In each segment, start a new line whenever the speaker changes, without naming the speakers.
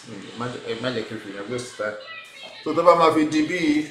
ẹ má jẹ́ kí n fi yàn waste time so tó bá máa fi di bíi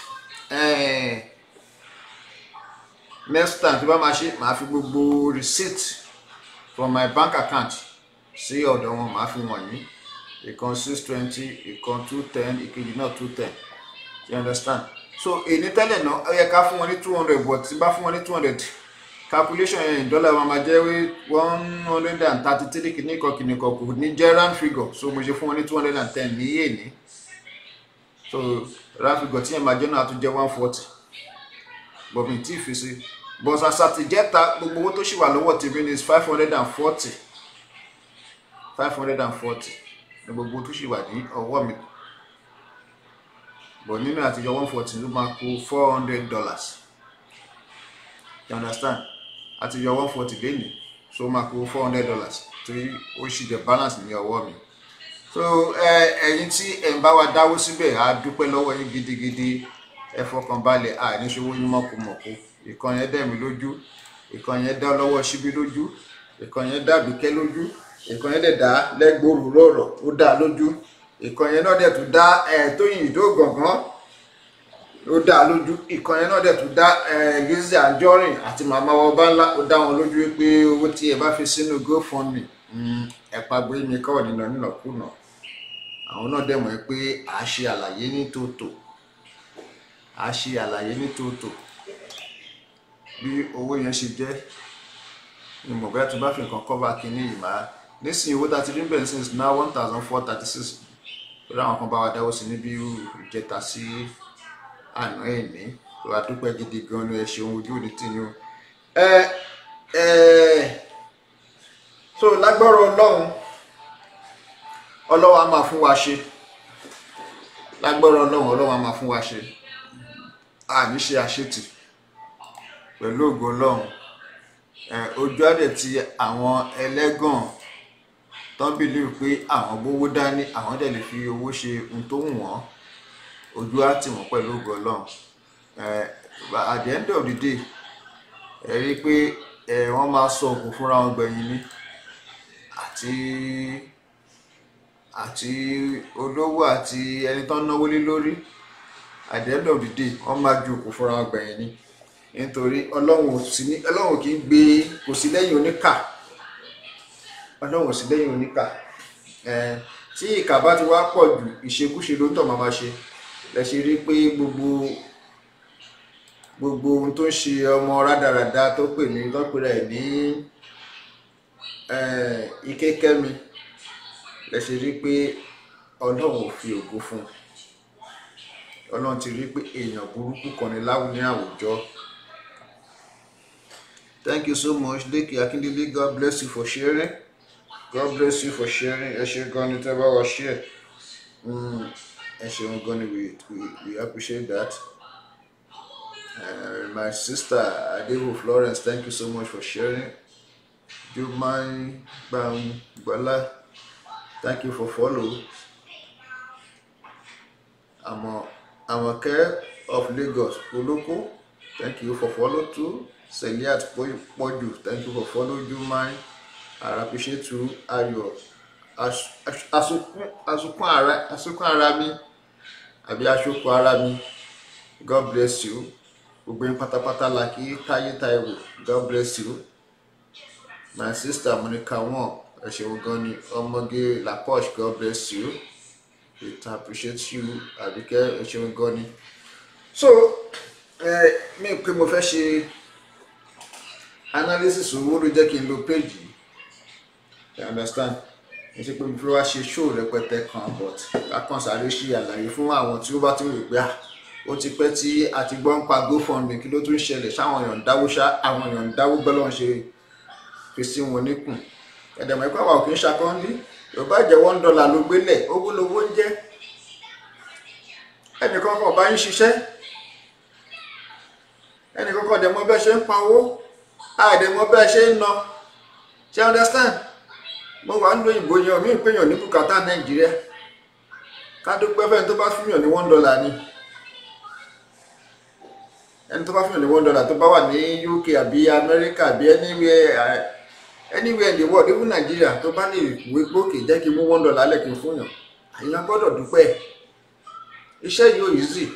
next time tó bá máa ṣe màá fi gbogbo receipt from my bank account sí ọ̀dọ̀ wọn màá fi wọ̀nyí ìkan six twenty ìkan two ten ìkejì náà two ten you understand so èyí tẹ́lẹ̀ náà ó yẹ ká fún wọn ní two hundred but tí bá fún wọn ní two hundred calculation yẹn in dollar wọn máa jẹ́ one hundred and thirty three kìnnìkan kìnnìkan kò ní jẹ́ round figure so mo ṣe fún wọn ní two hundred and ten ní èní so round figure tí yẹn máa jẹ́ náà tún jẹ́ one forty but mi tí ì fi sí but àsàtìjẹ́ta gbogbo owó tó ṣì wà lọ́wọ́ tèmi ní five hundred and forty five hundred and forty ní gbogbo tó ṣì wà ní ọwọ́ mi but nínú àtijọ́ one forty ló máa kó four hundred dollars you understand àtijọ́ one forty lẹ́nìí so ó máa kó four hundred dollars torí ó ṣì jẹ́ balance ní ọwọ́ mi so ẹ̀yin tí ẹ̀ ń bá wa dáwó síbẹ̀ á dúpẹ́ lọ́wọ́ yín gidigidi ẹ fọkàn balẹ̀ àìníṣòwò yín mọ̀kùmọ̀kù ìkan yẹn dẹ̀ mí lójú ìkan yẹn dá lọ́wọ́ síbí lójú ìkan yẹn dá bíkẹ́ lójú ìkan yẹn dẹ̀ dá lẹ́gbòrú lọ́rọ̀ ó dá lójú ìkan yẹn náà dẹ̀ tún dá tóyìn ìdó gàngán ó dá lójú ìkan yẹn náà dẹ̀ tún dá Lizzy Anjorin àti màmá ọba ńlá ó dá wọn lójú pé owó tí ẹ bá fi sínú GoFundMe ẹ pàgbé mi kọ́ nínà nínàkúnà àwọn náà dẹ̀ mọ̀ pé à á ṣe àlàyé ní tòótọ́ à á ṣe àlàyé ní tòótọ́ bí owó yẹn ṣe jẹ́ ìmọ̀ bẹ́ẹ̀ tó bá fi nǹkan cover kínní yìí máa nísìnyí owó tá a ti rí bẹ̀rẹ̀ sí ná one thousand four thirty six lórí àwọn kan bá wa dáwọ́ sí níbi ìjẹta sí àná ẹ̀mí tó a dúpẹ́ gidi gan ni ẹ ṣeun ojú òní tì ní o. ẹ ẹ so lágbọ́rọ̀ ọlọ́run ọlọ́run á máa fún wa ṣe lágbọ́rọ̀ ọlọ́run ọlọ́run á máa fún wa ṣe àní ṣe àṣetì pẹ̀lú ògo ọlọ́run ojú àdẹ̀ ti àwọn ẹlẹ́gàn tán bìlíù pé àwọn gbówó dání àwọn dẹ̀ lè fi owó ṣe ohun tó wù wọ́n ojú á tì wọ́n pẹ̀lú ògo ọlọ́run at the end of the day ẹ rí i pé wọ́n máa sọ òkú fúnra wọn gbẹ̀yìn ni àti àti olówó àti ẹni tán náwó lé lórí at the end of the day wọ́n máa ju òkú fúnra wọn gbẹ̀yìn ni nítorí ọlọ́run ò sí ní ọlọ́run kì í gbé kò sí lẹ́yìn oníkà ọlọ́run ò sí lẹ́yìn oníkà tí ìkà bá ti wá pọ̀ jù ìṣekúṣe ló ń tọ̀ máa ma ṣe lẹ ṣe rí pé gbogbo gbogbo ohun tó ń ṣe ọmọ rádaràda tó pè ní lọ́pẹ̀rẹ̀ ní ike kẹ́mi lẹ ṣe rí pé ọlọ́run ò fi ògo fún un ọlọ́run ti rí pé èèyàn burúkú kan ní láwùjọ ní àwùjọ thank you so much Leke Akindele god bless you for sharing god bless you for sharing ẹ ṣe gan ni tẹ́ bá wa share ẹ ṣeun gan ni we we we appreciate that uh, my sister Adebu Florence thank you so much for sharing Jumai Gbangbala thank you for follow Amo Amoke of Lagos Oloko thank you for follow too Seliat Poju thank you for follow Jumai I appreciate you Ayo asukun ara asukun ara mi àbí asokun ara mi God bless you gbogbo yín pátápátá la kí Táyé Táíwò God bless you my sister Monica wọn ẹ ṣeun gan ni ọmọge Laposh God bless you it appreciate you Àbíkẹ́ ẹ ṣeun gan ni so ẹ mi pé mo fẹ́ ṣe analysis owó ló jẹ́ kí n lo page yìí you understand ẹ ṣe pé mo fi wá ṣe show rẹpẹtẹ kan but kákan sáré ṣe àlàyé fún àwọn tí ó bá ti ń rò pé à ó ti pẹ́ tí a ti gbọ́ ń pa GoFundMe kí ló tún ṣẹlẹ̀ sáwọn èèyàn ń dáwó ṣá àwọn èèyàn ń dáwó gbọ́dọ̀ ń ṣe fi sí wọn níkùn ẹ̀dẹ̀mọ̀ ẹ̀kọ́ àwọn òkè ń ṣakọ́ńdí yorùbá jẹ́ one dollar ló gbélẹ̀ owó lowó ń jẹ́ ẹnìkan kan bá ń ṣiṣẹ́ ẹnìkan kan dẹ̀ mọ̀ bẹ́ẹ̀ ṣe ń pa owó àdẹ̀mọ̀ bẹ́ẹ̀ ṣe ń ná ṣe understand mo wà ń lo ìbò yan mí péyàn ní bùkátà nàìjíríà ká dúpẹ́ fẹ́ni tó bá fúnyàn ní one dollar ni ẹni tó bá fúnyàn ní one dollar tó bá wà ní UK àbí Amẹ́ríkà àbí anywhere anywhere in the world even Nàìjíríà tó bá lè wé gbókè jẹ́ kí n mú one dollar lẹ̀ kí n fúnyàn èèyàn gbọ́dọ̀ dúpẹ́ iṣẹ́ yìí ò easy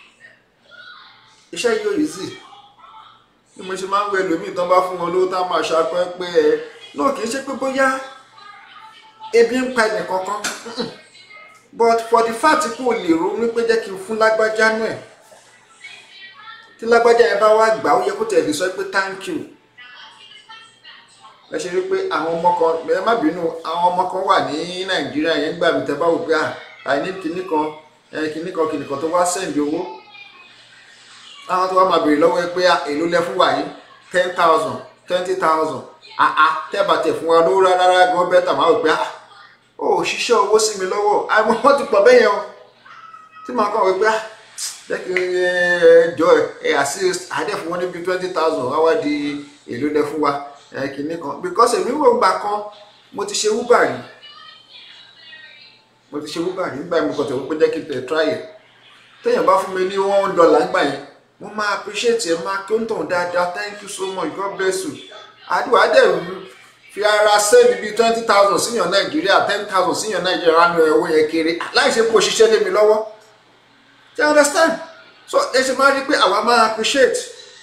iṣẹ́ yìí ò easy bí mo ṣe máa ń wẹ lómìn tán bá fún wọn lówó tá a máa ṣàpẹ́ pé ẹ náà kì í ṣe pé bóyá ebi ń pa ẹnì kankan but for the fact pé o lè ronú pé jẹ́ kí n fún lágbájá náà ẹ̀ tí lágbájá yẹn bá wá gbà ó yẹ kó tẹ̀lé sọ pé thank you ẹ ṣe rí pé àwọn ọmọ kan ẹ má bínú àwọn ọmọ kan wà ní nàìjíríà yẹn gbà mí tẹ bá wò pé àìní kinní kan kinní kan kinní kan tó wá sẹ́ǹdì owó àwọn tó wá máa béèrè lọ́wọ́ ẹ pé èló lẹ fún wa yìí ten thousand twenty thousand àá tẹ́bà tẹ̀ fún wa lówó rárá gan bẹ́tà máa wò pé ó ṣiṣẹ́ owó sí mi lọ́wọ́ àwọn wọ́n ti pọ̀ bẹ́yẹn o tí màá kàn wò pé jẹ́ kí ẹ jọ ẹ assist àdẹ́ fún wọn níbi twenty thousand wá wá di èló lẹ fún wa kìíní kan because èmi wò gbà kan mo ti ṣe uber rí mo ti ṣe uber rí nígbà mo kàn tẹ̀ wọ́n pé jẹ́ kí n tẹ̀ try ẹ̀ téèyàn bá fún mi ní one dollar nígbà yẹn mo máa appreciate ẹ máa kí ó ń tàn dáadáa thank you so much god bless you àdúrà dẹ̀ fi ara send bíi twenty thousand síyàn nàìjíríà ten thousand síyàn nàìjíríà ránú owó yẹn kéré láì ṣe kó ṣiṣẹ́ lé mi lọ́wọ́ you understand so ẹ ṣe máa rí pé àwa máa appreciate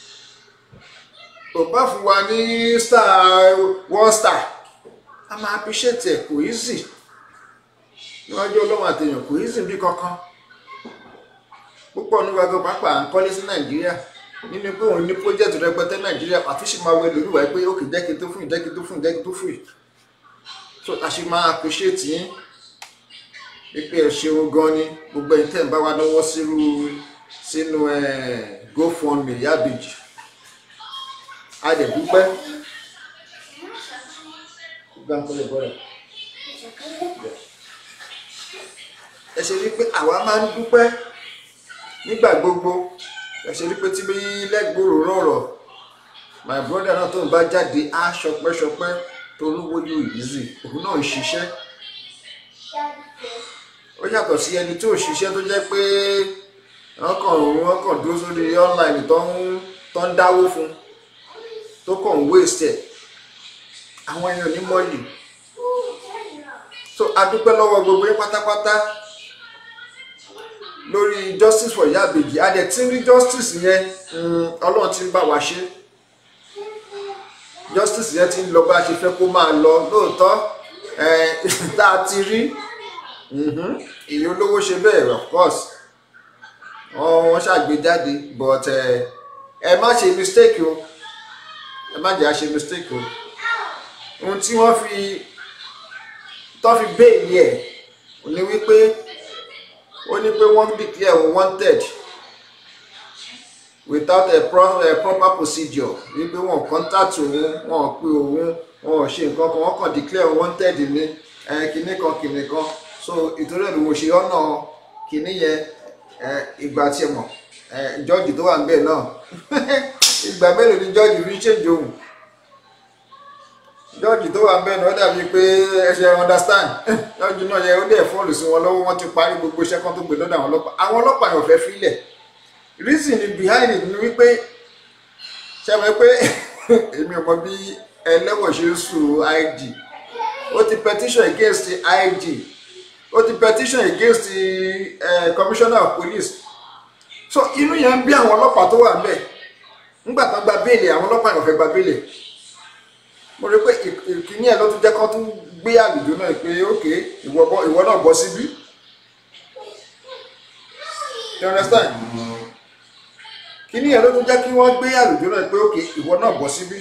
kò bá fún wa ní star one star a máa appreciate ẹ kò easy níwájú ọlọ́run àtẹ̀yàn kò easy bí kankan púpọ̀ nígbà tó pápá à ń kọ́lé sí nàìjíríà nínú pé òun ní project rẹpẹtẹ nàìjíríà àtúnṣe máa wẹ lórí pé ó kì í jẹ́kí tó fún yìí jẹ́kí tó fún yìí jẹ́kí tó fún yìí so a ṣe máa appreciate yín pípé ẹ ṣeun gan ni gbogbo ẹni tẹ́ ń bá wa lọ́wọ́ sírú sínú gofundme yábèjì a dẹ̀ dúpẹ́ ẹ ṣe rí pé àwa máa ń dúpẹ́ nígbà gbogbo ẹ ṣe rí pé tí lẹ́gbòrò rọ̀rọ̀ my brother náà tó ń bá jáde á ṣọpẹ́ṣọpẹ́ torúwó yóò easy òun náà ń ṣiṣẹ́ ó yàtọ̀ sí ẹni tó ṣiṣẹ́ tó jẹ́ pé wọ́n kàn wọ́n kàn dúró sórí online tó ń tó ń dáwó fún tó kàn ń waste ẹ̀ àwọn èèyàn ní mọ́lì so a dúpẹ́ lọ́wọ́ gbogbo yín pátápátá lórí justice for Ìyá Ìbejì a dẹ̀ tí ń rí justice yẹn ọlọ́run ti ń bá wa ṣe justice yẹn ti ń lọ bá a ṣe fẹ́ kó máa lọ lóòótọ́ tá a ti rí ìyẹn olówó ṣe bẹ́ẹ̀ of course wọ́n ṣàgbéjáde but ẹ má ṣe mistake o ẹ má jẹ́ à ṣe mistake o ohun tí wọ́n fi tó fi béèlì ẹ̀ ò ní wípé ó ní pé wọ́n declare wanted without a, pro a proper procedure wípé wọ́n contact òun wọ́n pe òun wọ́n ṣe nǹkan kan wọ́n kàn declare wanted ní kinní kan kinní kan so ìtorí ẹ̀ ló mo ṣe ọ̀nà kinní yẹn ìgbà tí ẹ mọ̀ jọ́ọ̀jì tó wà ń bẹ̀ náà ìgbà mélòó ni jọ́ọ̀jì fi ń ṣèjì òun jọ́ọ̀jì tó wà ń bẹ̀ náà dàbí pé ẹ ṣe understand jọ́ọ̀jì náà yẹ ó dẹ̀ fọ́ọ̀lù sí wọn lọ́wọ́ wọ́n ti parí gbogbo iṣẹ́ kan tó gbé lọ́dọ̀ àwọn ọlọ́pàá àwọn ọlọ́pàá yẹn ò fẹ́ filẹ̀ reason behind it ni wípé ṣe mọ̀ pé èmi ò mọ bí ẹlẹ́wọ̀n ṣe ń sùn IG ó ti petition against IG ó ti petition against the uh, commissioner of police so inú yẹn ń bí àwọn ọlọ́pàá tó wà ńbẹ̀ nígbà tó gba béèlì àwọn ọlọ́pàá yẹn ò fẹ́ gba béèlì mo rí pé ìkíní ẹ̀ ló tún jẹ́ kó tún gbé àlùjọ náà pé ok ìwọ náà bọ́ síbí you understand kíní ẹ̀ ló tún jẹ́ kí wọ́n gbé àlùjọ náà pé ok ìwọ náà bọ́ síbí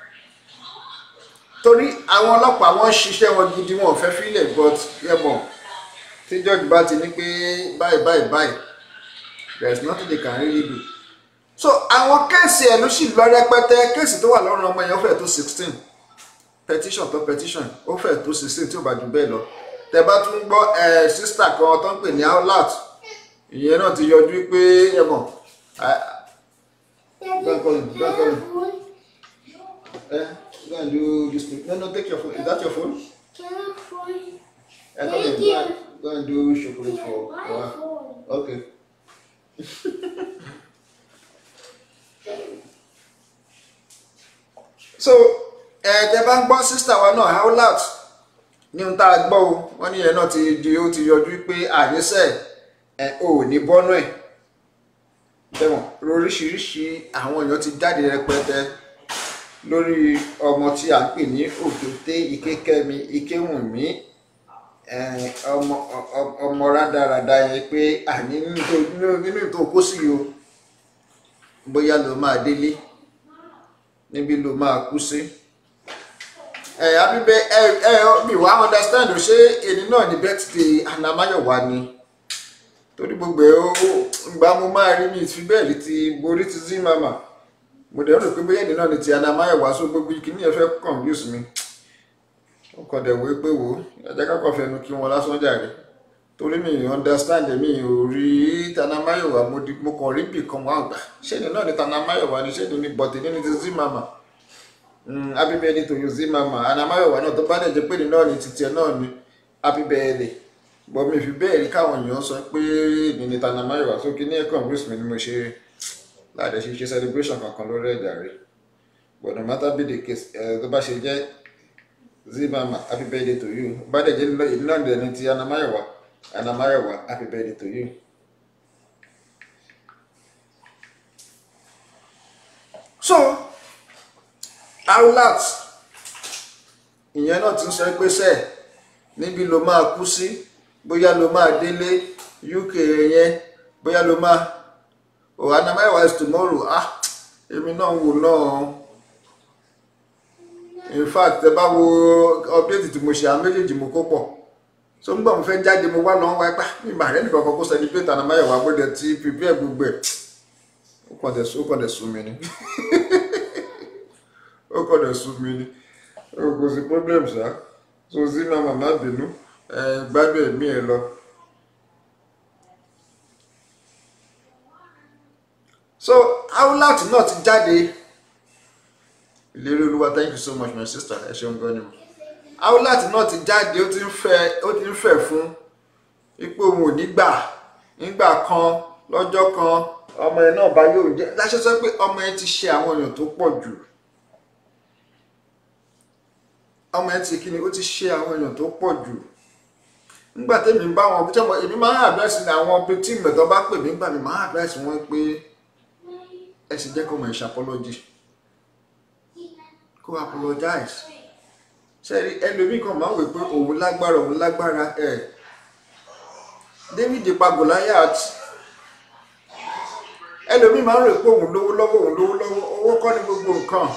torí àwọn ọlọ́pàá wọ́n ṣiṣẹ́ wọn gidi wọn ò fẹ́ fílẹ̀ but ẹ mọ̀ tí george bá ti ní pé báyìí báyìí báyìí there is nothing they can really do so àwọn kéèsì ẹ̀ ló sì lọ rẹpẹtẹ kéèsì tó wà lọ́rùn ọmọ yẹn ó fẹ́ tó sixteen petition tó petition ó fẹ́ tó sixteen tí ó bá jù bẹ́ẹ̀ lọ tẹ bá tún gbọ́ ẹ sísítà kan tó ń pè ní outlet ìyẹn náà ti yọjú pé ẹ mọ̀ don't call him don't call him eh go and do this thing no no take your phone is that your phone eh come here go and, go and do chocolate for for her okay. so ẹ tẹ bá ń gbọ́ sísítà wa náà howlat ní ohun tá a gbọ́ o wọ́n ní ìyẹn náà ti di ó ti yọjú pé àníṣe ẹ̀ ò ní bọ́nú ẹ̀ tẹ̀wọ̀n lóríṣiríṣi àwọn èèyàn ti jáde rẹpẹtẹ lórí ọmọ tí a ń pè ní òkété ikékẹ́mi ikéwùnmí eh, ọmọ ọ- ọmọ rádaràda yẹn pé àní nínú tó- nínú- nínú tó kó sí o bóyá ló máa délé níbi ló máa kú sí ẹ abíbẹ ẹ ẹ mi wá understand o ṣé èyí náà ní birthday anamáyọ̀wá ni torí gbogbo ẹ ó gbà mo máa rí mi fi bẹ́ẹ̀ rí ti borí ti zí mama mo dẹ̀ rò pé bóyá èdè náà ni ti anamáyọ̀wá so gbogbo kìíní ẹ fẹ́ confuse mi ó kàn dẹ̀ wé pé wò ó ẹ̀jẹ̀ kákọ́ fẹnu kí wọn lásán jàre torí mi ì understand mi ò rí tanamáyọ̀wá mo di- mo kàn rí bì kan wọn àgbà ṣé èdè náà ni tanamáyọ̀wá ni ṣé èdè ni bọ̀tẹ̀ ní ti zí mama happy birthday to you zí mama anamáyọ̀wá náà tó bá dẹ̀ jẹ́ pé èdè náà ni titi ẹ̀ náà ni happy birthday bọ́ mi fi bẹ́ẹ̀ rí káwọn èèyàn sọ pé èmi ni tanamáyọ̀wá sókè ní ẹ̀kọ́ bruce mi ni mo ṣe láàdẹ ṣe ṣe celebration kankan lórí ẹ̀dà rẹ̀ but no matter be the case ẹ̀ tó bá ṣe jẹ́ zimama happy birthday to you bá dẹ̀ jẹ́ ìlú náà dẹ̀ ni ti anamáyọ̀wá anamáyọ̀wá happy birthday to you. so outlet ìyẹn náà ti ń sọ pé sẹ́ẹ̀ níbi ló máa kú sí bóyá ló máa délé uk yẹn bóyá ló máa oh anamáyọ̀wá is tomorrow ah èmi náà ń wò náà in fact ẹ bá wo update tí mo ṣe àwọn méjèèjì mo kó pọ̀ so ń gbọ́ mo fẹ́ jáde mo wá lọ́wọ́ wá pa mi mà rẹ́ nìkan kan kó celebrate anamáyọ̀wá gbọ́dọ̀ ti prepare gbogbo ẹ̀ ó kàn dẹ̀ ó kàn dẹ̀ sún mi ni ó kàn dẹ̀ sún mi ni ó kò sí problem ṣá so sí màmá má bínú ẹ gbádùn ẹ̀mí ẹ lọ. so outlet náà ti jáde ìlérí olúwa thank you so much my sister ẹ ṣeun gan ni mo outlet náà ti jáde ó ti ń fẹ́ ó ti ń fẹ́ fún ipò òun ò ní gbà nígbà kan lọ́jọ́ kan ọmọ ẹ náà bá yóò jẹ́ láṣẹ sọ pé ọmọ ẹ ti ṣe àwọn èèyàn tó pọ̀ jù ọmọ ẹ ti kí ni ó ti ṣe àwọn èèyàn tó pọ̀ jù nígbà tẹ́mi bá wọn tí ọmọ èmi máa ń àdírẹ́sì ní àwọn ibi tí ìmọ̀tọ́ bá pè mí gbà mí máa ń àdírẹ́sì wọn pé ẹ sì jẹ́ kó mọ̀ ìṣe apology kó apologize ṣẹ́rí ẹlòmíì kan máa ń wè pé òun lágbára òun lágbára ẹ̀ David pa Goliath ẹlòmíì máa ń rò pé òun lówó lọ́wọ́ òun lówó lọ́wọ́ owó kọ́ ní gbogbo nǹkan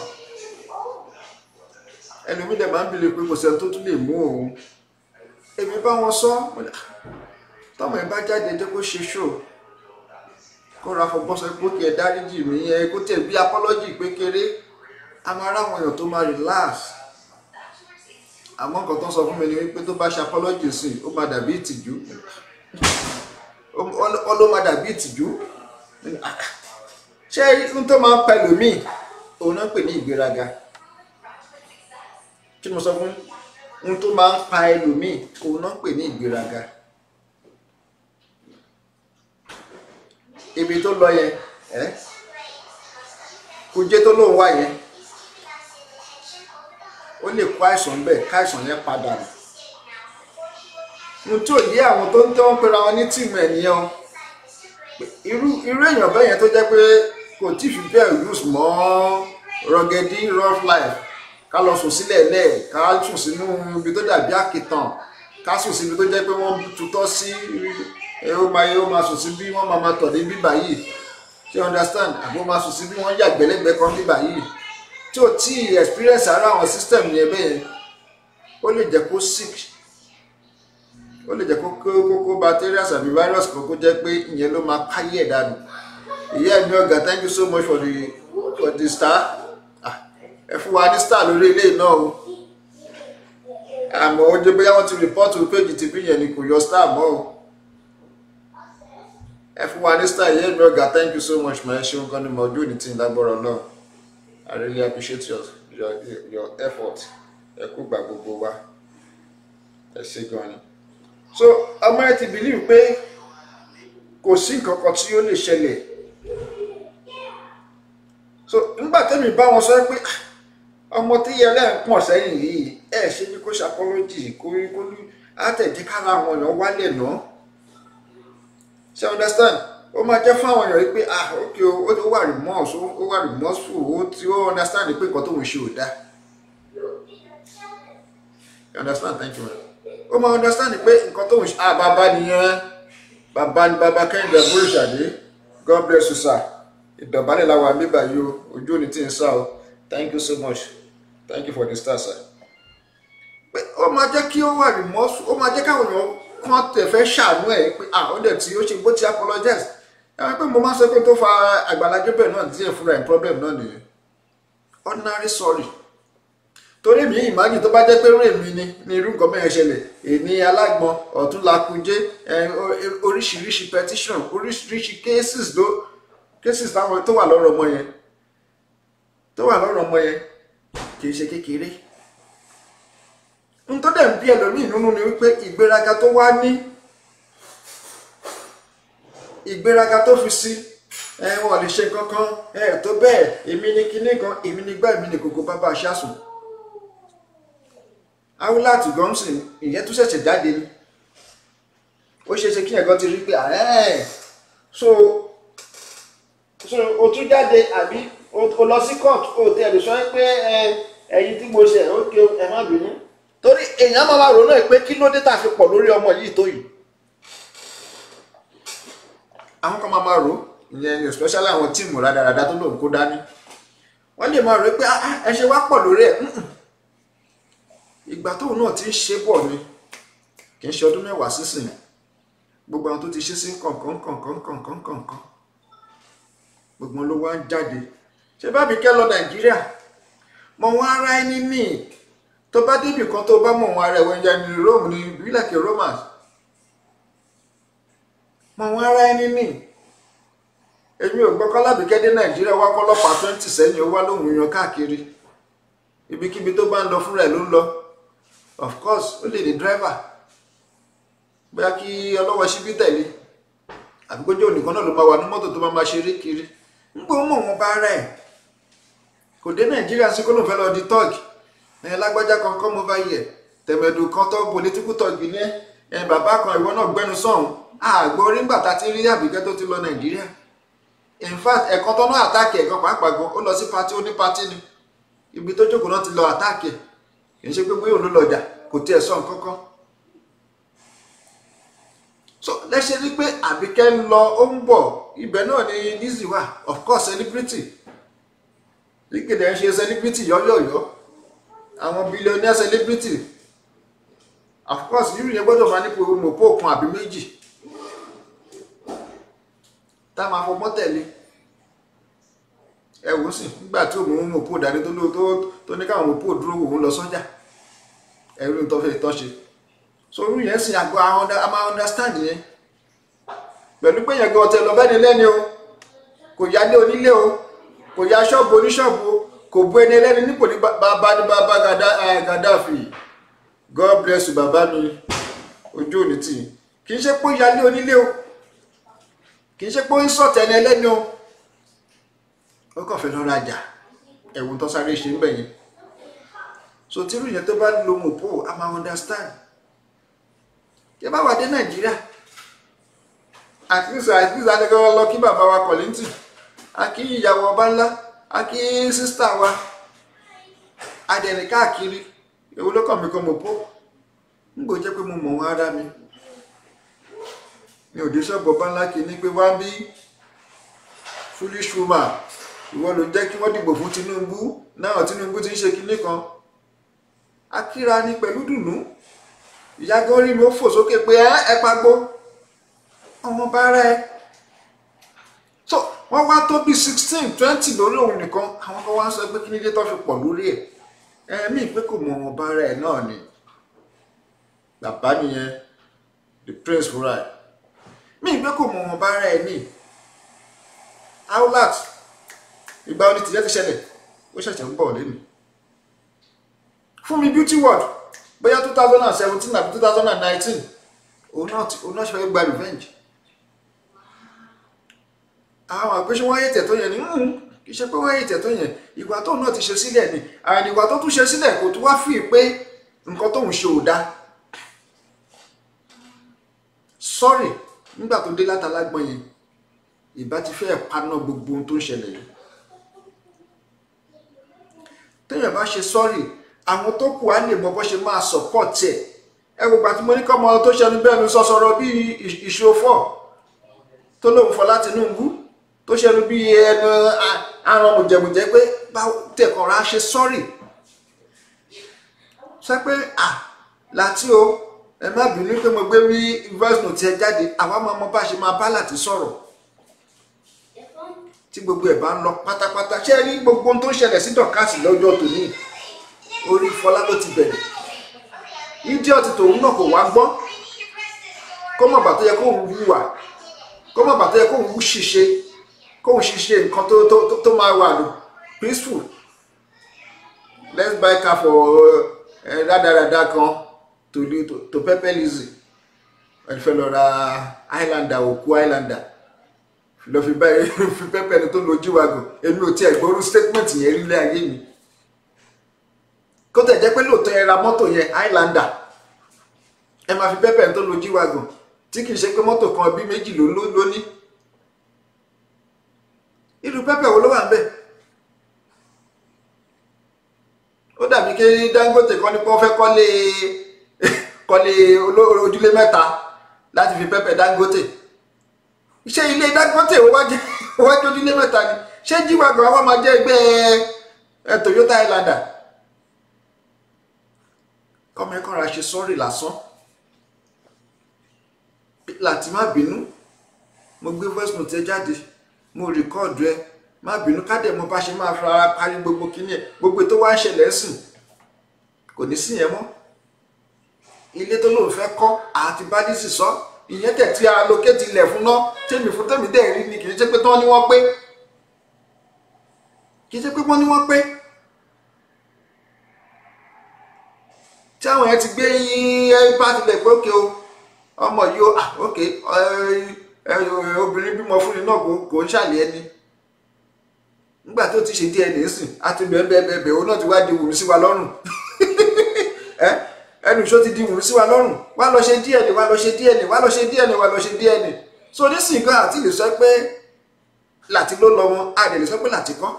ẹlòmíì dẹ̀ máa ń bìlẹ̀ pé kò sẹ́ni tó tún lè mú òun èmi bá wọn sọ tọmọ ẹ bá jáde jẹ́ kó ṣe ṣó kó ra fọgbọ́n sọ pé kí ẹ dáríjì mí ẹ kó tẹ̀ bí apology pé kéré a máa ráwọn èèyàn tó máa relax àmọ́ nǹkan tó ń sọ fún mi ni wípé tó bá ṣe apology sí ó máa dàbí ìtìjú ó ló máa dàbí ìtìjú ṣé n tó máa ń pa ẹlòmíì òun náà ń pè ní ìgbéraga kí ni mo sọ fún n tó máa ń pa ẹlòmíì òun náà ń pè ní ìgbéraga ibi tó lọ yẹn ẹ kùjẹ tó lóun wá yẹn ó lè kó àìsàn bẹ́ẹ̀ káìsàn yẹn padà nù n tó yé àwọn tó ń tẹ́ wọ́n pera wọn ní tìmù ẹ̀ nìyẹn o irú irú èèyàn bẹ́ẹ̀ yẹn tó jẹ́ pé kò tí ì fi bẹ́ẹ̀ use mọ́ ruggedy rough life ká lọ sùn sílẹ̀ lẹ̀ ká sùn sínú ibi tó dàbí àkìtàn ká sùn síbi tó jẹ́ pé wọ́n tutọ́ sí ẹ ó máa ó máa sùn sí bí wọ́n máa máa tọ̀ ní bíbá yìí ṣé understand àbó máa sùn sí bí wọ́n yàgbẹ́lẹ́gbẹ́ kan bíbá yìí tí ò tí experience ara àwọn system yẹn bẹ́ẹ̀ ó lè jẹ́ kó sick ó lè jẹ́ kó kó bacteria àbí virus kan kó jẹ́ pé ìyẹn ló máa káyé ẹ̀ dànù ìyá ẹ̀mí ọ̀gá thank you so much for the for the star ẹ fún wa ní star lórí ilé náà o àmọ́ ó jẹ́ bóyá wọ́n ti rìpọ́ọ̀tù péjì tv yẹn ni kò yọ star mọ́ o ẹ fún wa ní star ìyá ẹ̀mí ọ̀gá thank you so much ma ẹ ṣeun gan ni mo ojú òní tí ń lágbọ́rọ̀ náà I really appreciate your your your effort ẹ kú gbà gbogbo wa ẹ ṣe gan ni so ọmọ ẹ ti believe pé kò sí nǹkan kan tí ó lè ṣẹlẹ̀ so nígbà tẹ́mi bá wọn sọ pé ọmọ tí yẹlẹ́ ń pọ̀n sẹ́yìn yìí ẹ ṣe bí kó ṣe apology kó kó àtẹ̀jẹ́ kára àwọn èèyàn wálẹ̀ náà ṣe understand ó máa jẹ́ fún àwọn èèyàn yìí pé ah ok o ó wà remorse ó wà remorseful ó ti ó understand pé nǹkan tóun ṣe ò dáa you understand thank you man ó máa understand pé nǹkan tóun ṣe ah bàbá nìyẹn bàbá ni bàbá kẹ́hìndé bóríṣàdé god bless you sir ìdọ̀bálẹ̀ làwọn àmì báyìí o ojú òní tí ń sá o thank you so much thank you for the star sir pé ó máa jẹ́ kí ó wà remorse ó máa jẹ́ káwọn èèyàn kan tẹ̀ fẹ́ ṣàánú ẹ̀ pé ah ó dẹ̀ tí ó ṣe bó ti apologize ẹ pé mo máa ń sọ pé tó fa Àgbàlá Gabriel náà díẹ̀ fúnra ẹ̀ problem náà nìyẹn ordinary sorry torí mi imagine tó bá jẹ́ pé rèé mi ni ní irú nǹkan bẹ́ẹ̀ ṣẹlẹ̀ èní alágbọ̀n ọ̀tún lakujé oríṣiríṣi petition oríṣiríṣi cases ló cases táwọn tó wà lọ́rọ̀ ọmọ yẹn tó wà lọ́rọ̀ ọmọ yẹn kì í ṣe kékeré n tó dẹ̀ ń bí ẹlòmíì nínú ni wípé ìgbéraga tó wá ní ìgbéraga tó fi sí ẹ wọn lè ṣe kankan ẹ tó bẹ́ẹ̀ èmi ni kinní kan èmi ni gbá èmi ni kòkó bàbá aṣáṣùn awúláàtì gọ́msìn ìyẹn tún ṣẹ̀ṣẹ̀ jáde ni ó ṣeé ṣe kí ẹ̀gọ́ ti rí pé ẹ̀ so so o tún jáde àbí o lọ sí court o tẹ ẹ lè sọ pé ẹyin tí mo ṣe ó ké ẹ má bínú torí èèyàn máa máa ronú ẹ pé kí ló dé tá a fi pọ̀ lórí ọmọ yìí tó yìí àwọn kan máa máa rò ìyẹn especially àwọn tíìmù rádaràda tó lòun kó dání wọ́n lè máa rò pé ẹ ṣe wá pọ̀ lórí ẹ̀ ìgbà tóun náà ti ń ṣe bọ̀ ni kì í ṣe ọdún mẹ́wàá sísìn gbogbo àwọn tó ti ṣe sí kọ̀ọ̀kan kọ̀ọ̀kan kọ̀ọ̀kan kọ̀ọ̀kan gbogbo ló wá ń jáde ṣé bá Àbíkẹ́ lọ Nàìjíríà mọ wọn ara ẹni ní tó bá débì kan tó bá mọ wọn ara ẹwọ ẹja ní Rome ní bílẹ̀kì Romans mọ wọn ara ẹni ní èmi ò gbọ́ kọ́lábìkẹ́ dé Nàìjíríà wá kọ́lọ́pàá twenty sẹ́yìn ó wá lóhùn yan káàkiri ibikíbi tó bá ń lọ fúnra ẹ̀ ló ń lọ of course ó lè ní driver bóyá kí ọlọ́wọ́ síbí tẹ̀lé àgbójó nìkan náà ló máa wà ní mọ́tò tó máa máa ṣeré kiri ń gbọ́ mọ̀ wọn bá rẹ̀ kò dé nàìjíríà sí kó ló ń fẹ́ lọ di tọ́ọ̀gì ẹ̀ lágbájá kan kọ́ mo bá yẹ tẹ̀mẹ̀dù kan tó political tọ́ọ̀gì ní ẹ̀ bàbá kan ìwọ náà gbẹnu sọ̀hún àgbọ̀ orí ńgbà tá ti rí àbíkẹ́ tó ti lọ nàìjíríà in fact ẹ̀kan tó náà àtàkì ẹ̀kan pàápàá gan ó lọ sí pati ó ní pati ni ibi tó jókòó náà ti lọ àtàkì kì í ṣe pé bóyá òun ló lọ jà kò tiẹ̀ sọ nǹkan kan so lẹ́sẹ̀ rí pé àbíkẹ́ ń lọ ó ń bọ̀ ibẹ̀ náà ni Lizzy wà of course celebrity líkèdè ń ṣe celebrity yọ́yọ̀yọ́ àwọn billionaire celebrity of course yìí yẹn gbọ́dọ̀ máa nípo mọ̀pọ̀ kan àbí méjì tá a máa fọmọ́ tẹ̀lé ẹ wò ó sì nígbà tí òun mọ̀pọ̀ dání tó lóò tó ní káwọn mọ̀pọ̀ dúró òun lọ sọ́jà ẹ̀rú tó fẹ́ tọ́ ṣe so irú yẹn sì àgọ́ a máa understand yẹn pẹ̀lú pé yẹn gan ọtẹ lọ bẹ́ni lẹ́ni o kò yálé onílé o kò ya ṣọ́ọ̀bù oníṣọ́ọ̀bù o kò bu ẹni ẹlẹ́ni nípò ní bàbá ní bàbá Gaddafi God bless you bàbá mi ojú òní tì kì í ṣe pé ó yálé onílé o kì í ṣe pé ó ń sọ̀tẹ̀ ẹni ẹlẹ́ni o ó kàn fẹ́ lọ rajà ẹ̀wọ̀n tó sáré ṣe ń bẹ̀ yẹn so tí irú yẹn tó bá lo mopo a máa understand yẹ bá wà dé nàìjíríà àkíyèsí àkíyèsí adékọ́wọ́ lọ kí bàbá wa kọ̀lìntì a kí ìyàwó ọba ńlá a kí sísítà wa adẹ̀rìn káàkiri èwo ló kàn mí kan mopo ń gbò jẹ́ pé mo mọ̀ wọn ara mi mi ò dé ṣọ́ọ̀bù ọba ńlá kì í ní pé wá ń bí foolish woman ìwọ ló jẹ́ kí wọ́n dìbò fún Tinubu náà Tinubu ti ń ṣe kinní kan akíra ni pẹ̀lú dùnú ìyá gọ́rí mi ó fò sókè pé ẹ ẹ pagbó ọmọ bá rẹ so wọ́n wá tó bí sixteen twenty lórí òun nìkan àwọn kan wá ń sọ pé kí nílé tó fi pọ̀ lórí ẹ̀ ẹ̀mí pé kò mọ ọmọ bá rẹ náà ni bàbá nìyẹn the prince fúnra ẹ̀ mí pé kò mọ ọmọ bá rẹ ní outlet ìgbà oní tìjẹ́ ti ṣẹlẹ̀ ó ṣẹ̀ṣẹ̀ ń bọ̀ lẹ́nu fún mi beauty world bóyá two thousand and seventeen àbí two thousand and nineteen òun náà òun náà ṣe fẹ́ gba revenge àwọn àpéṣe wọ́n yé tẹ̀tọ́ yẹn ni kì í ṣe pé wọ́n yé tẹ̀tọ́ yẹn ìgbà tóun náà ti ṣe sílẹ̀ ni àwọn ìgbà tó tún ṣe sílẹ̀ kò tún wá fi pé nǹkan tóun ṣe ò dáa sọ́ọ̀rì nígbà tó dé látàlágbọ́n yẹn ìbá ti fẹ́ paná gbogbo ohun tó ń ṣẹlẹ̀ yìí téèyàn bá ṣe sọ́ọ̀rì àwọn tó kù á lè mọ bó ṣe máa support ẹ̀ ẹ wò gbà tí mo ní kọ́ ọmọ tó ṣẹnu bẹ́ẹ̀ mi sọ sọ̀rọ̀ bíi ìṣòfò tó lóun Fọlá Tinubu tó ṣẹnu bíi ẹnu àrùn mùjẹ̀mùjẹ̀ pé báwo tẹ̀kọ̀ra ṣe sọ́ọ̀rì sọ pé à láti o ẹ má bínú pé mo gbé rí voice note ẹ jáde àwa máa mọ bá ṣe máa bá láti sọ̀rọ̀ tí gbogbo ẹ̀ bá ń lọ pátápátá ṣé ẹ rí gbogbo ohun tó ń ṣẹlẹ̀ sí dọ̀kásì lọ́jọ́ tòní orí Fọlá ló ti bẹ̀rẹ̀ idiot tòun náà kò wá gbọ́ kó mọ̀ bàtọ́ yẹ kóun wúwà kó mọ̀ bàtọ́ yẹ kóun wú ṣiṣẹ́ kóun ṣiṣẹ́ nǹkan tó tó tó máa wà lò peaceful let's buy car for rádaràda kan to to to pepper lizzy ẹni fẹ́ lọ ra highlander òkú highlander lọ fi báyìí fi pepper ẹni tó lo jíwagò èmi ò tiẹ̀ gbọ́rú statement yẹn rí lé ayé mi kó tẹ̀ jẹ́ pé lóòótọ́ ẹ ra mọ́tò yẹn highlander ẹ máa fi pepper ẹni tó lo jíwagò tí kì í ṣe pé mọ́tò kan bí méjì ló ló ní irú pepper wo ló wà ń bẹ̀ ó dàbí kí Dangote kọ́ ní pé wọ́n fẹ́ kọ́lé kọ́lé ojúlé mẹ́ta láti fi pẹ́pẹ́ Dangote ṣé ilé Dangote wájú ojúlé mẹ́ta ni ṣé jíwàgbọ́n àwọn máa jẹ́ ẹgbẹ́ Toyota Highlander kọ́mọ ẹ̀kọ́ ra ṣe sọ́ọ̀rì lásán láti má bínú mo gbé voice note ẹ jáde mo rìkọ́ọ̀dù ẹ má bínú kádẹ mo bá ṣe máa fara parí gbogbo kíní ẹ gbogbo tó wá ń ṣẹlẹ̀ ń sìn kò ní sí yẹn mọ́ ilé tó lóun fẹ́ kọ́ àti bádísì sọ ìyẹn tẹ̀ tí allocate ilẹ̀ fún náà tèmi fún tèmi dẹ̀ rí ni kì í ṣe pé tán ni wọ́n pé kì í ṣe pé wọ́n ní wọ́n pé tí àwọn yẹn ti gbé yín bá tilẹ̀ pé ókè o ọmọ yìí o ókè obìnrin bímọ fún ni náà kò ń ṣàlẹ̀ ẹni nígbà tó ti ṣe DNA sìn àti bẹ́ẹ̀bẹ́ẹ̀bẹ́ẹ̀ òun náà ti wá di wùmí sí wa lọ́rùn ẹnu ìṣó ti di wùmí sí wa lọ́rùn wá lọ ṣe DNA wá lọ ṣe DNA wá lọ ṣe DNA wá lọ ṣe DNA so nísìnyí gan àti lè sọ pé láti ló lọ wọn a lè sọ pé láti kọ́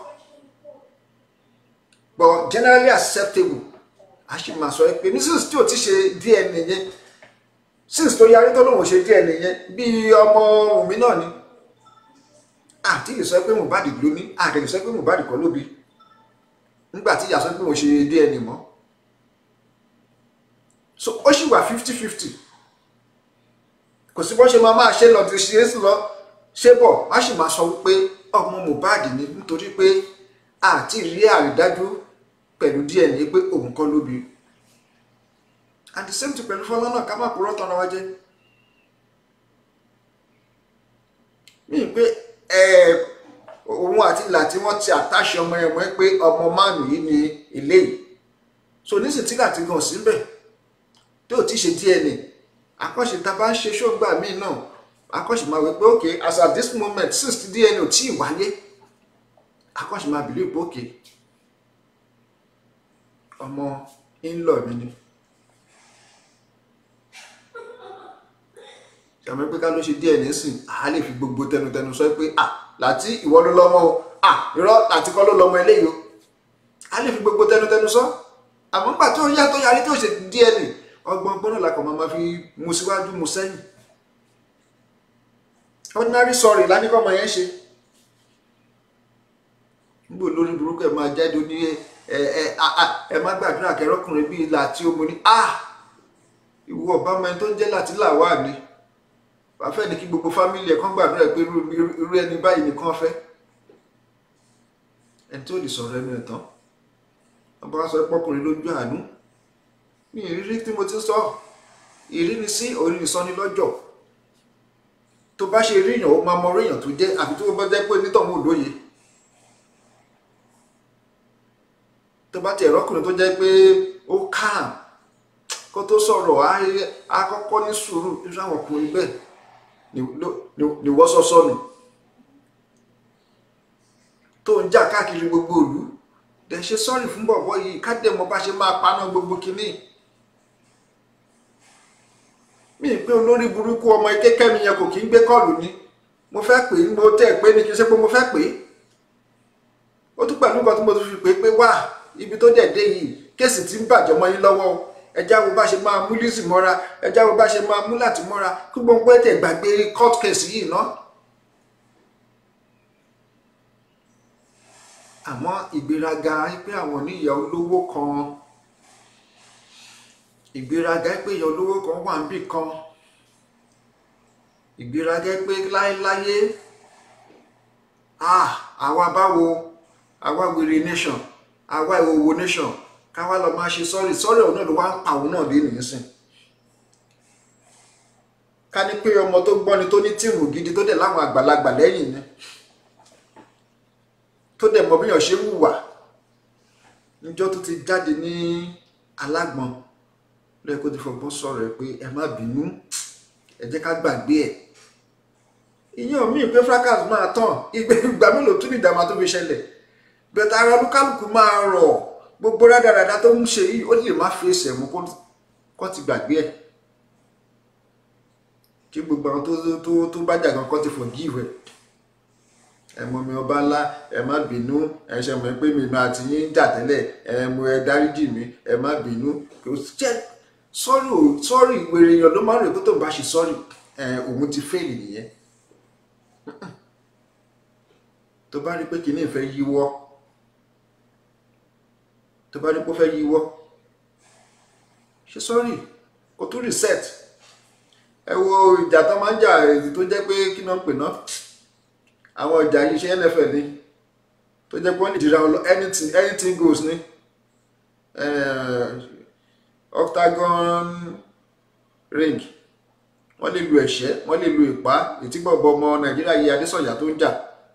but generally acceptable a sì máa sọ pé ní since tí o ti ṣe DNA yẹn since tó yarí tó lóun ò ṣe DNA yẹn bí ọmọ wùmí náà ni àti lè sọ pé Mohbad ló ní àti lè sọ pé Mohbad kọ́ ló bí nígbà tí ìyá sọ pé mo ṣe DNA mọ́ so ó sì wà fifty fifty kò sí bó ṣe máa máa ṣe lọ ti ṣe é lọ ṣé bọ̀ á sì máa sọ wípé ọmọ Mohbad ni nítorí pé àti rí àrídájú pẹ̀lú DNA pé òun kọ́ ló bí and the same thing pẹ̀lú Fọlá náà ká má purọ́ tán ara wa jẹ́ mí pé òun àti ìlà tí wọ́n ti àtàṣe ọmọ ẹ̀ mọ́ pé ọmọ máàlù yìí ni ilé yìí so nísìnyí tí láti gan síbẹ̀ tí ò ti ṣe DNA akọ́ṣe tá a bá ń ṣe ṣógbà míì náà akọ́ṣe máa wí pé ok as at this moment since the DNA ò tí ì wáyé akọ́ṣe máa bìlí pé ok ọmọ ńlọ mi ni ṣàmì pé ká ló ṣe DNA sìn á lè fi gbogbo tẹnutẹnu sọ pé à láti ìwọ ló lọ́mọ o à irọ́ láti kọ́ ló lọ́mọ eléyìí o á lè fi gbogbo tẹnutẹnu sọ àmọ́ nígbà tó yá tó yarí tó ṣe DNA ọgbọ́n gbọ́n náà làkọ̀ máa fi mu síwájú mu sẹ́yìn ordinary sorry lánìkọ́ ọmọ yẹn ṣe nígbò lórí burúkú ẹ̀ máa jáde ní ẹ ẹ ẹ má gbàdúrà kẹrọkùnrin bíi láti omo ní a ìwọ ọba ọmọ ẹni tó ń jẹ́ láti làwà ni wàá fẹ́ ní kí gbogbo fámìlì ẹ̀ kàn gbàdúrà pé irú ẹni báyìí nìkan fẹ́ ẹni tó lè sọ̀rọ̀ ẹnu ẹ̀ tán wọ́n bá sọ pọ́kùnrin lójú àánú ní ìrírí tí mo ti sọ ìrírí sí orí ìsọni lọ́jọ́ tó bá ṣe rí èèyàn ó máa mọ orí èèyàn tó jẹ́ àbí tó bá jẹ́ pé nítọ̀hún ò lóye tó bá ti ẹ̀rọ́kùnrin tó jẹ́ pé ó calm kó tó sọ̀rọ̀ á kọ́kọ́ ní sùúrù irú àwọn ọkùnrin bẹ́ẹ̀ ni wọ́n sọ sọnù tó ń jà káàkiri gbogbo ìlú dẹ̀ ṣe sọ́ọ̀rì fún bọ̀bọ̀ yìí kádẹ́ mọ bá ṣe máa paná gbogbo kínní mí pé olórí burúkú ọmọ kékẹ́mi yẹn kò kí ń gbé kọ́ọ̀lù ni mo fẹ́ pè é mo tẹ́ ẹ pé ní kí n ṣe pé mo fẹ́ pè é ó tún pẹ̀lú nǹkan tí mo tún fi pè é pé wá ibi tó dẹ̀ dé yìí kéèsì tí ń bàjẹ́ mọ́ yín lọ́wọ́ o ẹjá wo bá ṣe máa mú lísì mọ́ra ẹjá wo bá ṣe máa mú láti mọ́ra kí gbogbo ẹ̀ tẹ̀ gbàgbé court case yìí ná. àmọ́ ìgbéraga pé àwọn oníyà olówó kan ìgbéraga pé ìyà olówó kan wà níbì kan ìgbéraga pé láéláyé ah àwa báwo àwa wèrè nation àwa ìwòwò nation káwá lọ máa ṣe sọ́ọ̀rì sọ́ọ̀rì ọ̀hún náà ló wá ń pa òun náà lé nìyí sìn ká ní pé ọmọ tó gbọ́ni tó ní tíìmù gidi tó dẹ̀ láwọn àgbàlagbà lẹ́yìn ni tó dẹ̀ mọ bíyàn ṣe ń hùwà níjọ́ tó ti jáde ní alágbọ̀n lẹ́yìn kó ti fọgbọ́n sọ̀rọ̀ ẹ̀ pé ẹ má bínú ẹ jẹ́ ká gbàgbé ẹ̀ ìyẹn míì pé fracas máa tàn ìgbà mélòó tún ní ìdààmú tó fi ṣẹlẹ̀ bẹ̀tẹ̀ ara olúkálùkù máa rọ̀ gbogbo rádaràda tó ń ṣe yìí ó lè má fi ẹsẹ̀ mú kó ti gbàgbé ẹ̀ kí gbogbo àwọn tó tó tó bá jà gan kó ti forgive ẹ̀ ẹ mọ mi ọba ńlá ẹ má bínú ẹ ṣe mọ̀ pé mi máa ti yín jà tẹ́lẹ̀ ẹ mọ ẹ dáríjì mi ẹ má bínú kò jẹ́ sọ́rí ò sọ́rí ìwèrè èèyàn ló máa ń rè kó tó bá ṣe sọ́rí ẹ òun ti fẹ́ẹ̀lì nìyẹn tó bá rí pé kìíní ìfẹ́ yíwọ́ tó bá rí pé ó fẹ́ yíwọ́ ṣe sọ́rí kò tún reset ẹ wo ìjà tó máa ń jà èyí tó jẹ́ pé kí náà ń pè náà àwọn ìjà yìí ṣe nfl ni tó jẹ́ pé wọ́n lè dira anything anything goes ni octagon ring wọ́n lè lu ẹ̀ṣẹ́ wọ́n lè lu ìpá ìtìgbọ̀gbọ̀ ọmọ nàìjíríà yìí adésọ̀yà tó ń jà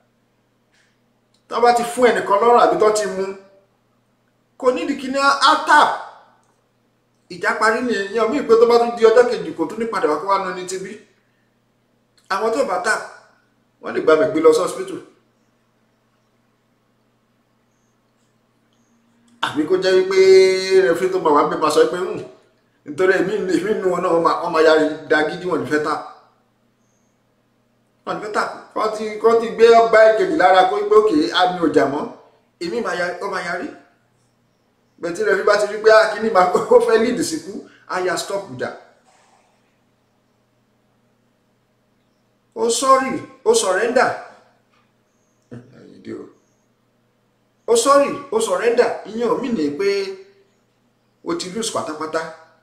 tó bá ti fún ẹnìkan lọ́rùn àbí tó ti mú kò nídìí kí ní atap ìjà parí ni èèyàn mí pé tó bá tún di ọjọ́ kejì kò tún ní padà wá kó wá nu ní tibí àwọn tó bá tap wọ́n lè gbàgbé gbé lọ sí hospital àbí kó jẹ́ wípé rẹfrí tó máa wá gbé máa sọ pé hùn nítorí èmi èmi nu wọn náà wọ́n máa ya da gidi wọn ní fẹ́ tap wọn ní fẹ́ tap kọ́ ti kọ́ ti gbé ọba ìkejì lára kó gbé òkè àmì ọjà mọ́ èmi ó máa yarí bẹ̀tí rẹfrí bá ti rí pé akíní máa kó fẹ́ lead síkú á ya stop ìjà. ó sọ́rì ó sọ̀rẹ́ndà ó sọ́rì ó sọ̀rẹ́ndà ìyẹn ò mí ní pé o ti lose pátápátá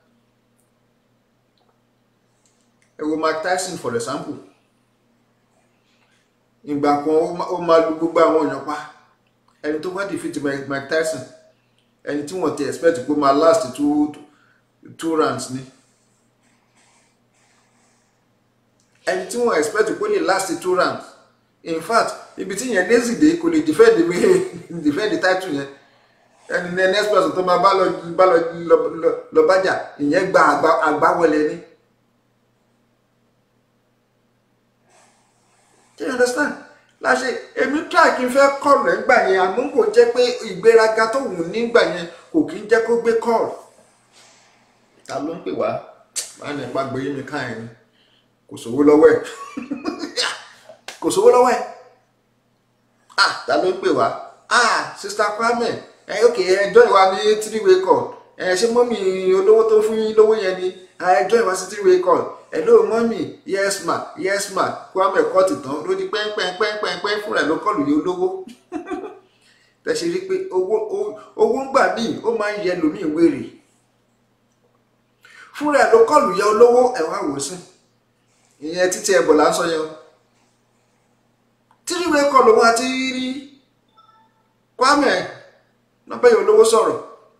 ẹ wo Mike Tyson for example ìgbà kan ó máa lu gbogbo àwọn èèyàn pa ẹni tó wá defeat Mike Tyson ẹni tí wọ́n ti expect pé ó máa last two two rounds ni. ẹni tí wọ́n expect pé lè last two rounds in fact ibi tí yẹn lazy dé kò lè defend mi defend title yẹn ẹni ní next person tó máa bá lọ bá lọ lọ bájà ìyẹn gba àgbáwọlé ni. do you understand láṣẹ èmi try kí n fẹ́ kọ́ọ̀lù ẹ̀ gbà yẹn àmọ́ kò jẹ́ pé ìgbéraga tó wù nígbà yẹn kò kí ń jẹ́ kó gbé kọ́ọ̀lù ta ló ń pè wá máa ní ipa gbé yín mi káyìn ni kò sówó lọ́wọ́ ẹ̀ kò sówó lọ́wọ́ ẹ̀ ah ta ló ń pè wá ah sista Kwame ẹ ok ẹjọ́ ìwà ní three way call ẹ ṣé mọ́mì olówó tó fún yín lówó yẹn ni ẹjọ́ ìwà sí three way call hello mọ́mì yes ma yes ma Kwame kọ́ọ̀tì tán ló di pẹ́ńpẹ́ńpẹ́ńpẹ́ fúnra ẹ̀ ló kọ́ọ̀lù yìí olówó tẹ̀sí rí pé owó owó ń gbà míì ó máa ń yẹ lómìn wèrè fúnra ẹ̀ ló kọ́ọ̀lù yẹ olówó ẹ̀wọ̀n àwòsàn ìyẹn títí ẹbọ là ń sọ yẹn tíríwé kọ lòun àti rí Kwame nọbẹ yìí olówó sọ̀rọ̀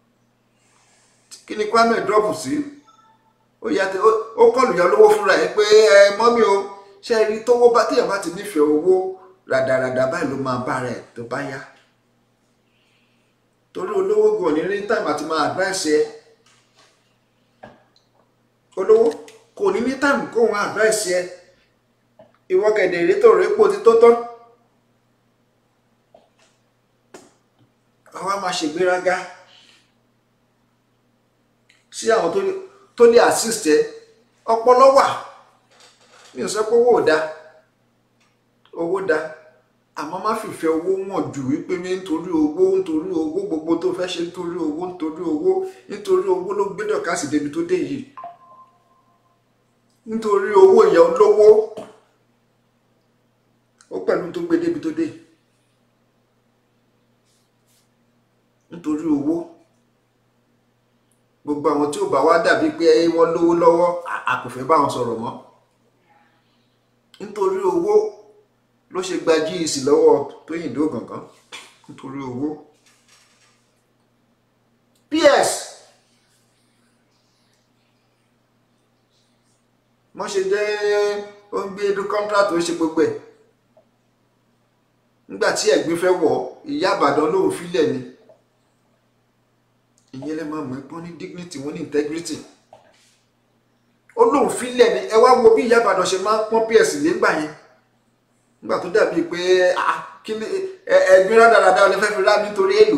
kí ni Kwame drop sí ó yà tẹ ó kọlù yà olówó fúnra ẹ pé ẹ mọ́mí o ṣe rí tówó bá téèyàn bá ti nífẹ̀ẹ́ owó ràdàràdà báyìí ló máa bá rẹ̀ tó bá yá torí olówó gan ní rí táìmù àti máa advice ẹ olówó kò ní ní táìmù kó wọn advice ẹ ìwọ kẹ̀dẹ̀ rí tó rí pò ti tó tán àwa máa ṣègbéraga sí àwọn tó lè assist ẹ ọpọlọ wà mi ò sọ pé owó ò da owó da àmọ́ má fìfẹ́ owó wọ̀n jù wípé mi nítorí owó nítorí owó gbogbo tó fẹ́ ṣe nítorí owó nítorí owó nítorí owó ló gbé dọ̀kásì débi tó dé yìí nítorí owó ìyá olówó ó pẹ̀lú tó gbé débi tó dé nítorí owó gbogbo àwọn tí ò bá wá dàbí pé wọ́n lówó lọ́wọ́ a kò fẹ́ bá wọn sọ̀rọ̀ mọ́ nítorí owó ló ṣe gba jíìsì lọ́wọ́ Tóyìndó Gàngán nítorí owó PS wọ́n ṣe jẹ́ ó ń gbé edu contract ó ṣe gbogbo ẹ̀ nígbà tí ẹ̀gbin fẹ́ wọ̀ ìyá àbàdàn lòun filẹ̀ ni ìyẹn lè máa mọ̀ ẹ́ pọ́n ní dignity wọ́n ní integrity ó lóun filẹ̀ ni ẹ wá wo bí ìyá àbàdàn ṣe máa ń pọ́n PS légbà yẹn nígbà tó dàbí pé kí ni ẹ̀gbin rádaràda ọ̀lẹ́ fẹ́ fi rá nítorí èlò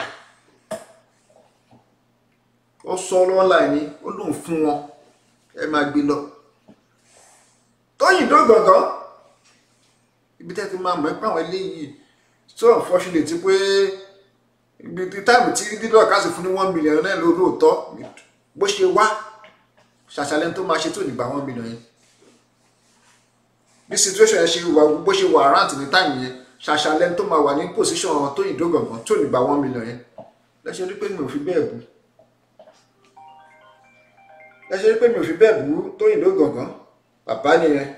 ó sọ online ni ó lóun fún wọn ẹ máa gbé lọ Tóyìndó Gàngán ibi tẹ́ ti máa mọ̀ ẹ́ pé àwọn eléyìí so unfortunate pé ibi tí táìmù tí dídọ̀ káàsì fún ní one million náà ló lóòótọ́ bó ṣe wá ṣàṣàlẹ̀ tó máa ṣe tó nígbà one million yẹn bí situation yẹn ṣe wà bó ṣe wà around ní táìmù yẹn ṣàṣàlẹ̀ tó máa wà ní position Tóyìndó Gàngán tó nígbà one million yẹn lẹ́sẹ̀ rí pé mi ò fi bẹ́ẹ̀ bú lẹ́sẹ̀ rí pé mi ò fi bẹ́ẹ̀ bú Tóyìndó Gàngán bàbá nìyẹn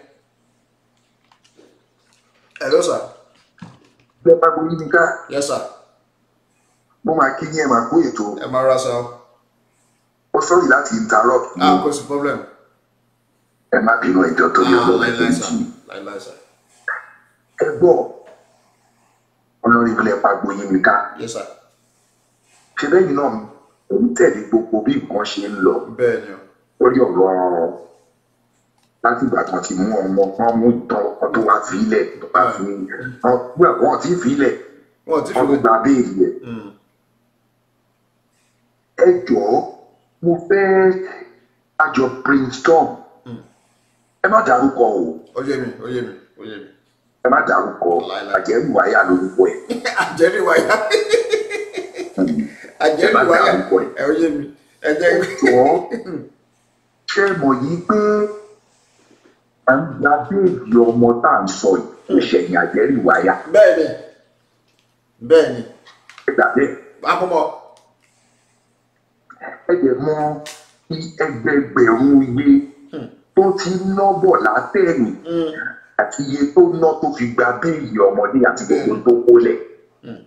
hello sir.
Bẹ́ẹ̀ bá gbóyún ní ká.
yes sir.
Mo máa kí yín ẹ máa kó ètò.
ẹ máa ra sa o.
Ó sọ́ọ̀rì láti interrupt ní
ah kò sí problem.
ẹ má bínú ẹjọ́ tó yọ
ah
lọ́wọ́
láìláì
ẹgbẹ́
sà
jì.
láìláì sà.
Ẹ gbọ́ ọlọ́rin ilẹ̀ pa gbóyún ní ká.
yes sir.
Ṣé bẹ́yìn náà òun tẹ̀lé gbogbo bí nǹkan ṣe ń lọ
bẹ́ẹ̀ ni o.
lórí ọ̀rọ̀ láti ìgbà kan ti mú ọmọ kan mú tán ọkàn tó wá fi ilẹ̀ tó bá fi wọ́n ti fi ilẹ̀
wọn ò tí fi
wọ́n tó gba béèlì ẹ̀.
Mm,
ẹ jọ̀ọ́ mo fẹ́ àjọ brainstorm
Mm.
ẹ má dárúkọ o
ó yé mi ó yé mi ó yé mi.
ẹ má dárúkọ
Láíláí.
àjẹrù wáyà lórúkọ ẹ
àjẹrí wáyà àjẹrí
Ẹ má
wáyà
dárúkọ ẹ.
ẹ ó yé mi ẹ jẹ́
jọ̀ọ́ ṣé ẹ mọ̀ yìí pé à ń gba béèlì ọmọ tá à ń sọ yìí ó ṣẹ̀yìn àjẹrù wáyà
bẹ́ẹ̀ ni bẹ́ẹ̀ ni
ẹ gbà bẹ́ẹ̀
akọ́mọ
ẹ jẹ́ mọ̀ ẹgbẹgbẹ̀rún iye tó ti ná bọ̀ látẹ̀yìn
Mm,
àti iye tó ná tó fi gba béèlì ọmọdé àti gbogbo tó kólẹ̀
Mm.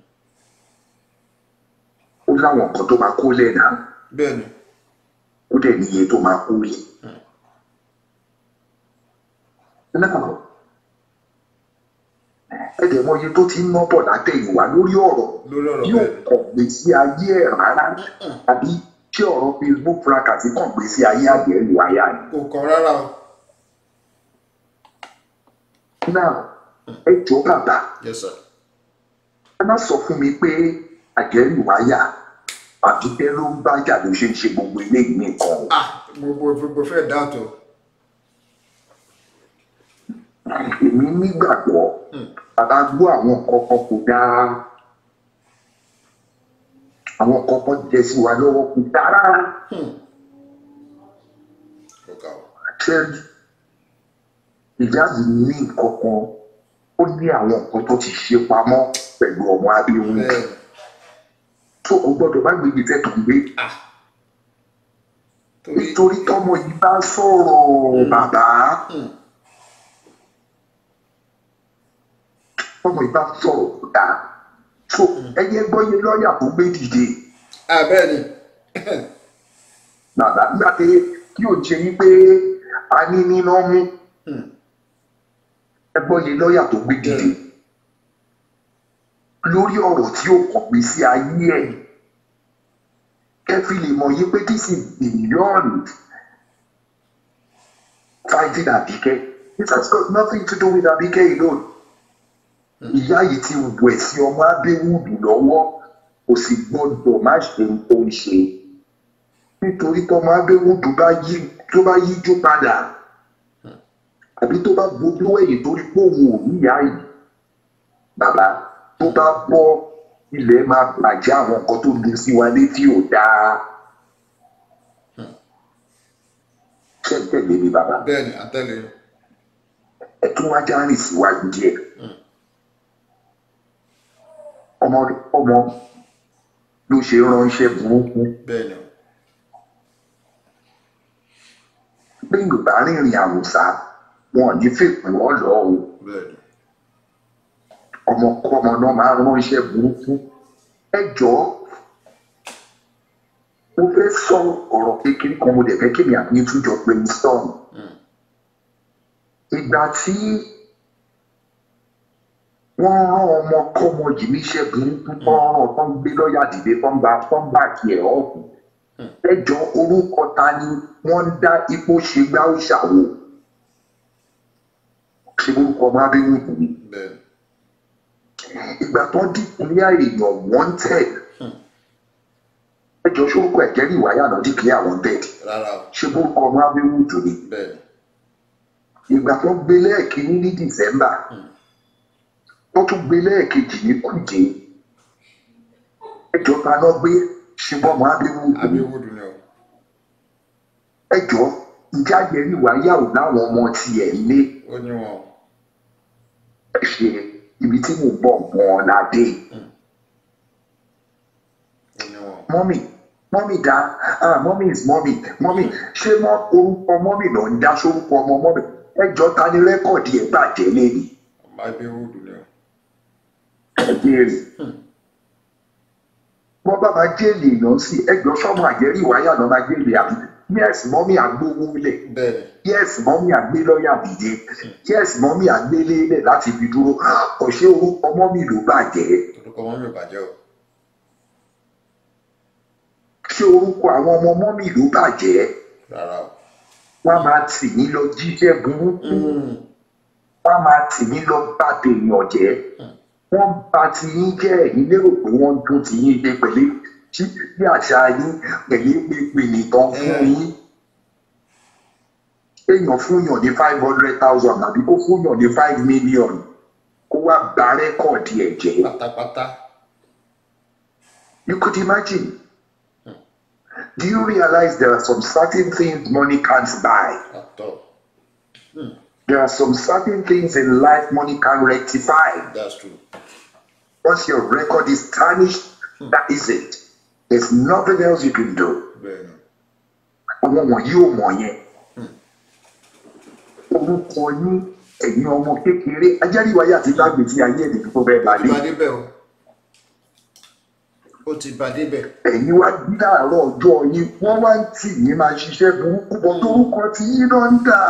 ó láwọn nǹkan tó máa kólẹ̀ náà
bẹ́ẹ̀ ni
ó dẹ̀ ní iye tó máa kólẹ̀. náà ẹ dẹ̀ mọ̀ iye tó ti ná bọ̀ látẹ̀yìnwá lórí ọ̀rọ̀
lórí ọ̀rọ̀
yóò
bẹ́ẹ̀ ni
kàn gbé sí ayé ẹ̀ rárá àbí tí ọ̀rọ̀ Facebook fracas kàn gbé sí ayé àgbẹ̀rù àyà ni.
kò kàn rárá o.
náà ẹ jọ bàbá
yes sir.
ẹ má sọ fún mi pé àjẹrù àyà àbíkẹ́ ló ń bá jà ló ṣe ń ṣe gbogbo eléyìí nìkan o.
ah gbogbo gbogbo fẹ́ dáàtò
èmi nígbàgbọ́ bàbá gbọ́ àwọn kọ̀ọ̀kan kò dáa àwọn kọ̀ọ̀kan jẹ sí wa lọ́wọ́ kò dáa rárá
kò kà ó.
tẹ́lẹ̀ ìyá yìí ní nǹkan kan ó ní àwọn nǹkan tó ti ṣe pamọ́ pẹ̀lú ọmọ abirùn
bẹ́ẹ̀ ni
tó o gbọ́dọ̀ má gbé ibi tẹ́ tó ń gbé
ah torí
nítorí tọ́mọ yìí bá sọ̀rọ̀ bàbá
Mm,
tọ́mọ yìí bá sọ̀rọ̀ kò dáa tó ẹyẹ gbọ́yé lọ́ọ̀yà tó gbé dìde
ah bẹ́ẹ̀ ni
bàbá nígbà tí kí o ṣe yí pé a ní níná mú
Mm,
ẹgbọ́n yìí lọ́ọ̀yà tó gbé dìde lórí ọ̀rọ̀ tí ó kàn gbé sí ayé ẹ̀ kẹfì lè mọ̀ yí pé this is beyond fighting Abike it has got nothing to do with Abike alone ìyá yìí ti wẹ̀ sí ọmọ abéwùdù lọ́wọ́ kò sì gbọ́dọ̀ má ṣe ohun tó ń ṣe nítorí tọmọ abéwùdù bá yí tó bá yíjú padà àbí tó bá gbójú ẹ̀yìn torí pé òun ò ní ìyá yìí bàbá tó bá bọ́ ilẹ̀ máa bàjẹ́ àwọn nǹkan tó lu sí wa létí ò dáa ṣé ń tẹ̀lé mi bàbá
bẹ́ẹ̀ ni àtẹ̀lé
ẹ tún wá já rìn síwájú díẹ̀ ọmọ ọmọ ló ṣe ránṣẹ́ burúkú
bẹ́ẹ̀ ni
pé yorùbá rìnrìn àwòsá wọn ò ní fèpè wọn lọ o
bẹ́ẹ̀ ni
ọmọkọ́mọ náà máa ránṣẹ́ burúkú ẹ jọ̀ọ́ mo fẹ́ sọ ọ̀rọ̀ kékeré kan mo dẹ̀ fẹ́ kémi àbí túnjọ pé mi sọ̀rọ̀ ìgbà tí wọ́n rán ọmọ kọ́mọ yìí níṣẹ́ burúkú tó ń rán tó ń gbé lọ́ọ̀yà dìde tó ń gba tó ń bá kí ẹ̀ ọ̀hún ẹjọ́ orúkọ ta ni wọ́n ń dá ipò ṣe gbá òṣàwò ṣe orúkọ ọmọ abẹ́wò yìí
bẹ́ẹ̀ ni
ìgbà tó ń dìpínlẹ̀ èèyàn wanted ẹjọ́ sórúkọ ẹ̀jẹ̀ ní ìwáyà náà dìpínlẹ̀ wanted
rárá o
ṣe orúkọ ọmọ abẹ́wò yìí ni
bẹ́ẹ̀ ni
ìgbà tó gbé lẹ́ẹ̀kínní ní december wọ́n tún gbé lẹ́ẹ̀kejì ní kùjé ẹjọ́ ta náà gbé ṣùgbọ́n ọmọ abẹ́wò yìí
abíwúdù ni o
ẹjọ́ ìjà yẹrí wáyà ò láwọn ọmọ tiẹ̀ lé
ó ní wọn o
ẹ ṣe ibi tí mo bọ̀ gan-an la dé
ó ní wọn o
mọ́mì mọ́mì dá ah mọ́mì is mọ́mì mọ́mì ṣé mọ́ orúkọ mọ́mì náà ń dá sórúkọ ọmọ mọ́mì ẹjọ́ ta ni rẹ́kọ̀dì ẹ̀ bàjẹ́ lẹ́nu
ọmọ abíwúdù ni o
ẹ béèrè wọ́n bá máa jẹ́lì èèyàn sí ẹjọ́ sọ́mọ àjẹrí wáyà náà máa jẹ́lì àbí yes mọ́mì àgbówó lẹ̀
bẹ́ẹ̀ ni
yes mọ́mí àgbé lọ́ọ̀yà dìde yes mọ́mí àgbé lélẹ̀ láti fi dúró ọ̀ṣẹ́ orúkọ mọ́mí ló bàjẹ́
orúkọ wọn mi ò bàjẹ́ o
ṣé orúkọ àwọn ọmọ mọ́mí ló bàjẹ́
rárá o
wọ́n á máa tì mí lọ jíjẹ́ burúkú wọ́n á máa tì mí lọ bá tèèyàn jẹ́ wọ́n bá ti yín jẹ́ ẹ̀yin lérò pé wọ́n dún ti yín dé pẹ̀lú tí bí àṣà yín pẹ̀lú pépè nìkan fún yín èèyàn fúnyàn ní five hundred thousand àbí kó fúnyàn ní five million kó wá gba rẹ́kọ̀dì ẹ̀ jẹ́.
pátápátá
You could imagine. Do you realize there are some certain things money can't buy?
àtọ
There are some certain things in life money can rectify.
that's true
Once your record is tarnished, that is it. There's nothing else you can do.
bẹ́ẹ̀ ni
Àwọn wọ̀nyí ò mọ̀ yẹn. Orúkọ yín ẹ̀yin ọmọ kékeré ajáríwáyé àti lágbèjì ayé ẹ̀dẹ̀ tó fẹ́ bá
ó ti
dé.
bá débẹ̀ o ó ti bá débẹ̀
ẹ̀yin wá bí láàárọ̀ ọjọ́ yín wọ́n wá ń tì yín máa ṣiṣẹ́ burúkú bọ́ torúkọ tí yín náà ń dà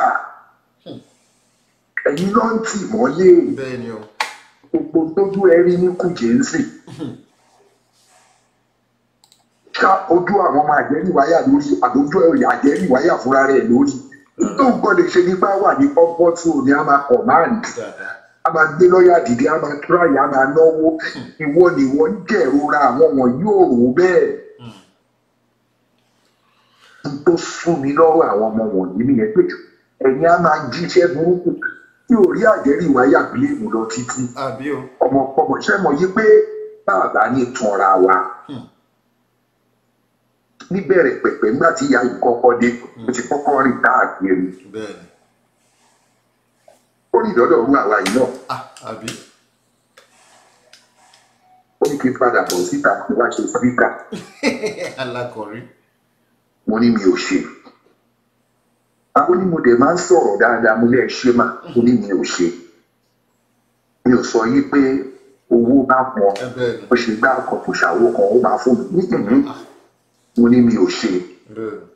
ẹ̀yin náà ń tì mọ́lé
bẹ́ẹ̀ ni o
gbogbo tójú ẹ rí ní kùjẹ́ ń sìn ká ojú àwọn ọmọ àjẹríwáyà lórí àdójú ẹ̀rọ àjẹríwáyà fúnra rẹ̀ lórí tó ń gbọ́dọ̀ ṣe nípa wà ní kọ́ńpọ́tù ni a máa command
dáadáa
a máa gbé lọ́ọ̀yà dìde a máa tíráyà a máa náwó ìwọ ni wọ́n ń jẹ̀rora àwọn wọ̀nyí ò rò bẹ́ẹ̀ n tó sún mi lọ́rọ̀ àwọn ọmọ wọ̀nyí nìyẹn pé ẹ̀yin á máa jíṣẹ́ burúkú tí ò rí àjẹrí ìwáyà bíléèmù lọ títí
àbí o
ọmọkọmọ ṣe mọ̀ yí pé bàbá ní tanra wa níbẹ̀rẹ̀ pẹ̀pẹ̀ nígbà tí ìyá yìí kọ́kọ́ dé ó ti kọ́kọ́ rìn káàkiri
bẹ́ẹ̀ ni
ó rìn lọ́dọ̀ rú àwa yìí náà
ah àbí
ó ní kí n padà bọ̀ síta kí n wá ṣe síríkà
alákọ̀rí
mo ní mi ò ṣe àwọn onímọ̀dé máa ń sọ̀rọ̀ dáadáa mo ní ẹ ṣe mà mo ní mi ò ṣe mi ò sọ yí pé owó bá pọn
ẹ bẹ́ẹ̀ ni
ó ṣe gbá ọkọ̀ kò ṣàwó kan ó máa fún mi nítorí mo ní mi ò ṣe
bẹ́ẹ̀ ni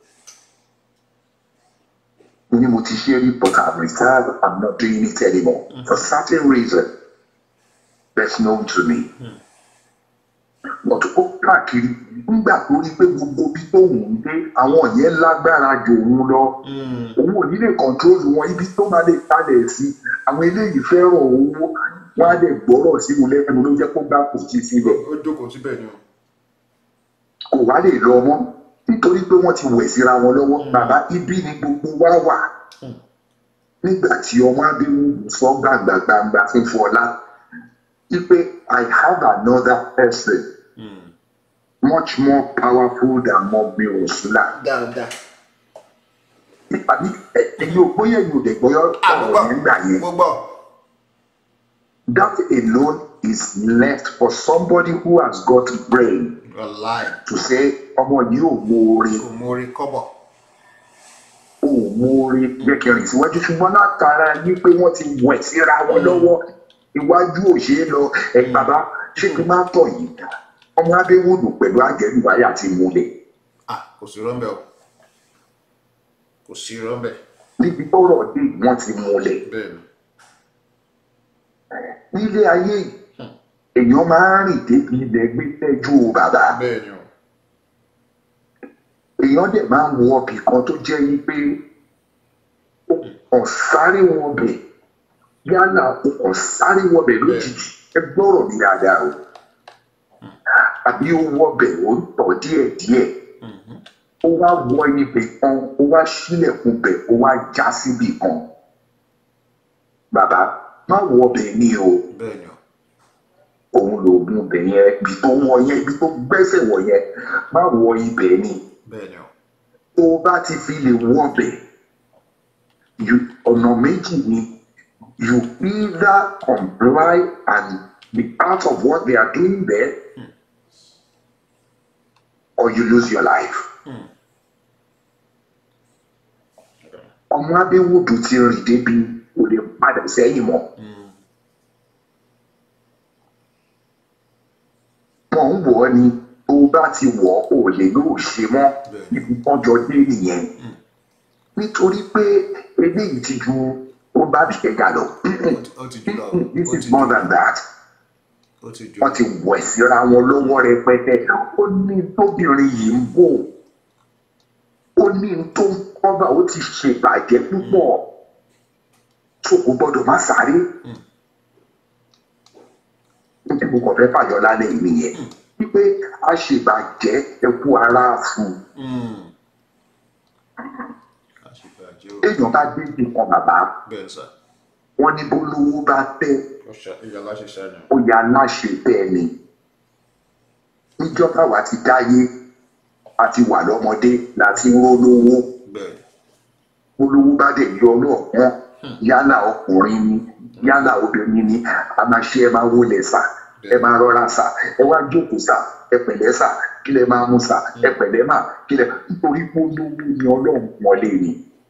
mo ní mo ti ṣe rí but I'm retired I'm not doing it anymore for certain reason best known to me but ó káàkiri nígbà tó rí pé gbogbo bí tóun ń dé àwọn yẹn lágbára jù òun lọ òun ò ní lè kọ̀ntrólù wọn ibi tó máa lè kalẹ̀ sí àwọn eléyìí fẹ́ràn owó wọn á lè gbọ́rọ̀ sí wọn lẹ́nu ló jẹ́ kó gbá kò sí sílẹ̀
ó jókòó síbẹ̀ ni o
kò wá lè lọ mọ́ nítorí pé wọ́n ti wẹ̀ síra wọn lọ́wọ́ bàbá ibi ni gbogbo wa wà nígbà tí ọmọ abẹ́wò sọ gbàgbàgbàgbà fún Fọlá wípé I have another person much more powerful than Mọ́mì Rọ̀ṣúlà
dáadáa
àbí ẹ̀yin ò bóyá ẹ̀yin ò dẹ̀ gbọ́yọ́
àgbọ̀
ọ̀rọ̀ nígbà yẹn
gbogbo
that alone is left for somebody who has got brain
wàláì
to say ọmọ yìí ò mú orin
kò mórí kọ́bọ̀
ò mú orin jẹ́ kí n rìn síwájú ṣùgbọ́n látara ní pé wọ́n ti wẹ̀ síra wọn lọ́wọ́ iwájú ò ṣeé lọ ẹ̀ bàbá ṣé kí n má tọ̀ yìí ọmọ abẹ́wòdù pẹ̀lú àjẹrìwáyà ti múlẹ̀
ah kò sí rọ́ńbẹ́ o kò sí rọ́ńbẹ́
níbi tọ́rọ̀ dé wọ́n ti múlẹ̀
bẹ́ẹ̀ ni
nílé ayé yìí èèyàn máa ń rìn débi ilẹ̀ gbé tẹ́jú o bàbá
bẹ́ẹ̀ ni o
èèyàn dẹ̀ máa ń wọ ọbì kan tó jẹ́ yí pé ó kàn sáré wọn bẹ̀ yálà ó kàn sáré wọn bẹ̀ lójijì ẹ gbọ́rọ̀ mi dáadáa o àbí ó wọ bẹ̀ ó ń tọ̀ díẹ̀díẹ̀ ó wá wọ ibẹ̀ kan ó wá sílẹ̀kùn bẹ̀ ó wá já síbì kan bàbá má wọ bẹ̀ ní o
bẹ́ẹ̀ ni o
òun lòògùn bẹ̀ yẹn ibi tó wọ yẹn ibi tó gbẹ́sẹ̀ wọ̀ yẹn má wọ ibẹ̀ ni
bẹ́ẹ̀ ni o
tó o bá ti fi lè wọbẹ̀ you- ọ̀nà méjì ni you either comply and be part of what they are doing there or you lose your life. ọmọ abẹ́wòdù ti rìn débi kò lè padà sẹ́yìn mọ́. wọ́n ń wọ̀ ọ́ ni tó o bá ti wọ̀ ọ́ ò lè lóò ṣe mọ́
Bẹ́ẹ̀ni.
ibi kan jọ dé nìyẹn nítorí pé eléyìí ti ju ó bá bìkẹ́gà lọ
ó ti- ó ti jù lọ
this
ó
is
ti
more
jù
than that
ó ti jù
wọ́n ti wẹ̀ síra wọn lọ́wọ́ rẹpẹtẹ ó ní tóbìnrin yìí ń bò ó ní tó ń kọ́bà ó ti ṣèbàjẹ́ púpọ̀ tó kò gbọ́dọ̀ má sáré níbi mo kàn fẹ́ fàyọ lálẹ́ yìí nìyẹn wípé a ṣèbàjẹ́ ẹkú ara fún un
àṣìbàjẹ́ o
téèyàn bá dé nìkan bàbá
bẹ́ẹ̀ sà
wọn ní bólówó bá tẹ́
ó ṣe ìyá aláṣẹ ṣáà
ó yà láṣẹ bẹ́ẹ̀ ni níjọ́ táwa ti dáyé àti wà lọ́mọdé láti ń rólówó
bẹ́ẹ̀
olówó bá dẹ̀ yọ ọlọ́ọ̀kan yálà ọkùnrin ni yálà obìnrin ni a máa ṣe ẹ máa wọlé sà ẹ máa rọra sà ẹ wá jókòó sà ẹ pẹ̀lẹ́ sà kí lẹ máa mú sà ẹ pẹ̀lẹ́ mà kí lẹ nítorí pé olówó ni ọlọ́run wọlé ni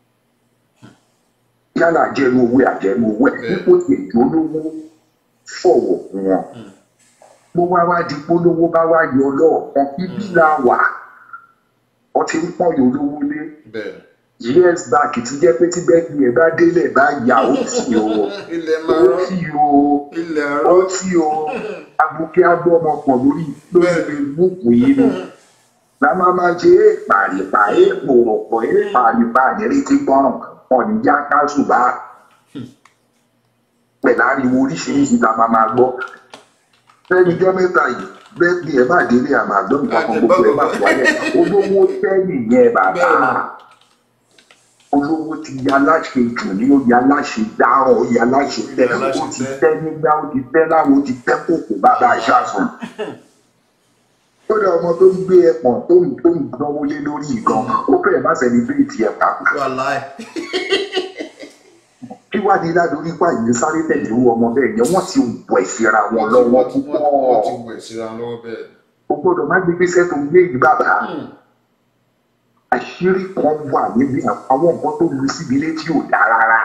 yálà àjẹnu owó àjẹnu owó ẹ dípò tí èdè olówó fọwọ́ fún wọn bó wá wá di polówó bá wá yọ ọlọ́ọ̀kan ibi la wà ọtí ń pọ̀ yọ olówó lé
bẹ́ẹ̀
years back ti jẹ́ pé tí bẹ́ẹ̀ni ẹ̀ bá délẹ̀ bá yà ó tì o
ilẹ̀
ó
máa rọ́
tì o
ilẹ̀
ó
rọ́
tì o abuké agbọ́mọpọ̀ lórí lórí facebook yìí ni lámà máa ṣe é pàrìpà é pòròpọ̀ é pàrìpà nírètí gbọ́ràn ọ̀nìjà káṣù bá pẹ̀lú ariwo oríṣiríṣi la máa máa gbọ́ lẹ́yìnjọ́ mẹ́ta yìí bẹ́ẹ̀ni ẹ̀ bá délé àmà àgbọ̀n nǹkan kan gbogbo ẹ̀ bá wáyé olówó tẹ́lì yẹn bàbá olówó ti ya láṣẹ jù ní ó ya láṣẹ dáràn ó ya láṣẹ tẹ
Ya láṣẹ
ó ti
tẹ́.
tẹ nígbà ó ti tẹ láwọn ó ti tẹ kòkò bàbá àṣàsùn kódà ọmọ tó ń gbé ẹpọ̀n tó ń tó ń gbọ́wọ́ lé lórí ìgan ó fẹ́ẹ̀ má sẹlẹbírìtì ẹ̀ pàpà
wàláì
kí wàá ní ládùúgbò nípa ìlú sáré tẹ̀lé irú ọmọ bẹ́ẹ̀ yẹn wọ́n ti wẹ̀ síra wọn lọ́wọ́
wọ́n ti
púpọ̀
wọ́n ti wẹ̀ síra lọ́wọ́ bẹ́ẹ̀
o gbọ́dọ̀ má gbé gbèsè tó ń gbé yìí bàbá àṣírí kan wà níbi àwọn nǹkan tó lu síbi létí ò dá rárá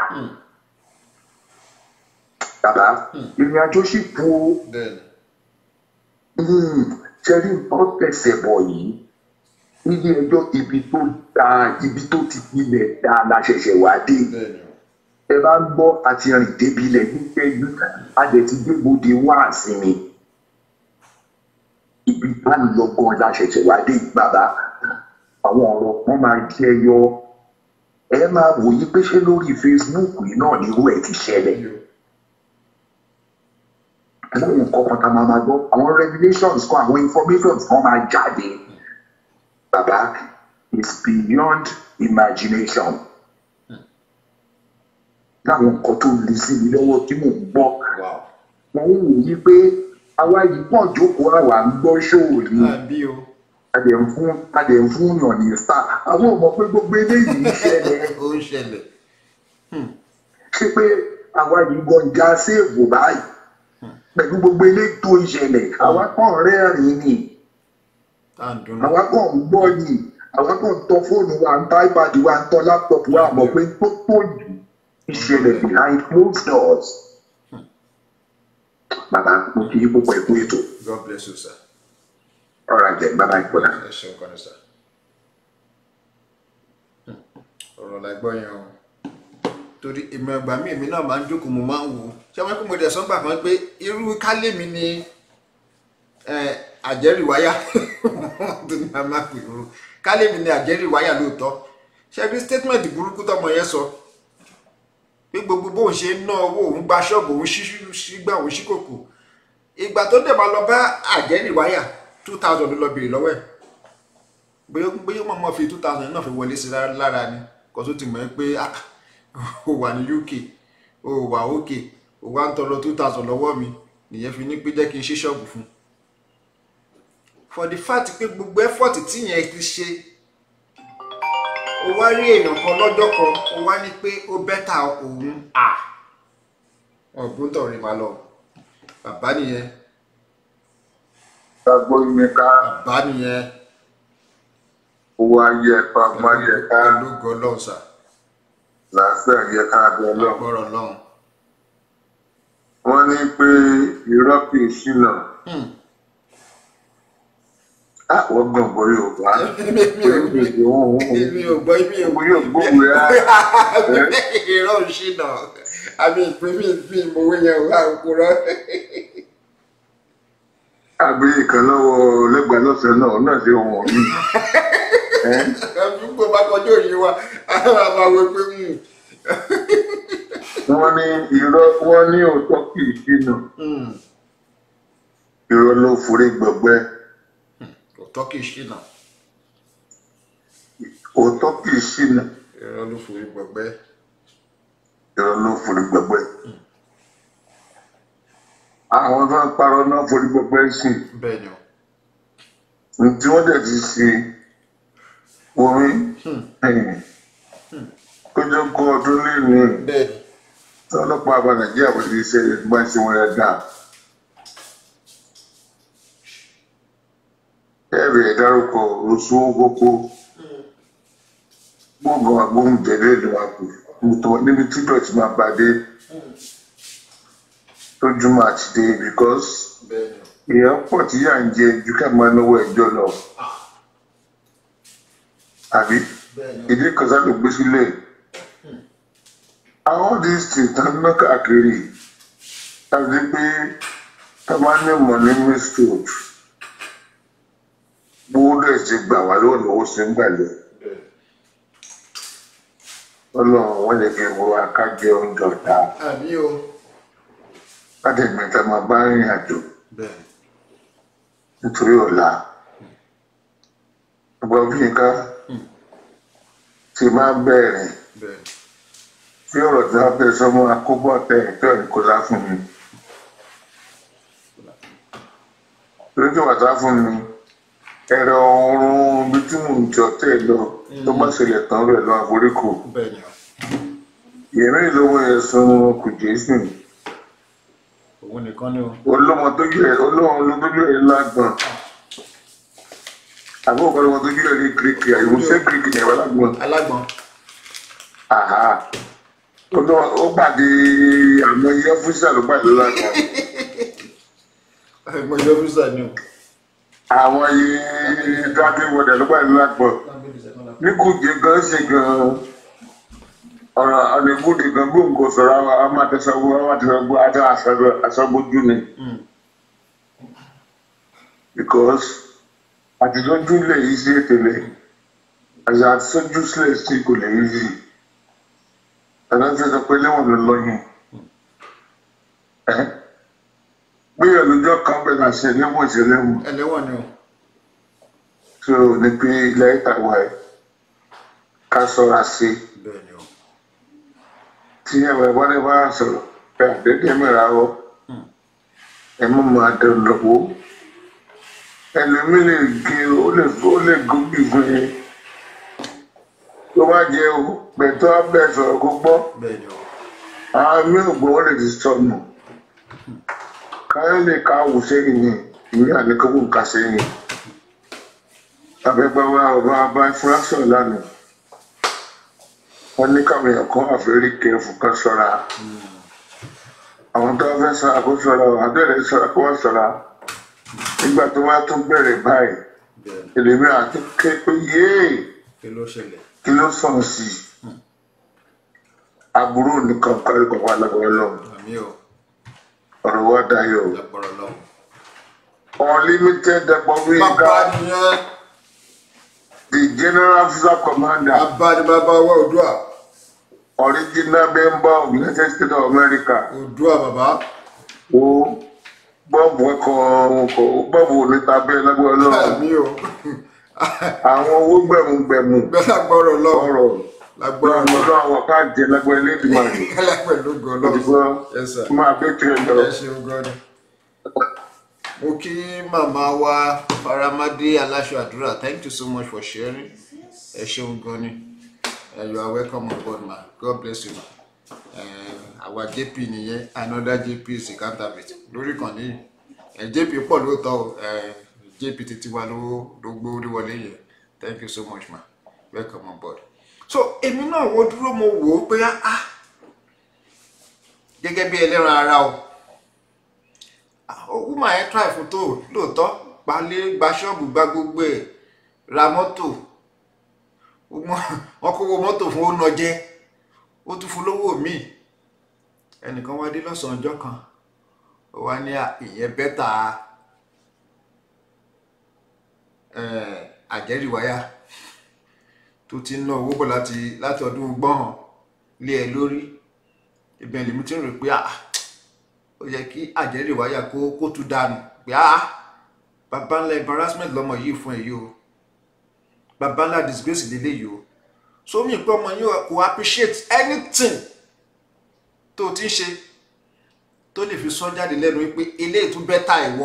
bàbá ìrìn àjò sì kú o
bẹ́ẹ̀
Hmm, ṣẹ́rí nǹkan tẹ̀sẹ̀ bọ̀ yìí nílé ẹjọ́ ibi tó da ibi tó ti pilẹ̀ da la ṣẹ̀ṣẹ̀ wá dé
ni bẹ́ẹ̀ ni o
ẹ bá ń gbọ́ àti rìn débi ilẹ̀ nígbẹ́jú adẹ̀ ti gbégbóde wá àsinmi ibi tá ń lọ gan la ṣẹ̀ṣẹ̀ wá dé yìí, bàbá àwọn ọ̀rọ̀ kan máa jẹ́ yọ ẹ máa wòye pé ṣé lórí Facebook yìí náà ni irú ẹ̀ ti ṣẹlẹ̀
Yóò.
láwọn nǹkan kan tá a máa máa gbọ́ àwọn revelations kan àwọn informations kan máa jáde bàbá is beyond imagination. láwọn nǹkan tó le sí mi lọ́wọ́ tí mò ń gbọ́
wow
wọn ń wò yí pé àwa yìí pọ̀ jókòó àwa ń gbọ́ ṣòwò ni
àbí o
adẹ̀ ń fún adẹ̀ ń fún yàn ní star àwọn ò mọ̀ pé gbogbo eléyìí ń ṣẹlẹ̀
ó ń ṣẹlẹ̀
ṣé pé àwa yìí gan já séèvù báyìí pẹ̀lú gbogbo eléyìí tó ń ṣẹlẹ̀ àwa kàn rẹ́rìn-ín ni
tá à ń dunnú
àwa kàn ń gbọ́ ni àwa kàn ń tọ fóònù wa ń tọ́ ipad wa ń tọ́ laptop wa mọ̀ pé tó tó yìí ìṣẹ̀lẹ̀ behind closed doors. bàbá mo kì í púpọ̀ ẹ̀kú ètò
god bless you sir
ọ̀rọ̀ àjẹ́ bàbá ìpọ̀dà.
ẹ ṣeun kan ní sir ọ̀rọ̀ la gbọ́ yẹn o torí ìmọ̀ ẹgbà mi èmi náà máa ń jókòó mo máa ń wò ó ṣé wọ́n kí mo dẹ̀ sọ́gbà kan pé irú kálé mi ni eh, àjẹ́rìíwáyà tó ní a máa pè é kálé mi ni àjẹ́rìíwáyà lóòótọ́ ṣe bí statement burúkú tọmọ yẹn sọ pé gbogbo bóun ṣe ń ná owó òun gba ṣọ́ọ̀bù òun ṣígbà òun ṣí kòkò ìgbà tó dẹ̀ máa lọ bá àjẹ́rìíwáyà two thousand ló lọ bèrè lọ́wọ́ ẹ̀ bóyá bóyá mọ̀ mọ́ fi two thousand náà fi wọlé sí lára lára ni kò tó ti mọ̀ ẹ́ pé ah, o wà ní UK o wà òkè o wá ń tọrọ two thousand lọ́wọ́ mi nìyẹn fi ní pé jẹ́ kí n ṣí ṣọ́ọ̀bù fún un for the fact pé gbogbo effort tí yẹn ti ṣe o wá rí èèyàn kan lọ́jọ́ kan o wá ní pé ó bẹ́tà òun à ọ̀gbọ́n tọ̀rí máa lọ bàbá nìyẹn
gbàgbọ́ mi ká
bàbá nìyẹn
owó ayé ẹ̀fọ́ àgbọ̀n ayé ká
ológo ọlọ́run sà
làásìá ayé ká abẹ́ ọlọ́run.
gbọ́rọ̀ ọlọ́run
wọ́n ní pé irọ́ kì í ṣìnà. àwọn gbọ̀ngbọ̀n yorùbá
mi ò mi ò gbọ́ mi ò
Mo yóò gbóhùn rẹ̀
irọ́ ń ṣìnà àmì ìpín mi mi ìmọ̀wé yẹn ò wá òkúrọ́
àbí ìkan lọ́wọ́ lẹ́gbàá lọ́sẹ̀ náà náà ṣe wọ̀n mí.
àdúgbò bá kọjú òye wa àwọn àbáwọ̀ pé
wọ́n ní irọ́ wọ́n ní òótọ́ kì í ṣìnà irọ́ ló forí gbọgbẹ́
òótọ́ kì í ṣìnà
òótọ́ kì í ṣìnà
irọ́ ló forí gbọgbẹ́
irọ́ ló forí gbọgbẹ́. àwọn tó ń parọ́ náà forí gbọgbẹ́ sí
bẹ́ẹ̀ ni o
ní tí wọ́n dẹ̀ ti ṣe orí kójọ kó ọdún lẹ́nu
bẹ́ẹ̀ ni
tí ọlọ́pàá àbá nàìjíríà bó ti ṣe bá ṣe wọn rẹ̀ dáa. ẹ̀rẹ̀ dárúkọ oṣù kókó gbọ̀ngàn agbóhùn jẹ̀dẹ̀ ìlú àpò nítorí níbi tí dọ̀tí máa bá dé lójúmọ́ àti dé because
bẹ́ẹ̀ ni o
èèyàn pọ̀ tí yà ń jẹ ju ká máa náwó ẹjọ́ lọ àbí
bẹ́ẹ̀ ni o
ìdí kan sáà ló gbé sílẹ̀ àwọn these things tá ná káàkiri tàbí pé tá a máa ní mọ̀ ní mistroad gbówó dẹ̀ ti gbà wá lọ́wọ́ lọ́wọ́ sí ń gbàlẹ̀
bẹ́ẹ̀
ọlọ́run wọ́n lè fi wo akájẹ oúnjẹ ọ̀tá
àbí o
láti ẹ̀gbìn tá a máa bá rìn àjò
bẹ́ẹ̀
nítorí ọ̀la ọgbọ́n bí nǹkan ti máa bẹ̀rẹ̀
bẹ́ẹ̀
tí ọ̀rọ̀ tí wọ́n fẹ́ sọmọ akóbọ̀ tẹ̀ ẹ̀tọ́ ìkọlá fún mi. torí tí wọ́n sá fún mi ẹ̀rọ oorun bí tí mò ń jọ tẹ̀ lọ tó bá ṣẹlẹ̀ tán rẹ̀ lọ àforíkò.
bẹ́ẹ̀ ni o
ìyẹ̀mí ìlówó yẹn sun kò jésù
òun nìkan ni o
olómọ tó yẹ olóhùn ló tójú ẹ̀ lágbọ̀n àbúrò kan lọ́mọ tó yẹ ní gíríkì àìwòsàn gíríkì yẹn wà lágbọ̀n.
alágbọ̀n
Àhá. Ó lọ- ó gbàdé àmọ́ iye ọ́fíìsì ló gbàdé lágbọ̀n.
mo yọ fúsà ni o
àwọn iye driving model ló gbàdé lágbọ̀n. ní kùjẹ gan ṣe gan ọ̀rọ̀ ọ̀nẹ́gùdì gan gbòǹgò sọ̀rọ̀ àwọn amátẹ́sọ̀gbò amátẹ́sọ̀gbò àti aṣọ́gbójú ni because àtijọ́jú lè yí sí ètèlè àti àtisọ́jú sílẹ̀ sí kò lè yí sí ẹ̀rọ ti sọ pé lẹ́wọ̀n ló lọ́yìn ẹ́ gbéyàwó lójọ́ kan bẹ̀rẹ̀ àṣẹ lẹ́wọ̀n ìṣẹ̀lẹ̀wọ̀n
ẹlẹ́wọ̀n ni o
tó ní pé ilẹ̀ ìtàwọ̀ ẹ̀
ká ṣọ́ra sí i
bẹ́ẹ̀ ni o
tí ẹ̀wọ̀ ẹ̀wọ́n lè bá sọ̀rọ̀ pé àdédé mìíràn wọ ẹ mú máa dán lọ́wọ́ ẹlòmí lè gé ó lè ó lè gómìn fún yín tó bá jẹ o pẹ̀tọ́ abẹ́ sọ̀rọ̀ kó gbọ́
bẹ́ẹ̀ ni o
àwọn mi ò gbọ́ wọ́n lè ti sọnù káyọ̀ lè ka wù sẹ́yìn ni ìyá àníkọ́kù ká sẹ́yìn abẹ́gbẹ́wá ọba abá fúrásọ̀ lánàá wọ́n ní káwọn èèyàn kan àfẹ́rí kẹfù kan ṣọ́ra àwọn tó wá fẹ́ ṣọ́ra kó ṣọ́ra o àbẹ̀rẹ̀ ṣọ́ra kó wá ṣọ́ra nígbà tó wá tó bẹ̀rẹ̀ báyìí
bẹ́ẹ̀ ni
èlèmí àti ké pé yéè
kí ló ṣẹlẹ̀
kí ló sàn sí i aburú nìkan kárí kan wà lágbára lọ́wọ́
àmì o
ọ̀rọ̀ wa dayọ̀ o.
lágbára lọ́wọ́.
unlimited
bàbá
Dẹ̀pọ̀wéga
nìyẹn
the general officer commander
bàbá ni bàbá wa Oòduà
original member of United States of America
Oòduà bàbá
ó bọ́ọ̀bù ọkọ̀ ọkọ̀ bọ́ọ̀bù oníta bẹ́ẹ̀ lágbára lọ́wọ́
àmì o
àwọn owó gbẹ̀mùgbẹ̀mù
bẹ́ẹ̀ lágbára lọ́wọ́
ọ̀rọ̀
lágbára
gbọ́dọ̀
lọ́wọ́
lọ́dọ̀ àwọn káàdì lágbára elédìmọ̀ rẹ̀
ẹlẹ́pẹ̀ ló gan
òdìgbò
lọ́wọ́ yes sir
máa bẹ́ tirẹ̀ lọ.
ẹ ṣeun gan ni. mo kí màmá wa faramade aláṣọ àdúrà thank you so much for sharing ẹ ṣeun gan ni Eh, you are welcome on board ma god bless you ma Eh, àwa jp nìyẹn another jp is a counterfeit lórí kan ní ẹ jp pọ̀ lóòótọ́ o Eh, jp títí wa ló ló gbórí wọlé yẹn thank you so much ma welcome on board so èmi náà wo dúró mo wò ó pé ah gẹ́gẹ́ bí ẹlẹ́ran ara o owó máa ẹ́ try fún tó lóòótọ́ gbalé gba ṣọ́ọ̀bù gba gbogbo ẹ̀ ra mọ́tò wọ́n kówó mọ́tò fún ó nọjẹ́ ó tún fún lówó míì ẹnìkan wá dé lọ́sàn-án ọjọ́ kan ó wá ní à, ìyẹn bẹ́tà eh, àjẹ́rìíwáyà tó ti ń ná owó bọ̀ láti láti ọdún gbọ́n lé ẹ lórí ibẹ̀ lèmi ti ń rò pé ah ó yẹ kí àjẹ́rìíwáyà kó kó tún dànù pé ah baba ńlá embarrassment lọmọ yìí fún ẹ yìí o baba ńlá disgrace lélẹ̀ yìí o so mi pé ọmọ yìí kò appreciate anything tó o ti ń ṣe tó lè fi sọ jáde lẹ́nu wípé eléyìí tún bẹ́tà ìwọ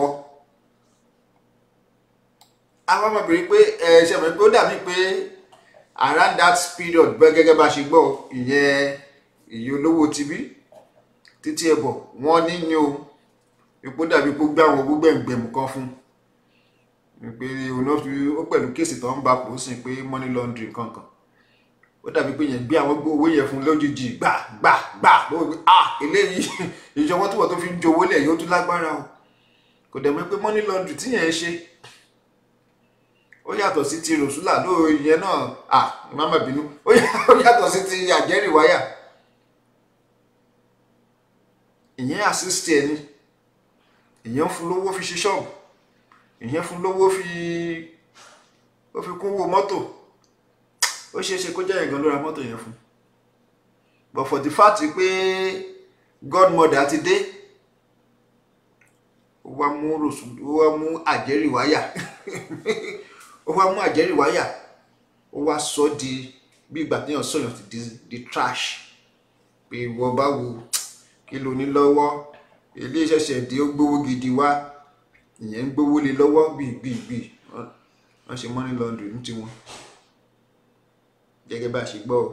àwọn ọmọbìnrin pé ẹ ṣe mọ̀ pé ó dàbí pé around that period bẹ́ẹ̀ gẹ́gẹ́ bá ṣe gbọ́ o, ìyẹn ìyẹn olówó tibí títí ẹbọ wọn ní ní o ipò dàbí pé ó gbé àwọn owó gbẹ̀ngbẹ̀mù kan fún un pé òun náà fi ó pẹ̀lú kéèsì tó ń bá pò ó sìn pé money laundry kankan ó dàbí pé yẹn gbé àwọn owó yẹn fún un lójijì gbà gbà gbà ló wí pé ah eléyìí ìjọba tó wọ̀ tó fi ń jowó lẹ̀ yóò tún lágbára o kò dẹ̀ mọ̀ pé money laundry tí yẹn ń ṣe ó yàtọ̀ sí ti rọ̀ṣúlà lóò yẹn náà ah má má bínú ó yà- ó yàtọ̀ sí ti àjẹ́rìíwáyà ìyẹn assist ẹ ní ìyẹn ń fún lówó fi ṣe ṣọ́ọ̀bù ìyẹn fún lówó fi ó fi kún owó mọ́tò ó ṣeé ṣe kó jẹ́ ìgan ló ra mọ́tò yẹn fún but for the fact pé godmother ti dé ó wá mú rọ̀ṣù ó wá mú àjẹ́rìíwáyà ó wá mú àjẹ́rìíwáyà ó wá sọ di bí ìgbà téèyàn sọ̀yàn ti di di trash pé ìwọ báwo kí ló ní lọ́wọ́ ilé ìṣẹ̀ṣẹ̀ dé ó gbówó gidi wá ìyẹn ń gbówó lé lọ́wọ́ gbìgbìgbì wọ́n ṣe money laundry ní tiwọn gẹ́gẹ́ bá a ṣe gbọ́ o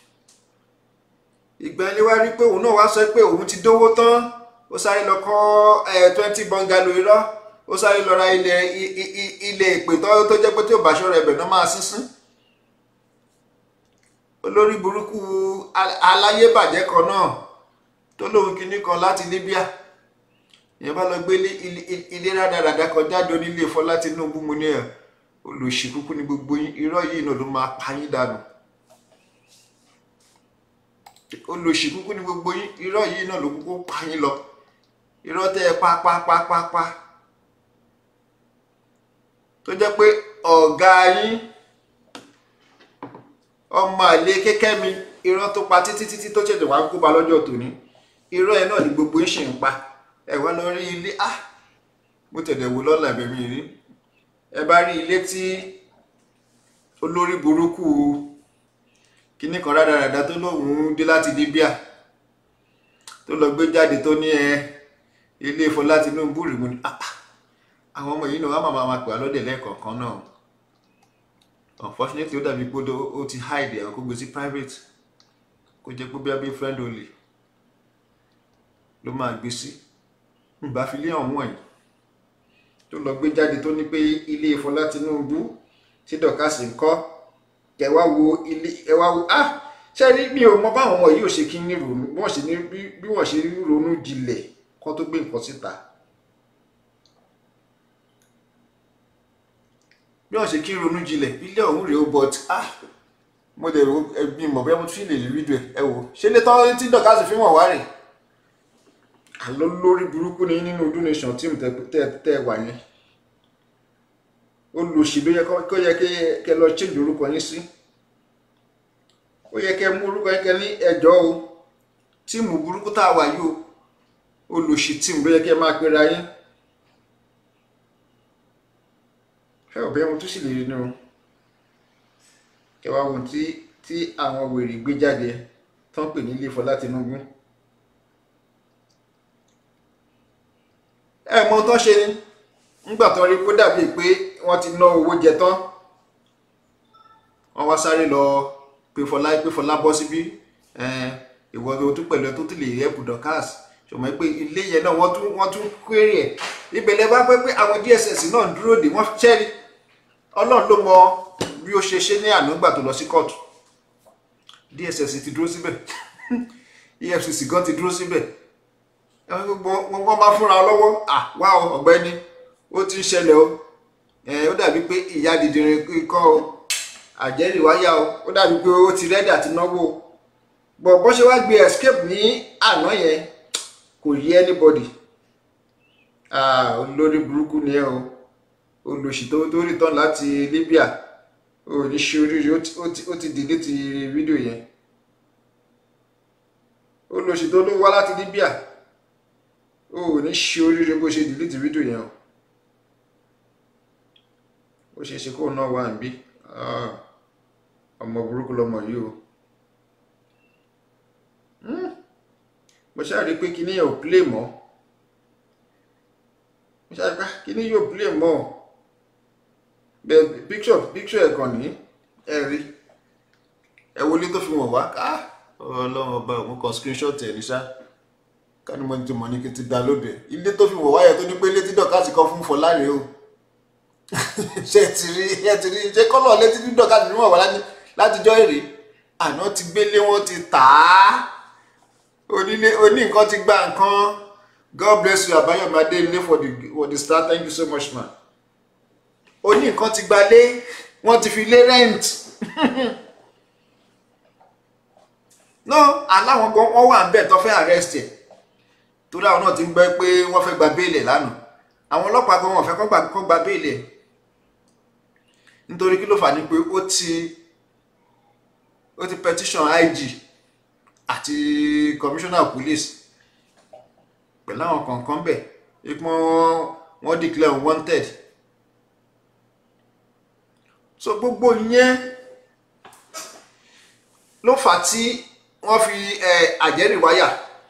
ìgbà ilé wa rí pé òun náà wá sọ pé òun ti dówó tán ó sáré lọ kọ́ ẹ̀ twenty bungalow irọ́ ó sáré lọ ra ilẹ̀ i- i- i- ilẹ̀ ìpè tó tó jẹ́ pé tí ò bá ṣọ́ra ẹ̀bẹ̀ náà máa sínsín olórí burúkú al- aláyébàjẹ́ kan náà tó lóun kinní kan láti Libya ìyẹn bá lọ gbé ilé- ilé ilé rádaràda kan jáde onílé Fọlá Tinubu mu ní ẹ olùsí kúkú ní gbogbo yín irọ́ yìí náà ló máa pa yín dànù olùsí kúkú ní gbogbo yín irọ́ yìí náà ló kúkú pa yín lọ irọ́ tẹ́ ẹ pa pa pa pa pa tó jẹ́ pé ọ̀gá yín ọmọ àlè kékẹ́ mi irọ́ tó pa títí títí tó ṣẹ̀ṣẹ̀ wá ń kóba lọ́jọ́ tòní irọ́ ẹ náà ni gbogbo yín ṣì ń pa ẹ wá lọ rí ilé ah mo tẹ̀lé wo lọ́la ẹ̀bẹ̀ mi rí ẹ bá rí ilé tí olórí burúkú kíní kan rádaràda tó lóun dé láti Libya tó lọ gbé jáde tó ní ẹ ilé Fọlá Tinubu rèé mo ní ah ah, àwọn ọmọ yìí náà wọ́n máa máa pè á lọ́dẹ̀ lẹ́ẹ̀kọ̀ọ̀kan náà unfortunately ó dàbí pé ó dó- ó ti hide ẹ̀ kó gbé sí private kó jẹ́ pé bí abẹ́ friend only ló máa gbé sí ìbá fi lé ọ̀hún wọ̀nyí tó lọ gbé jáde tó ní pé ilé Fọlá Tinubu tí dọ̀kásì ń kọ́ kẹ wá wo ilé ẹ wá wo ah ṣe rí mi ò mọ báwọn ọmọ yìí ò ṣe kí ní ronú bí wọ́n ṣe ní bí bí wọ́n ṣe ronú jinlẹ̀ kó tó gbé nǹkan síta bí wọ́n ṣe kí ronú jinlẹ̀ ilé ọ̀hún rèé o but ah mo dẹ̀ ro ẹbí mọ̀ bẹ́ẹ̀ mo tún lè rí fídíò ẹ̀ ẹ wò ṣé lè tán tí dọ̀kásì fi wọ̀n wá rè àlọ́ lórí burúkú ni ní donation team tẹ tẹ- tẹ wà yẹn olùsí ló yẹ kó kó yẹ kí kẹ lọ change orúkọ yín sí ó yẹ kẹ mú orúkọ yín kẹ ní ẹjọ́ o tíìmù burúkú tá a wà yìí o olùsí tíìmù ló yẹ kẹ máa pera yín ẹ ò bẹ́ẹ̀ mo tún sì lè rí ni o kẹ wá wo tí tí àwọn wèrè gbé jáde tán pè ní ilé Fọlá Tinubu ẹ mọ ohun tán ṣe ni nígbà tó rí kó dàbí pé wọ́n ti ná owó jẹ tán wọ́n wá sáré lọ pé Fọlá pé Fọlá bọ́ síbí ẹn, ìwọ tó tún pẹ̀lú ẹ tó tún lè rí ẹ̀bùn Dorkas ṣùgbọ́n pé ilé yẹn náà wọ́n tún wọ́n tún kéré ẹ̀ ibẹ̀ bá pẹ́ pé àwọn DSS náà ń dúró dè wọ́n ṣẹ́rí Ọlọ́run ló mọ bí ó ṣe ṣe ní àná gbà tó lọ sí kóòtù DSS ti dúró síbẹ̀ EFCC gan ti dúró síbẹ̀ ẹ̀wọ̀n gbogbo wọn bá fúnra wọn lọ́wọ́ à wá o ọ̀gbẹ́ni ó ti ń ṣẹlẹ̀ o ẹ̀ ó dàbí pé ìyá dìdìrín ikọ́ o àjẹ́rìí wáyà o ó dàbí pé ó ti rẹ́dà ti náwó o bọ̀ bó ṣe wá gbé escape ní àná yẹn kò yé anybody ah olórí burúkú ni ẹ o olùsì tó tó return láti Libya ò ní ṣe oríire ó ti- ó ti- ó ti delete fídíò yẹn olùsì tó ló wá láti Libya ó ní ṣe oríire bó ṣe delete fídíò yẹn o ó ṣe é ṣe kóun náà wà níbí Ah, ọmọ burúkú lọmọ yìí o Hmm. mo ṣáà rí i pé kíní yẹn ò play mọ́ mo ṣáà rí i pé kíní yóò play mọ́ bẹ́ẹ̀ picture picture ẹ̀ kàn ní ẹ rí ẹ wọlé tó fi wọ̀n wá ká ọlọ́run ọba òun kan screenshot ẹ̀ ní ṣá ká ní mo ti mọ̀ ní kí n ti dá lóde ilé tó fi wọ̀ wáyà tó ní pé ilé tí dọ̀kásì kan fún Fọlá rèé o ṣe ti rí ṣe ti rí ṣe kọ́lọ̀ létí dídọ̀ káàdì níwọ̀n wá láti- látijọ́ èrè àná ti gbélé wọn ti tà á onílé oní nǹkan ti gba nǹkan God bless you Àbáyọ̀mí Adéyẹlé for the for the start thank you so much man oní nǹkan ti gbalé wọ́n ti fi lé rent no aláwọn kan wọ́n wà ń bẹ̀ tó fẹ́ arrest ẹ̀ torí àwọn náà ti ń gbọ́ pé wọ́n fẹ́ gba béèlì lánàá àwọn ọlọ́pàá gan wọn fẹ́ kó gba kó gba béèlì ẹ̀ nítorí kí ló fà ní pé ó ti ó ti petition IG àti commissioner police pẹ̀lú àwọn kọ̀ọ̀kan bẹ̀ ipò wọ́n declare wanted so gbogbo yẹn ló fà á tí wọ́n fi ẹ̀ àjẹ́rìíwáyà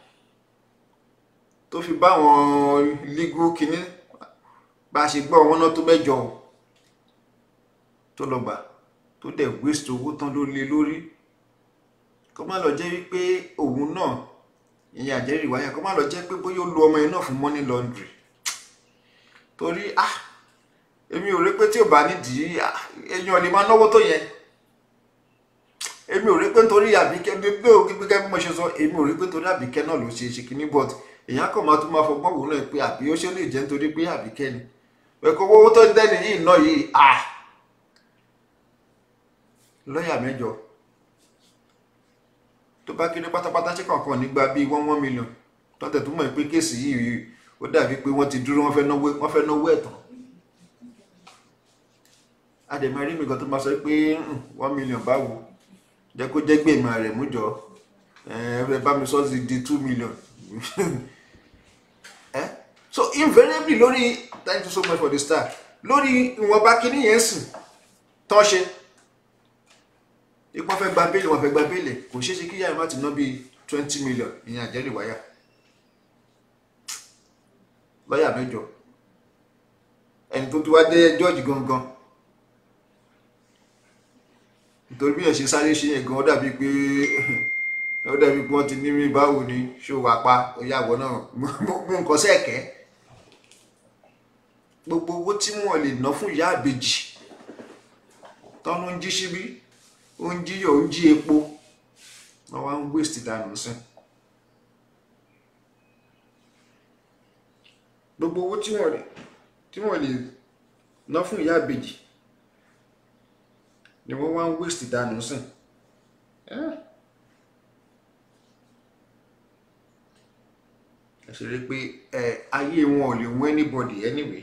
tó fi bá àwọn legal kínní bá a ṣe gbọ́ wọn náà tó mẹ́jọ o tó lọ gbà tó dẹ̀ waste owó tán ló lé lórí kó má lọ jẹ́ wípé òun náà ìyẹn àjẹ́rìíwáyà kó má lọ jẹ́ pé bóyá ó lo ọmọ yẹn náà fún money laundry torí ah èmi ò rí pé tí ò bá nídìí ah, èèyàn lè máa náwó tó yẹn èmi ò rí pé nítorí àbíkẹ́ bí bí ò gbígbé bí mo ṣe sọ èmi ò rí pé nítorí àbíkẹ́ náà ló ṣe ṣe kínní but èèyàn kàn máa tún máa fọgbọ́n wò náà pé àbí ó ṣe lè jẹ́ nítorí pé àbíkẹ́ ni ẹ̀kọ́ owó tó ń dẹ́ni yìí náà yìí ah lọ́ọ̀yà mẹ́jọ tó bá kéré pátápátá ṣe kọ̀ọ̀kan nígbà bíi one one million tọ́tẹ̀ tó mọ̀ pé kéèsì yìí ó dàbí pé wọ́n ti dúró wọ́n fẹ́ náwó wọ́n fẹ́ náwó ẹ̀tàn àdèmọ̀ rí mi kan tó máa sọ pé "Hmm, one million báwo jẹ́ kó jẹ́ gbèmọ̀ rẹ̀ mú jọ ẹ bá mi sọ sí di two million eh? so invariably lórí thank you so much for the star lórí ìwọ̀nba kíní yẹn sìn tán ṣe ipò fẹ́ gba bẹ́ẹ̀lì wọn fẹ́ gba bẹ́ẹ̀lì kò ṣeé ṣe kí yàrá má ti ná bíi twenty million ìyẹn àjẹrì wáyà lọ́ọ̀yà mẹ́jọ ẹni tó ti wá dé jọ́ọ̀jì gangan nítorí bí yẹn ṣe sáré ṣe yẹn gan ó dàbí pé ó dàbí pé wọ́n ti ní mí báwo ni ṣó wà pa ìyàwó náà mú nǹkan sẹ́ẹ̀kẹ́ gbogbo owó tí wọ́n lè ná fún ìyá àbèjì tọ́nu ń jí síbí ó ń jíyọ̀ ó ń jí epo wọ́n wá ń waste dànù sí gbogbo owó tí wọ́n lè tí wọ́n lè ná fún ìyá àbèjì ni wọ́n wá ń waste dànù sí ẹ ṣe rí pé ẹ ayé wọn ò lè wọ́n anybody anyway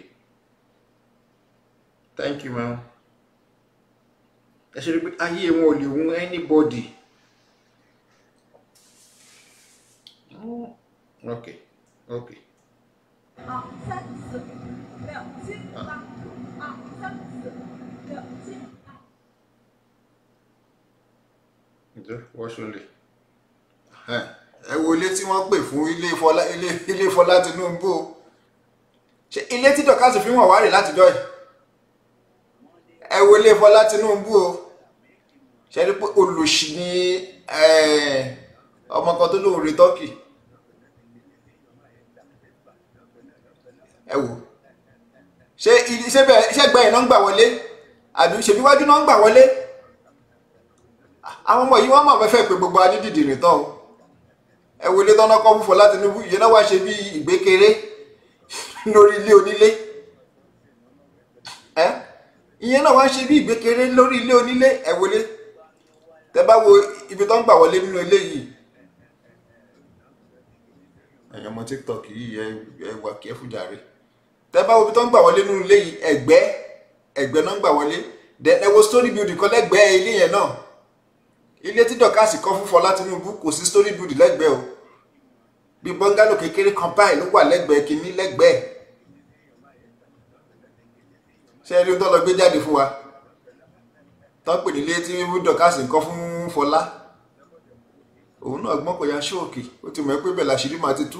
thank you ma'am ẹ ṣe rí pé ayé wọn ò lè wọ́n anybody ok ok
二三四，六七八，二三四，六七八。
ǹjẹ́ wọ́n ṣe lè. ẹ wo ilé tí wọ́n pè fún ilé Fọlá ilé ilé Fọlá Tinubu o ṣe ilé tí dọ̀kásì fi wọ̀n wá rè látijọ́ ẹ̀ ẹ wo ilé Fọlá Tinubu o ṣe rí pé olùsì ni ọmọ kan tó lóun re tọ́kì ẹ wò ṣé ṣé bẹ́ẹ̀ ṣé gbẹ̀yìn náà ń gbà wọlé àbí ṣèbí wájú náà ń gbà wọlé àwọn ọmọ yìí wọ́n mọ̀ fẹ́fẹ́ pé gbogbo adídìdì nìtàn o ẹ wọlé tọ́nà kọ́ fún Fọlá Tinubu ìyẹn náà wá ṣe bí ìgbékeré lórí ilé onílé ẹ ìyẹn náà wá ṣe bí ìgbékeré lórí ilé onílé ẹ wọlé tẹ bá wo ibi tó ń gbà wọlé nínú ilé yìí ẹ̀yin ọmọ TikTok yìí ẹ wà kí ẹ fújàre tẹ bá wo ibi tó ń gbà wọlé nínú ilé yìí ẹ̀gbẹ́ ẹ̀gbẹ́ náà ń gbà wọlé ẹ wo story building kan lẹ́gbẹ̀ẹ́ ilé yẹn náà ilé tí dọ̀kásì kọ́ fún Fọlá Tinubu kò sí story build lẹ́gbẹ̀ẹ́ o bí bọ́ngálò kékeré kan báyìí ló wà lẹ́gbẹ̀ẹ́ kínní lẹ́gbẹ̀ẹ́ ṣé ẹni tó lọ gbé jáde fún wa tó ń pè nílé tí dọ̀kásì kọ́ fún Fọlá òun náà gbọ́n kò ya ṣóòkì ó ti mọ̀ pé bẹ́ẹ̀ làṣírí máa ti tú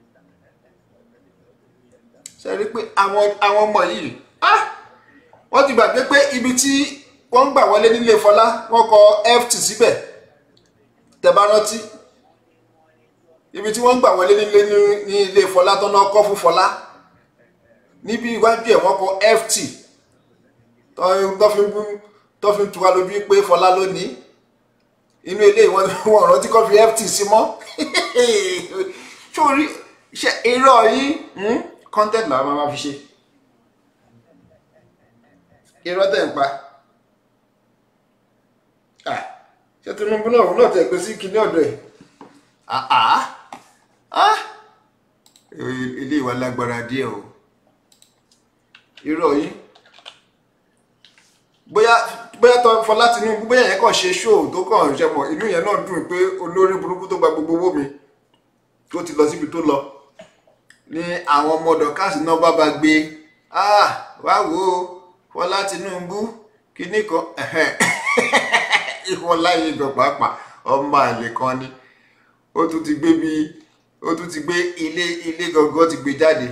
ṣe rí pé àwọn àwọn ọmọ yìí wọ́n ti gbàgbé pé ibi tí wọ́n ń gbà wọlé nílé Fọlá wọ́n kọ ft síbẹ̀ tẹ́bá rántí ibi tí wọ́n ń gbà wọlé nílé ní ilé Fọlá tó náà kọ́ fún Fọlá níbi iwájú ẹ̀ wọ́n kọ ft tó fi ń tuwa lójú pé Fọlá ló ní inú ilé wọn wọn rántí kọ́ fi ft sí mọ́ sórí ṣe irọ́ yìí content làwọn máa fi ṣe irọ́ tẹ̀ ń pa ṣé Tinubu náà òun náà tẹ̀ pé sí kinní ọ̀dọ̀ ẹ̀ ilé ìwà lágbára díẹ̀ o irọ́ yìí bóyá bóyá tó Fọlá Tinubu bóyá yẹn kàn ṣe ṣóò tó kàn ṣe mọ̀ inú yẹn náà dùn pé olórí burúkú tó gba gbogbo owó mi tó ti lọ síbi tó lọ ní àwọn ọmọ dọ̀kásì náà bá ba gbé wá wo Fọlá Tinubu kinní kan ìwọ láyé ìgbọ̀n pàápàá ọmọ àlè kan ni ó tún ti gbé bí ó tún ti gbé ilé ilé gangan ti gbé jáde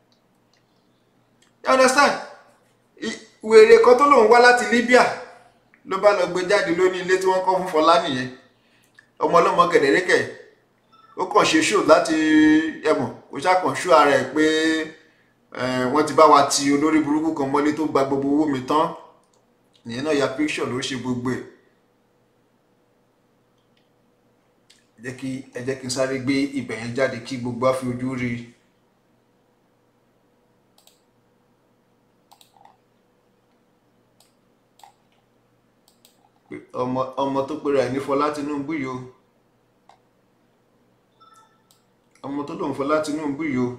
you understand wèrè kan tó lòun wá láti Libya ló bá lọ gbé jáde lóní ilé tí wọ́n kọ́ fún Fọlá nìyẹn ọmọ ọlọ́mọ kẹ̀dẹ̀rẹ́kẹ̀ ó kàn ṣe ṣó láti ẹ̀mọ̀ ó ṣàkàn ṣó ara ẹ̀ pé wọ́n ti bá wa ti olórí burúkú kan mọ́lé tó gba gbogbo owó mi tán ìyẹn náà ya picture ló ṣe gbogbo ẹ̀ jẹ́ kí ẹ jẹ́ kí n sáré gbé ibẹ̀ yẹn jáde kí gbogbo á fi ojú rí i. ọmọ ọmọ tó pera ẹ̀ ní Fọlá Tinubu yìí o ọmọ tó lòun Fọlá Tinubu yìí o.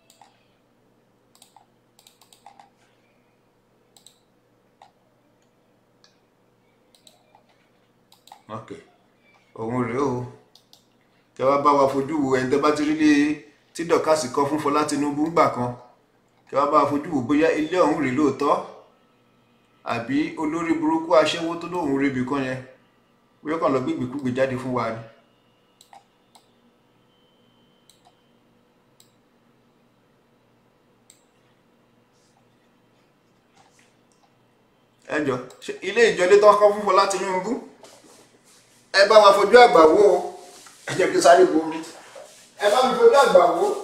ok òun rèé o tẹ wá bá wa fojú wo ẹni tẹ bá ti rí lé tí dọkásì kọ fún Fọlá Tinubu ńgbà kan tẹ wá bá wa fojú wo bóyá ilé ọ̀hún rèé lóòótọ́ àbí olórí burúkú aṣẹ́wó tó lóun rebi kan yẹn wíwé kàn lọ gbígbìkúgbì jáde fún wa ni. ẹ jọ ṣé ilé ìjọlé tó kọ́ fún Fọlá Tinubu ẹ bá wa fojú àgbà wò ó ẹ jẹ́ kí sáré bomi ẹ bá mi fojú àgbà wò ó.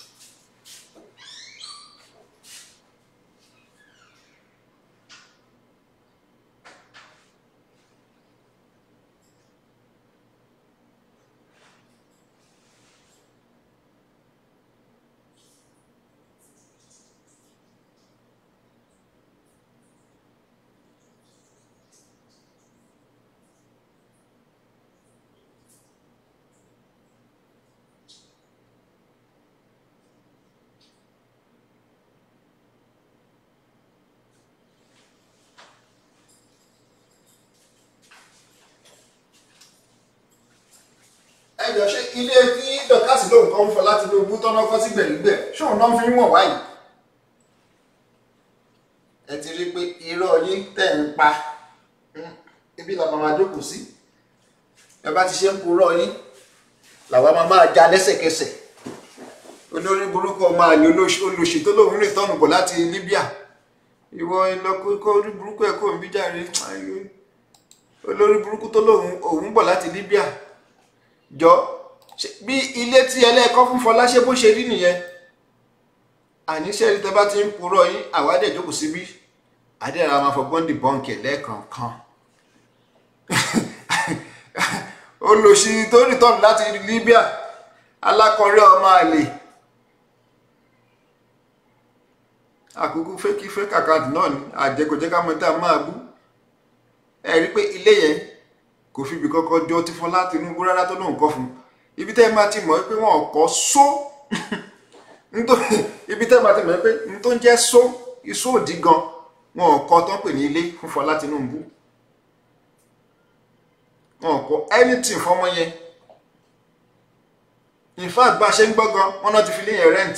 ẹ jọ ṣé ilé tí dọkásì lóun kọ́ ń Fọlá Tinubu tọ́nà kọ́ sí gbẹ̀rígbẹ̀ ṣóun náà fi ń wọ̀n wáyìí. ẹ ti rí i pé irọ́ yín tẹ̀ ń pa Mm, ibi làwọn máa jókòó sí ẹ bá ti ṣe ń purọ́ yín làwọn máa máa já lẹ́sẹ̀kẹsẹ̀ olórí burúkú ọmọ àlè olóṣì tó lóun rìn tọ́nù bọ̀ láti Libya ìwọ ìlọkọ orí burúkú ẹ̀ kò ń bí jàre olórí burúkú tó lóun òun bọ̀ láti Libya jọ ṣe- bí ilé tí ẹlẹ́ẹ̀kọ́ fún Fọlá ṣe bó ṣe rí nìyẹn àníṣe rí tẹ bá ti ń purọ́ yín àwádẹ́ ìjókòó síbí àdéhà máa fọgbọ́n dì bọ́ǹkì lẹ́ẹ̀kọ̀ọ̀kan olùsí tó rìtọ́nù láti Libya alákọ̀ọ́rẹ́ ọmọ àlè àkókò fẹ́kí fẹ́kì àkáǹtì náà ni àjẹkọ̀jẹ́ ká mọ̀ tá a máa bú ẹ rí i pé ilé yẹn kò fi ibi kọ́kọ́ jọ ti Fọlá Tinubu rárá tó lóun kọ́ fún un ibi tẹ́ ẹ máa ti mọ̀ pé wọ́n kọ́ só nítorí ibi tẹ́ ẹ máa ti mọ̀ pé n tó ń jẹ́ só iṣó òdì gan wọn kọ́ tó ń pè ní ilé fún Fọlá Tinubu wọn kọ́ anything fọmọ yẹn in fact bá a ṣe ń gbọ́ gan wọn náà ti fi lé yẹn rent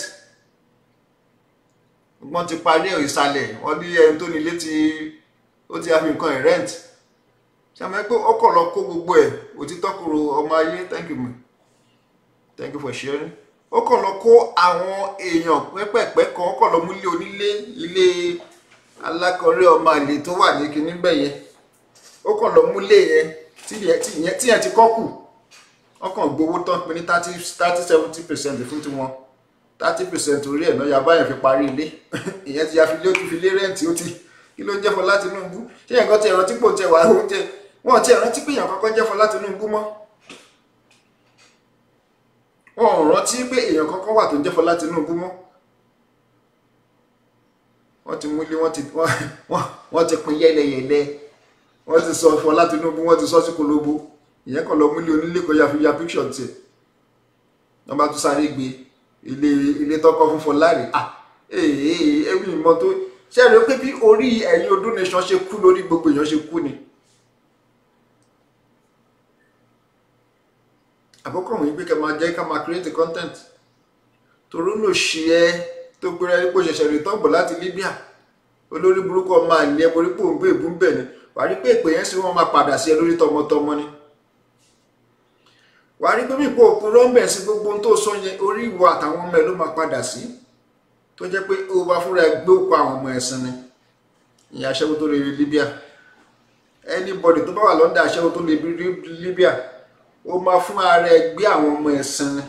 wọ́n ti parí ìsàlẹ̀ wọ́n ní ẹni tó nílé ti ó ti fi nǹkan ẹ̀ rent sàmì pé ọkọ̀ lọ kó gbogbo ẹ̀ òtítọ́ kúrò ọmọ ayé thank you ma thank you for sharing ọkọ̀ lọ kó àwọn èèyàn pẹ́pẹ́pẹ́ kan ọkọ̀ lọ mú ilé onílé ilé alákọ̀ọ́rẹ́ ọmọ àlè tó wà ní kinní bẹ́ẹ̀ yẹn ọkọ̀ lọ mú ilé yẹn tí yẹn tí yẹn tí yẹn ti kọ́ kù ọkàn gbowó tán pé ní thirty thirty seventy percent fún tiwọn thirty percent orí ẹ̀ náà yaba yẹn fi parí ilé ìyẹn ti ya fi lé ó ti fi lé rẹ́ǹtì ó ti kí ló ń jẹ́ Fọlá Tinubu ṣé yẹn kan ti ẹ̀rọ tí kò tẹ̀ wá oúnjẹ wọn ti ẹ̀rọ tí pé èèyàn kankan jẹ́ Fọlá Tinubu mọ́ wọn ò rántí pé èèyàn kankan wà tó ń jẹ́ Fọlá Tinubu mọ́ wọ́n ti múlé wọ́n ti wọ́n- wọ́n- wọ́n ti pín yẹ́lẹyẹ̀lẹ wọ́n ti sọ Fọlá Tinubu wọ́n ti sọ sí kolobo ìyẹn kan lọ múlé onílé kan ya fi ya picture tiẹ̀ wọ́n bá tún sáré gbé ilé ilé tọkọ fún Fọlá rè ah ee ẹbí ìmọ̀ tó ṣe rẹ pé bí orí ẹ̀yin Odu Nation ṣe kú lórí gbogbo èèyàn ṣe kú ni àkọ́kọ́ wọ̀nyí pé ká máa jẹ́ ká máa create content torí ló ṣe ẹ́ tó pera ẹ́ pé ó ṣẹ̀ṣẹ̀ rìtọ́n bọ̀ láti Libya olórí burúkú ọmọ àlẹ́ borí pò ń gbé ìbú ń bẹ̀ ni wàá rí pé ìpè yẹn sì wọ́n máa padà sí ẹ lórí tọmọtọmọ ni wàá rí pé bí ipò òkú rọ́ńbẹ̀ sí gbogbo ohun tó sọ yẹn orí ìwọ àtàwọn ọmọ ẹ ló máa padà sí tó jẹ́ pé ó bá fúnra ẹ gbé òkú àwọn ọmọ ẹ̀sìn ni ìyẹn aṣẹ́wó tó lè rí Libya anybody tó bá wà lọ́ndà aṣẹ́wó tó lè rí Libya ó máa fún ara ẹ gbé àwọn ọmọ ẹ̀sìn ni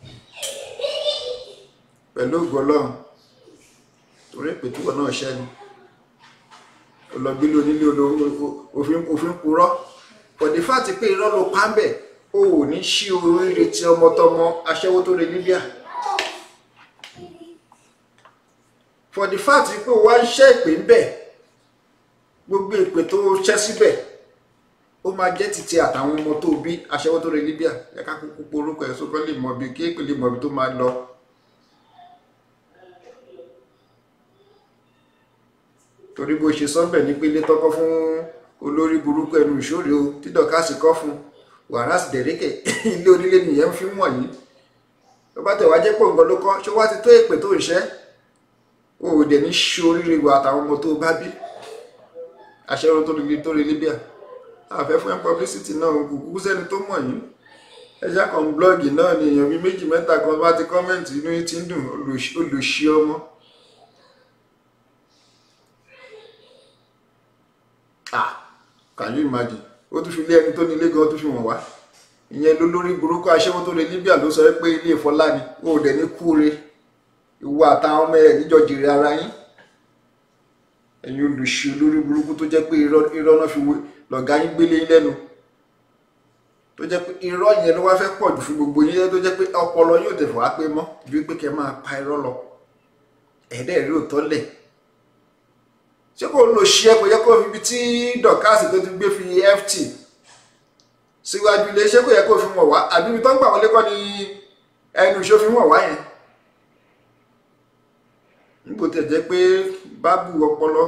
pẹ̀lú ògo Ọlọ́run torí pé túbọ̀ náà ṣẹ́ ni olọ́gbélé onílé olo- òfin òfin purọ́ pọ̀dé fáàtì pé irọ́ ló pa ń bẹ̀ o ò ní ṣí oríire tí ọmọtọmọ aṣẹ́wó tó lè Libya for the fact pé o wá ń ṣẹ́ ìpè ń bẹ̀ gbogbo ìpè tó ṣẹ́ síbẹ̀ ó máa jẹ́ títí àtàwọn ọmọ tó bí aṣẹ́wó tó lè Libya yẹ ká kúkú porúkọ ẹ̀ sókè lè mọ̀ bí kéèpè lè mọ̀ bí tó máa lọ. torí bó ṣe sọ́nbẹ̀ ní pélé tọ́kọ́ fún olórí burúkú ẹnu ìṣòro o tí dọ̀kásì kọ́ fún wàhálà sì dẹ̀rẹ́kẹ̀ ilé onílé nìyẹn ń fi wọ̀nyí tó bá tẹ̀ wá jẹ́ pé nǹkan ló kọ́ ṣé wá ti tó èpè tó ń ṣẹ́ o ò dẹ̀ ní ṣe oríire wa àtàwọn ọmọ tó bá bí aṣẹ́wó tó lè tó lè Libya àfẹ́ fún ẹ publicity náà kò kúkú sẹ́ni tó mọ̀ yín ẹja kan blọ́ọ̀gì náà ni èèyàn bíi méjì mẹ́ta kan bá ti kọ́mẹ̀ntì inú yín ti ń dùn olùṣí olùṣí ọmọ. ah can you imagine ó tún fi lé ẹni tó ní ilé gan ó tún fi wọ̀n wá ìyẹn ló lórí burúkú aṣẹ́wó tó lè Libya ló sọ pé ilé ìfọlá ni ó dẹ̀ ní kúure ìwọ àtàwọn ọmọ ẹ̀ níjọ jèrè ara yín ẹ̀yin olùṣí olórí burúkú tó jẹ́ pé irọ́ irọ́ náà fi lọ̀gá yín gbélé yín lẹ́nu tó jẹ́ pé irọ́ yẹn ló wá fẹ́ pọ̀ jù fún gbogbo yín tó jẹ́ pé ọpọlọ yóò tẹ̀ fọ́ wá pé mọ́ ju pé kẹ́ máa pa irọ́ lọ ẹ̀ẹ́dẹ̀ rí òótọ́ lẹ̀ ṣé kò lò ṣí ẹ kò yẹ kó fi ibi tí dọ̀kásì tó ti gbé fi ft síwájú ilé ṣé kò yẹ kó fi wọ̀ wá àbí ibi tó ń gbà wọlé kọ́ ni ẹnu ìṣó fi wọ̀ wá yẹn níbo tẹ̀ jẹ́ pé bábù ọpọlọ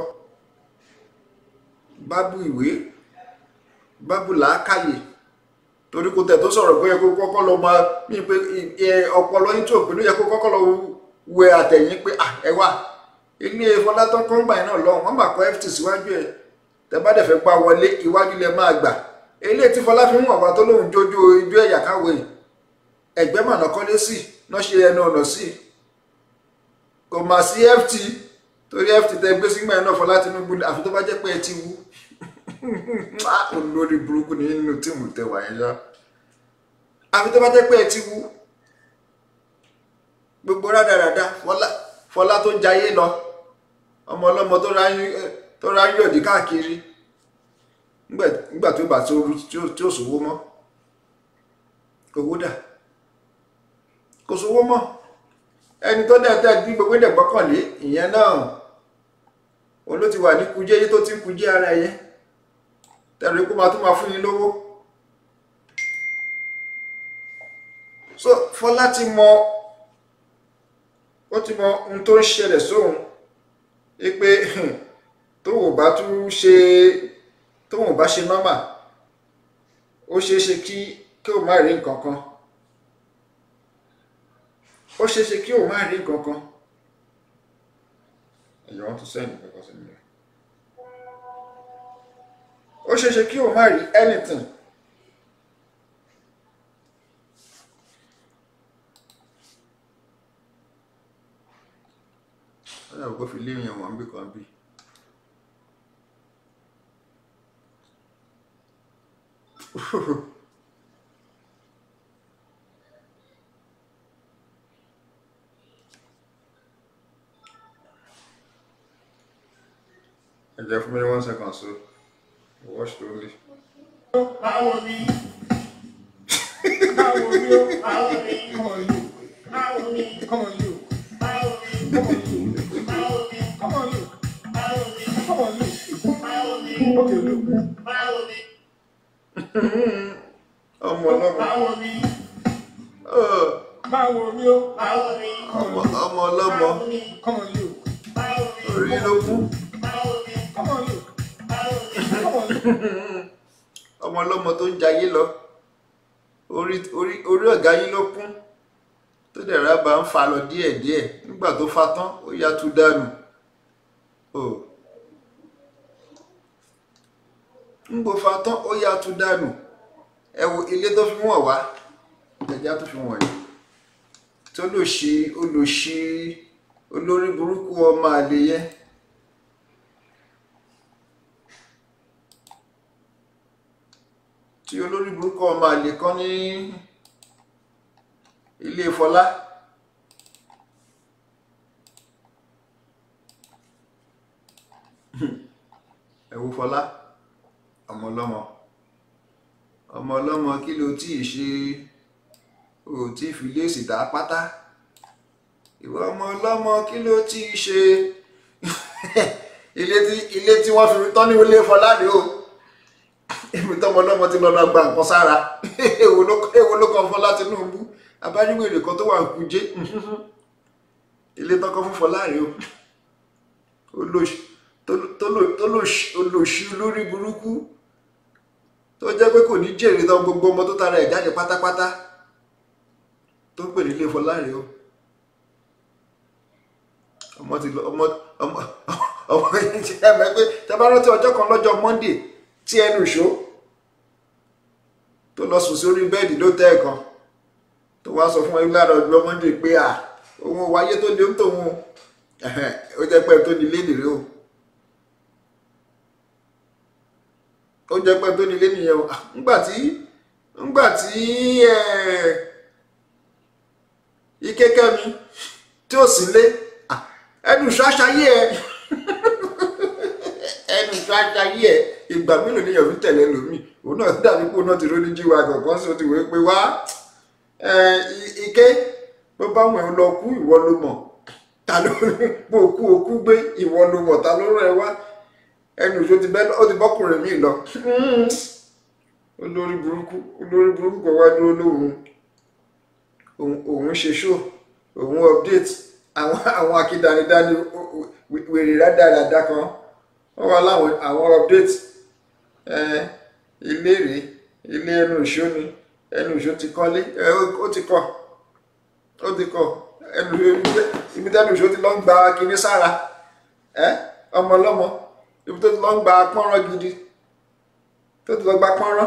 bábù ìwé bábù làákàyè torí kò tẹ̀ tó sọ̀rọ̀ pé kó kọ́kọ́ lọ máa ní pé ọpọlọ yín tó pé ló yẹ kó kọ́kọ́ lọ wẹ àtẹ̀yìn pé ẹ wà ilé fọlátọ́ kọ́ńgbà yẹn náà lọ wọ́n máa kọ́ ft síwájú ẹ̀ tẹ́ bá dẹ̀ fẹ́ gbá wọlé iwájú lẹ máa gbà eléyìí tí fọlá fi ń wọ̀n wá tó lóun jójú ijó ẹ̀yà káwé ẹ̀gbẹ́ màná kọ́lé sí náà ṣe ẹnu ọ̀nà sí kò mà sí ft torí ft tẹ gbé sígbà yẹn náà fọlá Tinubu àfi tó bá jẹ́ pé ẹ ti wú olórí burúkú ni nínú tíìmù tẹwà yẹn ṣá àfi tó bá jẹ́ pé ẹ ti wú gbogbo rádaràda fọlá tó jayé lọ ọmọ ọlọ́mọ tó ráyọ̀ dí káàkiri nígbà tó bá tí ó sówó mọ́ owó dà kò sówó mọ́ ẹni tó dẹ̀ tẹ́ bí gbogbo ẹ̀dẹ̀ gbọ́kànlé ìyẹn náà òun ló ti wà ní kujé yí tó ti ń kujé ara yẹn tẹ̀lé kó máa tún máa fún yín lówó so Fọlá ti mọ ó ti mọ ohun tó ń ṣẹlẹ̀ sóhun pé tóun ò bá tún ṣe tóun ò bá ṣe nọ́mà ó ṣeé ṣe kí kí o má rí nǹkan kan ó ṣeé ṣe kí o má rí nǹkan kan ẹ̀yọ́ wọn tún sẹ́yìn kankan sí mi ó ṣeé ṣe kí o má rí anything ó yàgò kó fi lé èèyàn wọn bí kan bí. ẹ jẹ́ fún mi ní one second so watch slowly.
Báwo ni? Báwo ni ó? Báwo ni? Come on you. Báwo ni? Come on you. Báwo ni? Come on you. Báwo ni? Come on you. Báwo ni? Come on you. Báwo ni? Okay, look. Báwo ni?
ọmọ ọlọ́mọ
Báwo ni?
Ugh,
Báwo ni ó? Báwo ni?
ọmọ ọmọ ọlọ́mọ
Báwo ni? Come on you. Báwo ni?
orí ló kú
Báwo ni? Come on you. Báwo ni? Come on you.
ọmọ ọlọ́mọ tó ń jayé lọ orí orí orí ọ̀gá yín ló kún tó dẹ̀ rábà ń fa lọ díẹ̀díẹ̀ nígbà tó fa tán ó yá tú dànù o ńgbò fa tán ó yá tú dànù ẹ wo ilé tó fi wọ̀n wá ẹja tó fi wọ̀n yìí tó lò ṣe ó lò ṣe olórí burúkú ọmọ àlè yẹn tí olórí burúkú ọmọ àlè kan ní ilé Fọlá ẹ wo Fọlá ọmọ ọlọ́mọ ọmọ ọlọ́mọ kí ló tí ì ṣe ò tí ì fi léèsì tá pátá ìwọ ọmọ ọlọ́mọ kí ló tí ì ṣe ilé tí ilé tí wọ́n fi tọ́ ní ilé Fọlá rèé o èmi tọmọ ọlọ́mọ ti lọ́nà gba nǹkan sára èwo ló èwo ló kàn Fọlá Tinubu abájúwèrè kan tó wà ń kújé ilé tọkọ fún Fọlá rèé o olóṣì olóṣì olórí burúkú tó jẹ́ pé kò ní jèrè tán gbogbo ọmọ tó tara ẹ̀ jáde pátápátá tó ń pè nílé Fọlá rèé o ọmọ ti lọ ọmọ ọmọ ọmọ yìí ti ẹ mọ̀ pé tẹ bá rántí ọjọ́ kan lọ́jọ́ Monday tí ẹnu ìṣó lọ sùn sórí bẹ́ẹ̀dì ló tẹ́ ẹ̀kan tó wá sọ fún ẹ lára ọjọ́ mọ́ndé pé à òun wáyé tó lé ń tòun o Ẹ̀hẹ́n, ó jẹ́ pé tó nílé nìrè o ó jẹ́ pé tó nílé nìyẹn o Ah, ńgbà tí ńgbà tí ẹ̀ ikékẹ́mi tí ò sí lé ah, ẹnu ṣáṣáyé ẹ ẹnu ṣáṣáyé ẹ ìgbà mélòó ni yọ̀bí tẹ̀lé lómi òun náà dàbí pé òun náà ti ró ní jíwa kankan sí o ti wòó pé wá ẹ, i- ike bó bá wọn ò lọ kú ìwọ ló mọ̀ ta ló bó kú o kú gbé ìwọ ló mọ̀ ta ló rẹ̀ wá ẹnu ìṣó ti bẹ́ ó ti bọ́kùnrin mi lọ olórí burúkú olórí burúkú kan wá dúró lóhùn òun òun ṣe show òun update àwọn àwọn akídanidání wèrè rádaràda kan wọ́n wá láwọn àwọn update ẹ, ilé rèé ilé ẹnu ìṣó ni ẹnu ìṣó ti kọ́lé ẹ, ó- ó ti kọ́ ó ti kọ́ ẹnu ìṣó ibi tẹ́nu ìṣó ti lọ ń gba kinní sára ẹ ọmọ ọlọ́mọ ibi tó ti lọ ń gba pọ́nrán gidi tó ti lọ gba pọ́nrán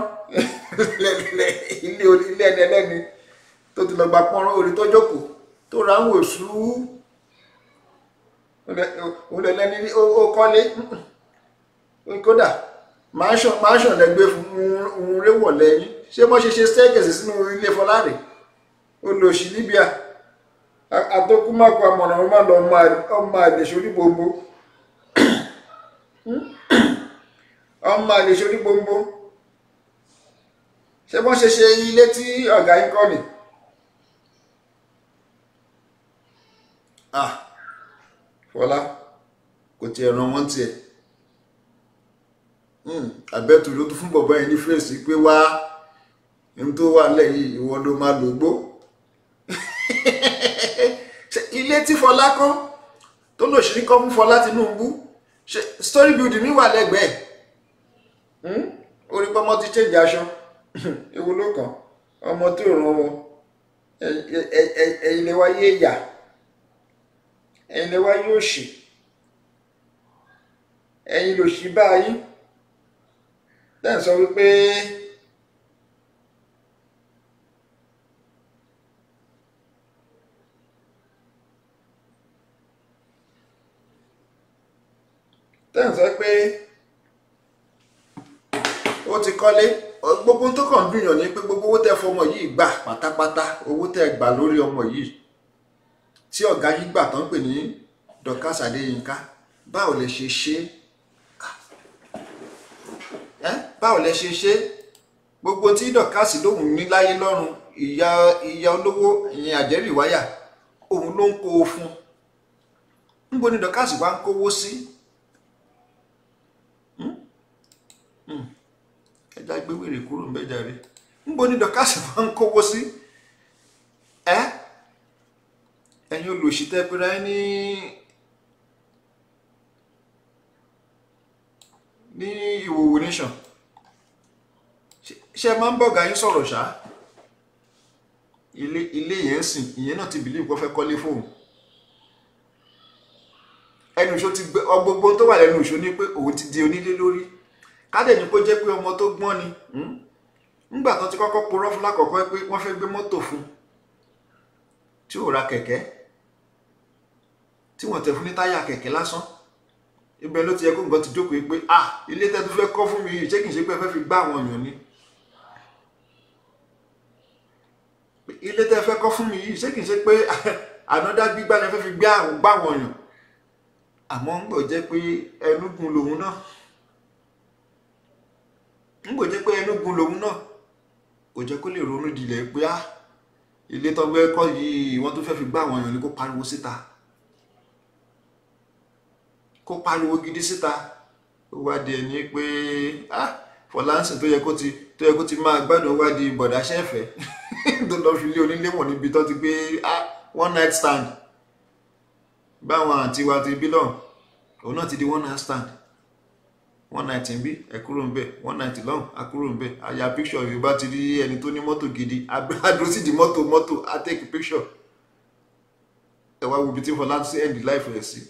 ilé orí ilé ẹni ẹlẹ́ni tó ti lọ gba pọ́nrán orí tó jókòó tó ra ń wò sú òun lẹ lẹ́ni ó ó kọ́lé kódà mansion mansion lẹ gbé fún un réwọ̀ lẹ́yìn ṣé wọ́n ṣe ṣe staircase sínú ilé fọláre olóòṣì Libya àtọkùnmákọ àmọ̀ràn ọmọ lọ ọmọ àlèṣe onígbòǹgbò ọmọ àlèṣe onígbòǹgbò ṣé wọ́n ṣe ṣe ilé tí ọ̀gá yín kọ́ ni. ah fọlá kò tiẹ̀ ràn wọ́n tiẹ̀ àbẹ́tù ló tún fún bọ̀bọ́ yẹn ní fèsì pé wá ní tó wà lẹ́yìn ìwọ ló máa lògbó Ṣé ilé tí fọlá kọ́ tó lòṣìrí kọ́ fún fọlá Tinubu ṣe story building mi wà lẹ́gbẹ̀ẹ́ Hmm? orí pọ́mọ ti change aṣọ ewu ló kàn ọmọ tó ràn wọn ẹ̀yin lè wáyé ìyà ẹ̀yin lè wáyé òṣì ẹ̀yin lòṣì báyìí tẹ́ ń sọ wípé tẹ́ ń sọ pé ó ti kọ́lé gbogbo tó kàn ń dùnyàn ní pé gbogbo owó tẹ́ fọmọ yìí gbà pátápátá owó tẹ́ gbà lórí ọmọ yìí tí ọ̀gá yìí gbà tán pè ní Dorcas Adéyínká báwo lẹ ṣe ṣe é báwo lẹ ṣe ṣe gbogbo tí Dorcas lóhùn ní láyé lọ́rùn ìyá ìyá olówó ìyẹn àjẹrì wáyà òun ló ń kó o fún níbo ni Dorcas wá ń kówó sí ẹja gbé wèrè kúrò ńbẹ̀ jàre níbo ni Dorcas wá ń kówó sí ẹ ẹ̀yin olùsítẹ́ pẹ́ra ẹ ní ní ìwòwò nation ṣe máa ń bọ̀gá yín sọ̀rọ̀ ṣá ilé ilé yẹn ń sìn ìyẹn náà ti bìlíì kó fẹ́ kọ́lé fóun ẹnu ìṣó ti gbé ọgbogbo tó wà lẹ́nu ìṣó ní pé òun ti di onílé lórí kádẹ̀ ní kó jẹ́ pé ọmọ tó gbọ́n ni nígbà tó ti kọ́kọ́ purọ́ fún lákọ̀ọ́kọ́ pé wọ́n fẹ́ gbé mọ́tò fún tí ò ra kẹ̀kẹ́ tí wọ́n tẹ̀ fún ní táyà kẹ̀kẹ́ lásán ibẹ̀ ló ti yẹ kó nǹkan ti jókòó pé ah ilé tẹ́ tó fẹ́ kọ́ fún mi yìí ṣé kìí ṣe pé ẹ fẹ́ fi gbá àwọn èèyàn ni ilé tẹ́ fẹ́ kọ́ fún mi yìí ṣé kìí ṣe pé ànádá gbígbá ni ẹ fẹ́ fi gbá àwọn gbá àwọn èèyàn àmọ́ ń gbọ́ jẹ́ pé ẹnugun lòun náà ń gbọ́ jẹ́ pé ẹnugun lòun náà kò jẹ́ kó lè ronú dilẹ̀ pé ah ilé tó fẹ́ kọ́ yìí wọ́n tó fẹ́ fi gbá àwọn èèyàn ni kó pariwo síta kó pariwo gidi síta ó wá di ẹni pé ah Fọláǹsìn tó yẹ kó ti tó yẹ kó ti máa gbádùn wá di bọ̀dá ṣẹ́fẹ̀ tó lọ fi lé onílé wọ̀n níbi tó ti gbé ah one night stand báwọn àǹtí wa ti bí lọ́hùn òun náà ti di one night stand one night ń bí ẹ kúrò ń bẹ one night lọ́hùn a kúrò ń bẹ a ya picture yorùbá ti rí ẹni tó ní mọ́tò gidi adúró sí di mọ́tò mọ́tò a take picture ẹ wá wo ibi tí Fọláǹsìn end life rẹ̀ sí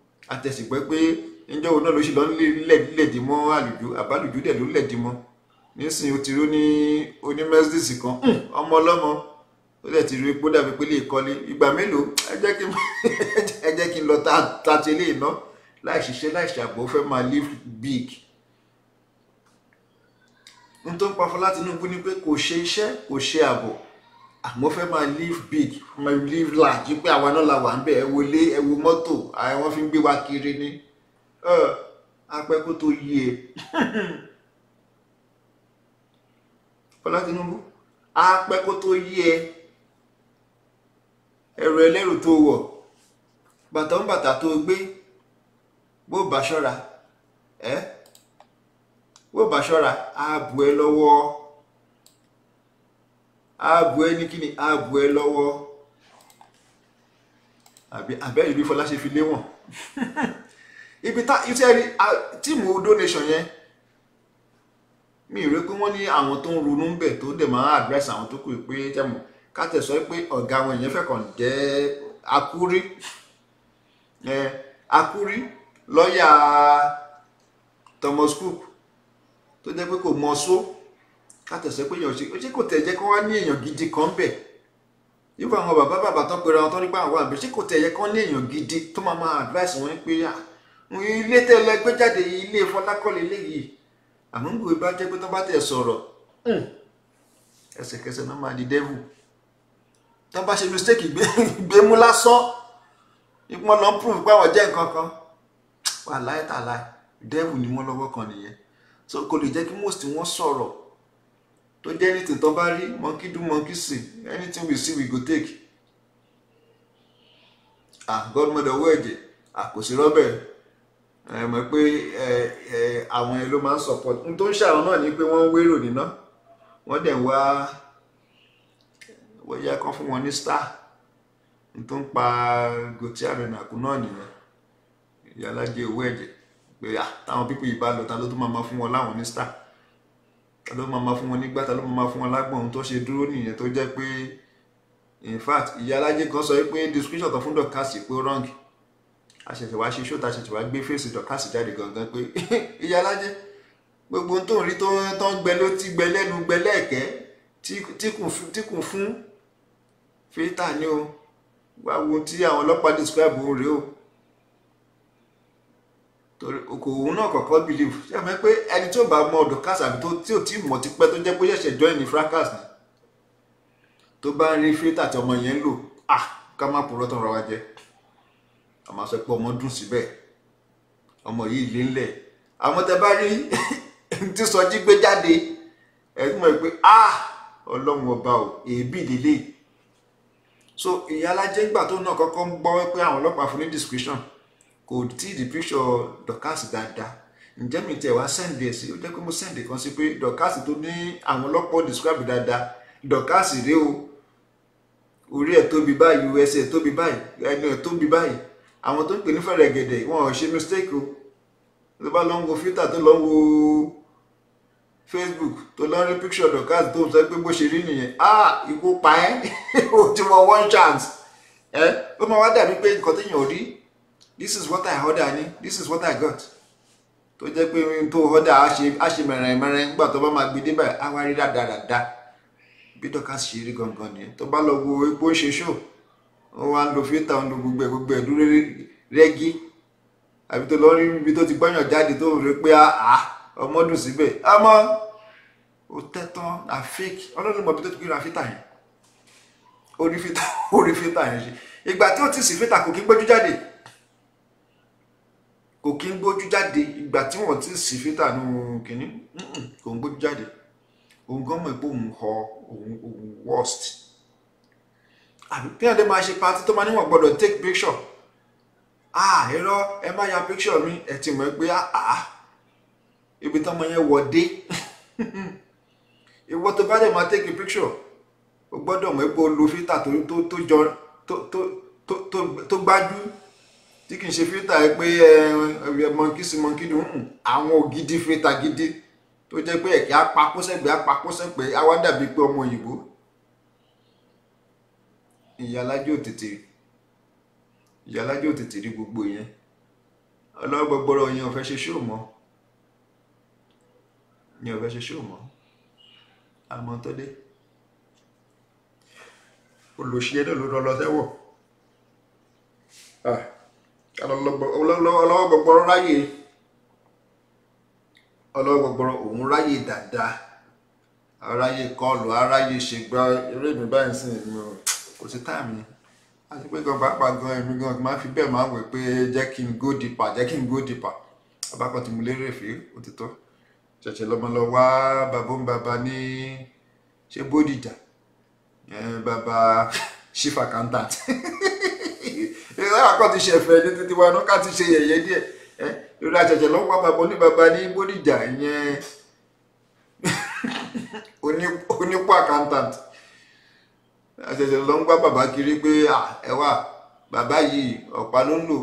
àtẹ̀sìpẹ́ pé ǹjẹ́ òun náà ló ṣe lọ lẹ̀dí mọ́ àlùjù àbálùjù dẹ̀ ló lẹ̀dí mọ́ nísìnyí ó ti rí ní oní Mercedes kan "Hmm, ọmọ ọlọ́mọ ó dẹ̀ ti rí epo dàbí pé lè kọ́lé ìgbà mélòó ẹ jẹ́ kí n ẹ jẹ́ kí n lọ ta ta ti eléyìí ná láì ṣiṣẹ́ láì ṣàgbọ́ ó fẹ́ máa live big n tó ń pa Fọlá Tinubu ni pé kò ṣe iṣẹ́ kò ṣe ààbọ̀ àmọ́ fẹ́ máa live big máa live large pé àwa náà la wà ń bẹ̀ ẹ wo ilé ẹ wo mọ́tò àwọn fi ń gbé wa kiri ni Ẹ, apẹ́ kó tó yí e Fọlá Tinubu apẹ́ kó tó yí ẹ ẹrù ẹlẹ́rù tó wọ̀ bàtà ń bàtà tó gbé bó bá ṣọ́ra ẹ́ bó bá ṣọ́ra á bù ẹ lọ́wọ́ á bù ẹ ní kíni á bù ẹ lọ́wọ́ àbí àbẹ́rẹ́ bí Fọlá ṣe fi léwọ̀n ibi tá iṣẹ́ rí a- tíìmù donation yẹn mi ò rí pé wọ́n ní àwọn tó ń ronú ń bẹ̀ tó dẹ̀ máa advice àwọn tó kù pé jẹ́mọ̀ ká tẹ̀ sọ pé ọ̀gá wọn ìyẹn fẹ́ kàn jẹ́ akúrí ẹ akúrí lọ́ọ̀yà Thomas Cook tó jẹ́ pé kò mọ só ká tẹ̀ sọ pé èèyàn ṣe ṣé kò tẹ̀ jẹ́ kó wá ní èèyàn gidi kan bẹ̀ yípa àwọn bàbá bàbá tó pera wọn tó nípa àwọn àbẹ̀ ṣé kò tẹ̀ yẹ kó ní èèyàn gidi tó máa máa advice wọn pé à ilé tẹ́lẹ̀ gbé jáde yìí, ilé Fọlákọ́lé léyìí àmọ́ ń gbòòrò bá jẹ́ pé tó bá tẹ̀ sọ̀rọ̀ ẹsẹ̀kẹsẹ̀ náà máa di devil tó bá ṣe mistake gbé gbé mú lásán ìpọ́n lọ ń prove pé àwọn jẹ́ nǹkan kan wà láì tà láì devil ni wọ́n lọ́wọ́ kan nìyẹn so kò lè jẹ́ kí most wọn sọ̀rọ̀ tó jẹ́ anything tó bá rí monkey do monkey see anything we see we go take ah godmother owó ẹ̀jẹ̀ àkòsí rọ́bẹ̀ ẹ mọ̀ pé ẹ ẹ àwọn ẹ ló máa ń support n tó ń ṣàwọn náà ni pé wọ́n ń wérò níná wọ́n dẹ̀ ń wá wọ́n yẹ kán fún wọn ní star n tó ń pa Gòtí Àrẹ̀nàkú náà nìyẹn ìyálájẹ owó ẹ̀jẹ̀ pé à táwọn pípọ̀ yìí bá lọ ta ló tún máa máa fún wọn láwọn ní star ta ló máa máa fún wọn nígbà ta ló máa máa fún wọn lágbọ̀n ohun tó ṣe dúró nìyẹn tó jẹ́ pé in fact ìyálájẹ kan sọ pé description kan fún dọ̀kásì pé ó wrong àṣẹ̀ṣẹ̀ wá ṣe ṣóta àṣẹ̀ṣẹ̀ wá gbé fèsì dọ̀kásì jáde gangan pé ìyá alájẹ gbogbo ohun tó ń rí tó tó ń gbẹ ló ti gbẹ lẹ́nu gbẹ lẹ́ẹ̀kẹ́ tí tí kùn fún tí kùn fún fíítà ni o wá wo ohun tí àwọn ọlọ́pàá describe òun rèé o torí kò òun náà kọ̀ọ̀kan believe ṣé àmọ́ pé ẹni tí ò bá mọ dọ̀kásì àbí tó tí ò tí mọ̀ tipẹ́ tó jẹ́ pé ṣẹ̀ṣẹ̀ join ní fracas ni tó bá ń rí fíítà tí ọmọ yẹn ń lò ah ká má purọ́ tán ra wa jẹ́ àmọ́ sọ pé ọmọ dùn síbẹ̀ ọmọ yìí lé ńlẹ̀ àmọ́ tẹ bá rí tí sọjí gbé jáde ẹ tún mọ̀ pé ah ọlọ́run ọba ò èébì lélẹ̀ so ìyá alájẹ́ ńgbà tó náà kọ́kọ́ ń gbọ́ pé àwọn ọlọ́pàá fún ní discretion kò tí ì di picture Dorkas dáadáa ǹjẹ́ mi tẹ̀ wá sẹ́ǹdì ẹ̀ sí ó jẹ́ pé mo sẹ́ǹdì kan sí pé Dorkas tó ní àwọn ọlọ́pàá describe dáadáa Dorkas rèé o orí ẹ̀ tóbi báyìí us ẹ̀ tóbi báyìí ẹnu ẹ̀ tóbi báyìí àwọn tó ń pè ní fẹ̀rẹ̀ gẹ̀dẹ̀ wọn ò ṣe mistake o tó bá lọ ń wo filter tó lọ ń wo facebook tó lọ ń rí picture Dorkas tó ń sọ pé bó ṣe rí nìyẹn ah ikú pa ẹ́ o ti wọ one chance ẹ ó máa wá dàbí pé nǹkan téèyàn ò rí this is what i order ni this is what i got tó jẹ́ pé ohun tó order á ṣe á ṣe mẹ̀rẹ̀ mẹ̀rẹ̀ nígbà tó bá máa gbé débẹ̀ á wá rí dáadáa bí Dorkas ṣe rí gangan nìyẹn tó bá lọ wo epo ń ṣe show wọ́n wá ń lo fíìtà ń lo gbogbo ẹ̀ gbogbo ẹ̀ dúró rẹ́gí àbí tó lọ rí ibi tó ti gbọ́yàn jáde tó rí pé àá ọmọ dùn síbẹ̀ àmọ́ ó tẹ́tán na fake ọlọ́run mọ̀ bí tó ti gbéra fíìtà yẹn ó rí fíìtà ó rí fíìtà yẹn ṣe ìgbà tí ó ti sì fíìtà kò kí ń gbójú jáde kò kí ń gbójú jáde ìgbà tí wọ́n ti sì fíìtà nù kínní kò ń gbójú jáde òun gan mọ̀ pé òun họ òun òun worst àbí kí ẹ̀dẹ́ máa ṣe pati tó máa níwọ̀n gbọ́dọ̀ take picture ah irọ́ ẹ má ya picture mi ẹ ti mọ̀ pé ah ibi tọ́mọ yẹn wọ̀ dé ìwọ tó bá dẹ̀ máa take a picture o gbọ́dọ̀ mọ̀ pé o lo filter tó tó tó jọ tó tó tó tó tó gbájú tí kì í ṣe filter ẹ pé ẹ monkey sí monkey dùn àwọn ògidì filter gidi tó jẹ́ pé ẹ̀kẹ́ apakọ́sẹ̀gbẹ́ apakọ́sẹ̀gbẹ́ á wá dàbí pé ọmọ òyìnbó ìyálájẹ òtètè ìyálájẹ òtètè rí gbogbo yẹn ọlọ́gbọgbọrọ yẹn ò fẹ́ ṣe ṣóò mọ́ yẹn ò fẹ́ ṣe ṣóò mọ́ àmọ́ tó dé olùṣe náà ló lọ lọ sẹ́wọ̀n Ah, ọlọ́wọ́ gbọgbọrọ ráyè ọlọ́wọ́ gbọgbọrọ òun ráyè dáadáa aráyè kọlù aráyè ṣègbà eré mi báyìí sí mi ò kò sí táàmì àti pé gan pàápàá gan èmi gan máa fi bẹ́ẹ̀ máa ń wẹ̀ pé jẹ́ kí n go deeper jẹ́ kí n go deeper abákan tí mo lérè fè ó ti tó ṣẹ̀ṣẹ̀ lọ́mọ lọ wá bàbá ń bàbá ní ṣé bódìjà ẹ̀ bàbá chief accountant ìrẹ́ àkọ́ ti ṣẹ̀fẹ̀ ní títí wa náà ká ti ṣe yẹ̀yẹ́ díẹ̀ ẹ́ lórí àṣẹ̀ṣẹ̀ lọ́wọ́ bàbá oníbàbá ní bódìjà ìyẹn oní- onípò accountant àṣẹ̀ṣẹ̀ lọ ń gbá bàbá kiri pé à ẹ wà bàbá yìí ọ̀pá ló ń lò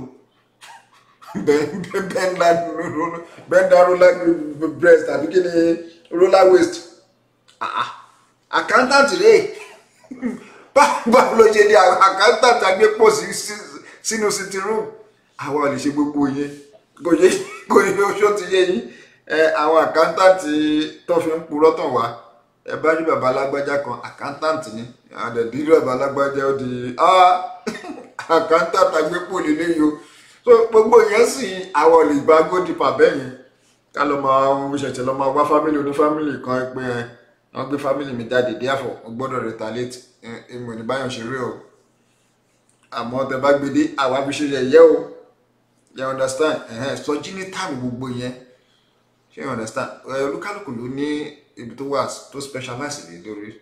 bẹ́ńdà roller breast àbí kí ni roller waist Ah, ah. accountant rèé báwo ló ṣe di accountant agbépò sí sí- sínú sitting room àwa ò lè ṣe gbogbo yẹn kò yẹ kò yẹ oṣù ti yẹ yín ẹ àwọn accountant tó fi ń purọ́ tàn wá ẹ bá rí bàbá alágbájá kan accountant ni àdẹ̀dí bàbá alágbájá ó di ah, accountant agbépò lélẹ́yìí o so gbogbo yẹn sì àwọn ò lè gba gódìpà bẹ́ẹ̀ yẹn ká lọ máa ṣẹ̀ṣẹ̀ lọ máa wá fámìlì oní fámìlì kan pé ẹ wọ́n gbé fámìlì mi jáde díàfọ̀ wọ́n gbọ́dọ̀ retaliate èmi ò ní báyọ̀ ṣeré o àmọ́ tẹ bá gbé dé àwa fi ṣe yẹ̀yẹ́ o you understand ẹ̀hẹ́n sọjí ní táàmù gbogbo yẹn ṣé you understand ẹ olúkálùkù ló ní ibi tó wà tó specialize lé lórí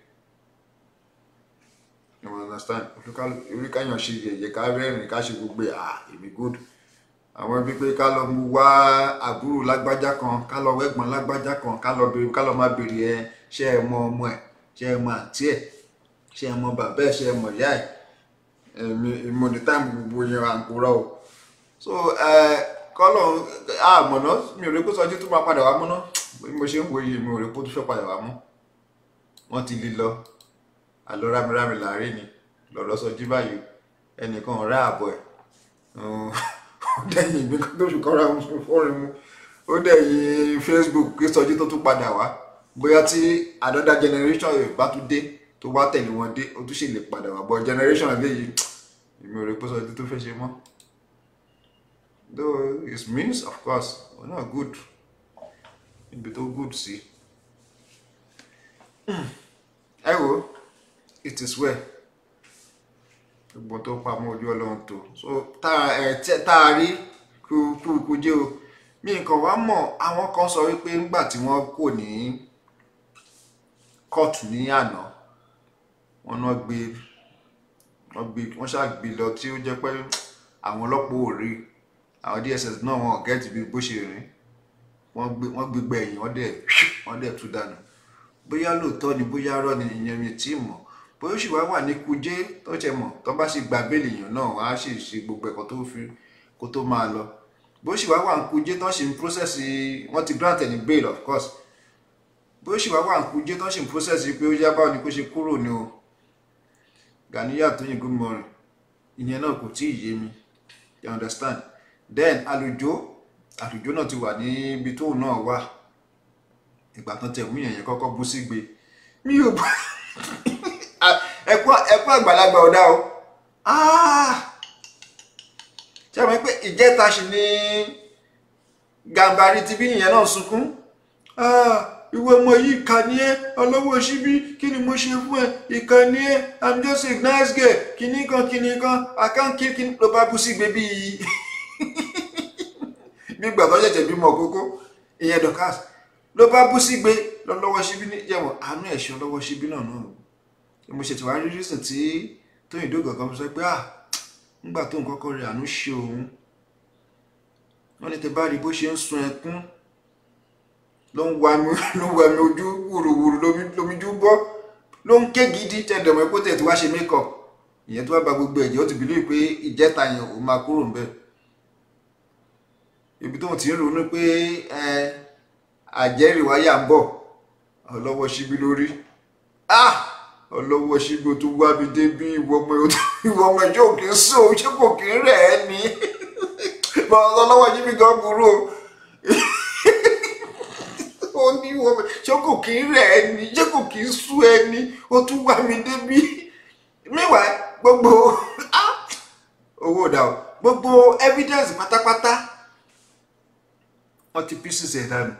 you understand olúkálùkù oríkàyàn ṣe yẹ̀yẹ́ ká rẹ́rìn ká ṣe gbogbo ẹ̀ ah èmi good àwọn ibi pé ká lọ mú wá àbúrò lágbájá kan ká lọ wẹ́gbọ́n lágbájá kan ká lọ béèrè ká lọ má béèrè ẹ ṣé ẹ mọ ọmọ ẹ ṣé ẹ mọ àǹtí ẹ ṣé ẹ mọ bàbá ẹ ṣé ẹ mọ ìyá ẹ èmi ìmọ̀ ní táìmù gbogbo yẹn à ń kúrọ̀ o so ẹ kọ́lọ̀ àmọ̀ná mi ò rí kó sọjí tó máa padà wá múná bí mo ṣe ń wo yìí mi ò rí kó tó fẹ́ padà wá mú wọ́n ti lè lọ àlọ́ rámirámi láàrin ni lọ́rọ́ sọjí báyìí ẹnìkan ọ̀rẹ́ àbọ̀ ẹ̀ ó dẹ̀yìn ìgbé tó fi kọ́ra fọ́rin mu ó dẹ̀yìn facebook kí sọjí tó tún padà wá bóyá tí another generation yóò bá tún dé tó wá tẹ̀lé wọn dé ó tún ṣe lè padà wá but generation eléyìí èmi ò rí pé sọjí tó fẹ́ ṣe mọ́ though it means of course we're not good níbi tó good sí ẹ wo it is well gbogbo tó pamọ́ ojú ọlọ́run tó so tá ẹ tẹ tá a rí kúkú jẹ́ o mi nǹkan wá mọ̀ àwọn kan sọ wípé nígbà tí wọ́n kò ní kóòtù ní àná wọn náà gbé wọ́n gbé wọ́n ṣàgbé lọ tí ó jẹ́ pé àwọn ọlọ́pàá ò rí àwọn dss náà wọn ò gẹ́ẹ̀tì bí bó ṣe rìn wọ́n gbé wọ́n gbégbá ẹ̀yìn wọ́n dẹ̀ wọ́n dẹ̀ tú dànù bóyá lóòótọ́ ni bóyá rọ́ ni ìyẹn mi tí mọ̀ bóyá ó sì wá wà ní kujé tó ṣe mọ̀ tó bá sì gba béèlì èèyàn náà wọ́n á sì ṣe gbogbo ẹ̀kọ́ tó fi kó tó máa lọ bó sì wá wà ní kujé tó sì ń process wọ́n ti grant ẹni bail of course bó sì wá wà ní kujé tó sì ń process pé ó yá báwo ni kó ṣe kúrò ní o Ganiya Tóyìn good morning ìyẹn náà kò tí ì yé mi you understand then àlùjọ àlùjọ náà ti wà níbi tóun náà wà ìgbà tán tẹ̀ mú yẹn yẹn kọ́kọ́ bú sígbe mi ò bá ẹkún ẹkún àgbàlagbà ọ̀dà o ṣé àwọn pé ìjẹta sì ni gàmbàrí tibí nìyẹn náà sunkún ìwé ọmọ yìí ìkà ni ẹ ọlọ́wọ́ síbí kí ni mo ṣe fún ẹ ìkà ni ẹ i'm just a nice girl kìíní kan kìíní kan àkáǹkì kìíní ló bá bú sígbe bíi bí gbàgbọ́ ṣẹ̀ṣẹ̀ bímọ kókó ìyẹn Dorcas ló bá bú sígbe lọ́wọ́ síbí ní jẹ́wọ̀n àánú ẹ̀ṣọ́ lọ́wọ́ síbí náà náà mo ṣètò wá rí rísìn tí tóyìn dógò kan sọ pé ah nígbà tó ń kọ́kọ́ rí àánú ṣe òun wọ́n ní tẹ bá rí bó ṣe ń sun ẹkún ló ń wa mi ló ń wa mi ojú wùrùwùrù lómijú bọ́ ló ń ké gidi tẹ̀dọ̀mọ́ epo tẹ̀ tí wá ṣe makeup ìyẹn tó wá ba gbogbo ẹ̀jẹ̀ ó ti bìlí pé ìjẹta yẹn ò máa kúrò ń bẹ̀ ibi tó ń ti ń ronú pé àjẹrìí wáyà ń bọ̀ ọlọ́wọ́ síbí lórí ah ọlọ́wọ́ ṣígbó tó wá mi dé bí ìwọ ọmọ ìwọ ọmọ ìjọ òkè ń sọ ṣé kò kí ń rẹ̀ ẹ́ ni ọlọ́wọ́ ṣíbí gan burú o ó ní wọ́n ṣé kò kí ń rẹ̀ ẹni ṣé kò kí ń sú ẹni ó tún wá mi débi meanwhile gbogbo ah, owó dà o gbogbo evidence pátápátá wọ́n ti pieces ẹ̀ dànù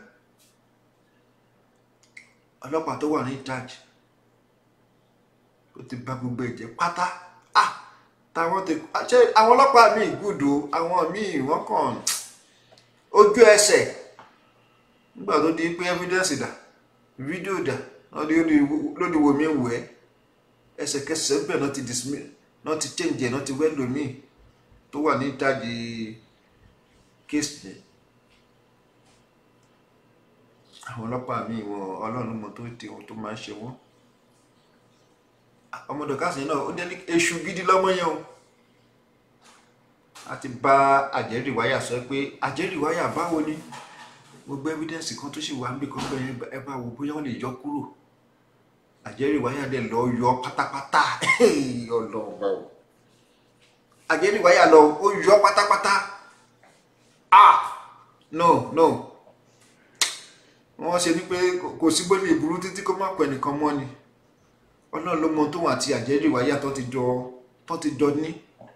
ọlọ́pàá tó wà ní charge ó ti bà gbogbo ẹ̀jẹ̀ pátá ah táwọn ti ṣe àwọn ọlọ́pàá míì gùdù àwọn míì wọ́n kàn ojú ẹsẹ̀ nígbà tó di pé evidence dà fídíò dà lóde wo mi ń wẹ̀ ẹsẹ̀kẹsẹ̀ bẹ́ẹ̀ náà ti dismiss náà ti change ẹ̀ náà ti wẹ́ lómi tó wà ní ìtajì case yẹn àwọn ọlọ́pàá míì wọn ọlọ́run mọ tó ti ohun tó máa ń ṣe wọ́n ọmọdé káàsì náà ó délé èṣù gidi lọ́mọ yẹn o a ti bá àjẹrìwáyà sọ pé àjẹrìwáyà báwo ni gbogbo evidence kan tó sì wà níbi kan bẹ́ẹ̀ ẹ bá wo bóyá wọ́n lè yọ kúrò àjẹrìwáyà dẹ̀ lọ yọ pátápátá ọlọ́run báwo àjẹrìwáyà lọ ó yọ pátápátá ah no no wọ́n ṣe ní pé kò sí bó lè burú títí kó má pẹ́ nìkan mọ́ ni ọlọ́run ló mọ tó wà àti àjẹrìwáyà tó ti jọ tó ti jọ ní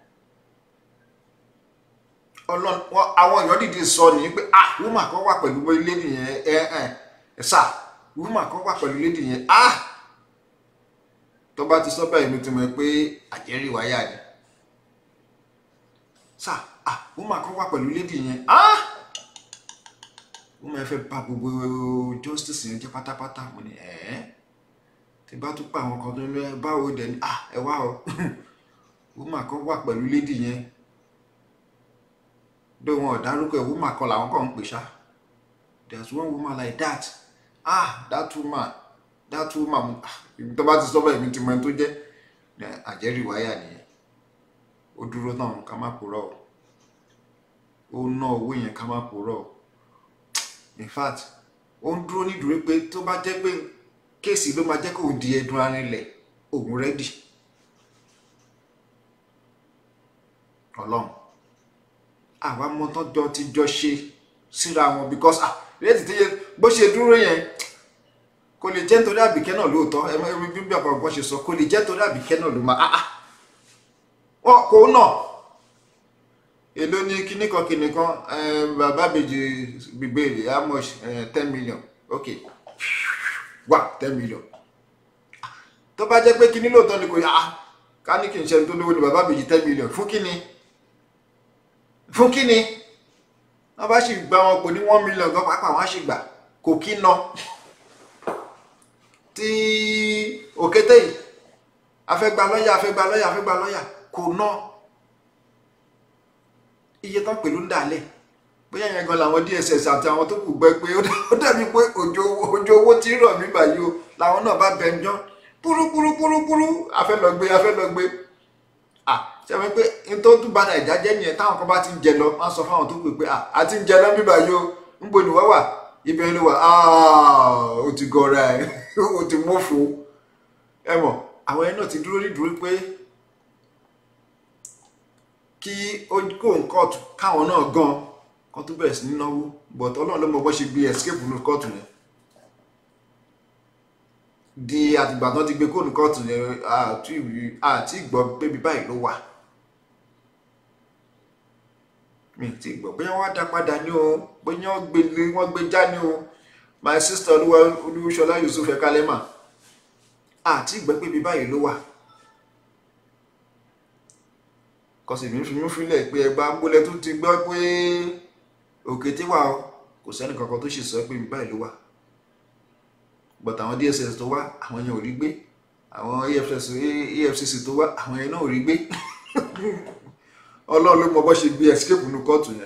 ọlọ́run àwọn èèyàn dìde sọ ní pé ah wúmà kan wà pẹ̀lú lédi yẹn ẹ ẹ ẹ sà wúmà kan wà pẹ̀lú lédi yẹn ah tó bá ti sọ bẹ́ẹ̀ mi ti mọ̀ pé àjẹrìwáyà ni sà ah wúmà kan wà pẹ̀lú lédi yẹn ah wúmà ẹ fẹ́ bà gbogbo justice yẹn jẹ́ pátápátá mo ní ẹ̀ẹ́ tí bá tún pa àwọn kan tó ń lọ ẹ báwo dẹ̀ ni ah ẹ wá o wúmà kan wà pẹ̀lú lédi yẹn though wọn ò dárúkọ ẹ̀ woman kan làwọn kàn ń pè ṣá there's one woman like that ah that woman that woman ibi tó bá ti sọ bẹ́ẹ̀ mi ti mọ ẹni tó jẹ́ àjẹrìwáyà nìyẹn ó dúró náà ká má purọ́ o ó ná owó yẹn ká má purọ́ o in fact ó ń dúró nídúró pé tó bá jẹ́ pé kéèsì ló máa jẹ́ kó di ẹdun arinlẹ̀ òun rẹ́dì ọlọ́run àwa mọ tọ́jọ́ ti jọ ṣe síra wọn because ah rétí tí bó ṣe dúró yẹn kò lè jẹ́ nítorí àbíkẹ́ náà lóòótọ́ ẹ mọ ibi bí àpapọ̀ ṣe sọ kò lè jẹ́ nítorí àbíkẹ́ náà ló máa ah ah wọn kò nà èló ní kinní kan kinní kan bàbá bèjì gbígbèrè how much ten million ok wà ten million tó bá jẹ́ pé kinní lóòótọ́ ni kò yá ká ní kí n ṣe tó lówó ni bàbá bèjì ten million fún kinní fún kíni wọn bá sì gba wọn pò ní one million gan pápá wọn á sì gbà kò kí ná tí òkété yìí afẹ́gba lọ́yà afẹ́gba lọ́yà afẹ́gba lọ́yà kò ná iye tán pẹ̀lú ń dàlẹ̀ bóyá yẹn gan làwọn DSS àti àwọn tó kù gbẹ pé ó dàbí pé òjò owó tí ń rọ̀ mí báyìí o làwọn náà bá bẹ̀ ń jọ́ púrúpúrúpúrúpúrú afẹ́lọ́gbé afẹ́lọ́gbé ah ṣe wọ́n pé n tó tún ba nàìjà jẹ́ nìyẹn táwọn kan bá ti ń jẹ lọ wọ́n sọ fáwọn tó pè pé a ti ń jẹ lọ bíbá yìí o ń bo ìlú wá wà ibẹ̀ ló wà ó ti gọra ẹ̀ ó ti mọ́fò ẹ mọ̀ àwọn ẹni náà ti dúró nídúró pé kí ó kó kóòtù káwọn náà gan kan tó bẹ̀rẹ̀ sí ní náwó but ọlọ́run ló mọ bó ṣe gbé escape ní kóòtù yẹn di àtìgbà tán ti gbé kóòtù kóòtù yẹn àti ìgbọ́ bébí báyìí ló wà mi ti gbọ́ bóyá wọ́n á dá padà ní o bóyá wọ́n gbé wọ́n gbé já ní o my sister olúwa olúṣọlá yusuf ẹ̀kálẹ́mà àti ìgbẹ́ pé ibi báyìí ló wà kọsì mi fi mí fílẹ̀ pé ẹgbà gbólẹ̀ tó ti gbọ́ pé òkété wà o kò sẹ́ni kankan tó ṣe sọ pé ibi báyìí ló wà but àwọn dss tó wá àwọn yẹn ò rí gbé àwọn efcc tó wá àwọn yẹn náà ò rí gbé ọlọ́run ló mọ bó ṣe gbé escape nu kóòtù yẹn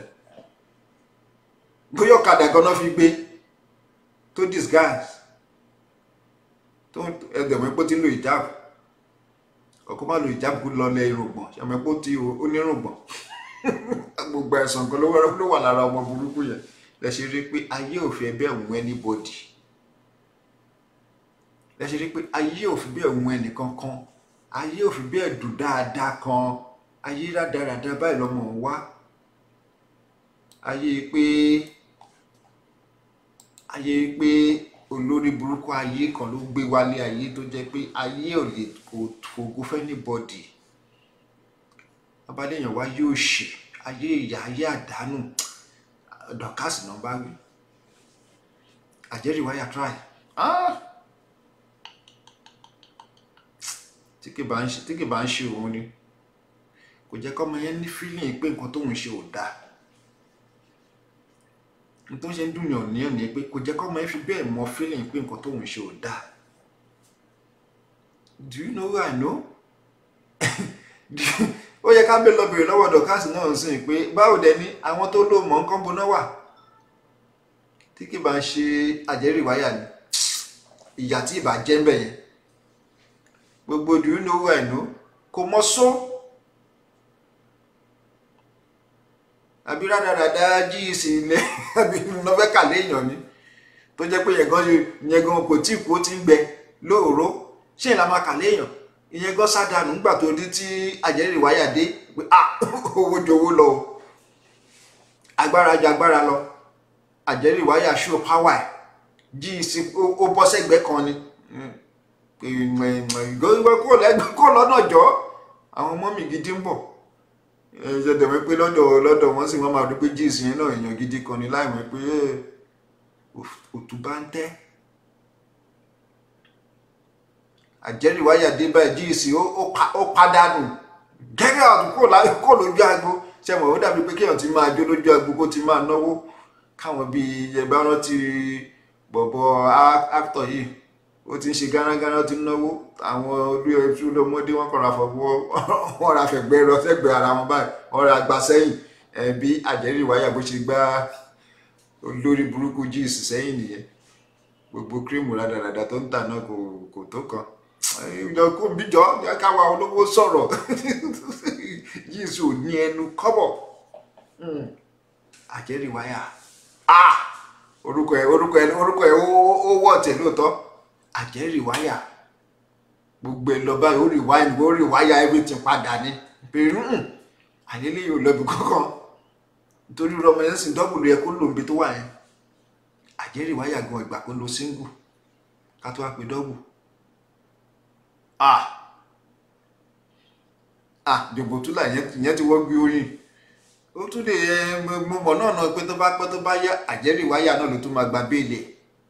bóyá ọ̀kadà gan náà fi gbé tó disguise tó ẹgbẹ̀mọ́ epo ti ń lo ìjáàbù ọkọ má lo ìjáàbù kó lọlẹ̀ irùngbọ̀n ṣàmọ́ epo ti onírùngbọ̀n gbogbo ẹ̀sán kan ló wà lára ọmọ burúkú yẹn lẹ ṣe rí pé ayé ò fi ẹ̀bẹ̀ wù anybody lẹ ṣe rí pé ayé ò fi bẹ́ẹ̀ wù ẹnìkan kan ayé ò fi bẹ́ẹ̀ dùn dáadáa kan ayé rádaràda báyìí lọmọ wá ayé pé ayé pé olórí burúkú ayé kan ló gbé wálé ayé tó jẹ́ pé ayé ò lè kò fògo fẹ́ ní bọ́dì abáléèyàn wá yóò ṣe ayé ìyá ayé àdánù dọ̀kásì náà bá wí àjẹrìí wáyà try ah tí kì bá ń ṣe tí kì bá ń ṣe òun ni kò jẹ́ kọ́mọ yẹn ní feeling pé nǹkan tóun ṣe ò dáa n tó ṣe ń dùn yàn níyàn ni pé kò jẹ́ kọ́mọ yẹn fi bẹ́ẹ̀ mọ feeling pé nǹkan tóun ṣe ò dáa do you know who I know ó yẹ ká bẹ́ẹ̀ lọ bèrè lọ́wọ́ dọ̀kásì náà sí pé báwo dẹ ní àwọn tó lò mọ́ nǹkan boná wà tí kì bá ń ṣe àjẹrìí wáyà ni ìyà tí ìbá jẹ́ ń bẹ̀ yẹn gbogbo do you know who I know kò mọ só àbí rádaràdá jí ìsìnlẹ̀ àbí lọ́fẹ́ kàlẹ́ èèyàn ni tó jẹ́ pé yẹn gan yẹn gan kò tí kú ó ti ń gbẹ lóòró ṣé ìlà máa kàlẹ́ èèyàn ìyẹn gan sádànù nígbà tó dé tí àjẹrìí wáyà dé pé ah owó jowó lọ o agbára ju agbára lọ àjẹrìí wáyà show power ẹ̀ jí ìsìn ó bọ́ sẹ́gbẹ́ kan ni kó lẹ́gbẹ́ kó lọ́nà jọ́ àwọn ọmọ mi gidi ń bọ̀ ṣe dẹ̀mọ́ pé lọ́dọ̀ lọ́dọ̀ wọ́n sì wọ́n máa dúpẹ́ jíìsì yẹn náà èèyàn gidi kan ní láìmọ̀ pé òtún bá ń tẹ́ àjẹrìíwáyà dé báyìí jíìsì ó pàdánù gẹ́gẹ́ àtún kó lójú agbo ṣe mọ̀ ó dàbí pé kéèyàn ti máa jó lójú agbo kó ti máa náwó káwọn bíi ẹgbẹ́ rántí bọ̀bọ̀ áktọ̀ yìí ó ti ń ṣe gánágáná ó ti ń náwó àwọn olú ẹtú lọmọdé wọn kọra fọwọ́ wọn ra fẹ̀gbẹ́ lọ sẹ́gbẹ́ ara wọn báyìí wọn ra gba sẹ́yìn bí àjẹrí ìwáyà bó ṣe gbá olórí burúkú jíìsì sẹ́yìn nìyẹn gbogbo kírímù rádaràdà tó ń tà náà kò kò tó kan ìjọ kó bíjọ káwa olówó sọ̀rọ̀ jíìsì ò ní ẹnu kọ́bọ̀ àjẹrí ìwáyà orúkọ ẹ orúkọ ẹ orúkọ ẹ ó wọ̀ tẹ̀ lóòótọ́ àjẹrí ìwáyà gbogbo ẹ lọ báyìí ó rí wáyà ó rí wáyà everything padà ní pẹ̀lú àyẹlẹ yóò lọ bí kankan nítorí rọmọ yẹn sì dọ́bù ló yẹ kó lòun bí tó wà yẹn àjẹrí wáyà gan ìgbà kó lo single ká tó wá pé dọ́bù ah ah jòbótúlà ìyẹn ti wọ́n gbé orin ó tún lè ẹ mo mọ̀ náà náà pé tó bá pẹ́ tó bá yá àjẹrí wáyà náà ló tún máa gba béèlì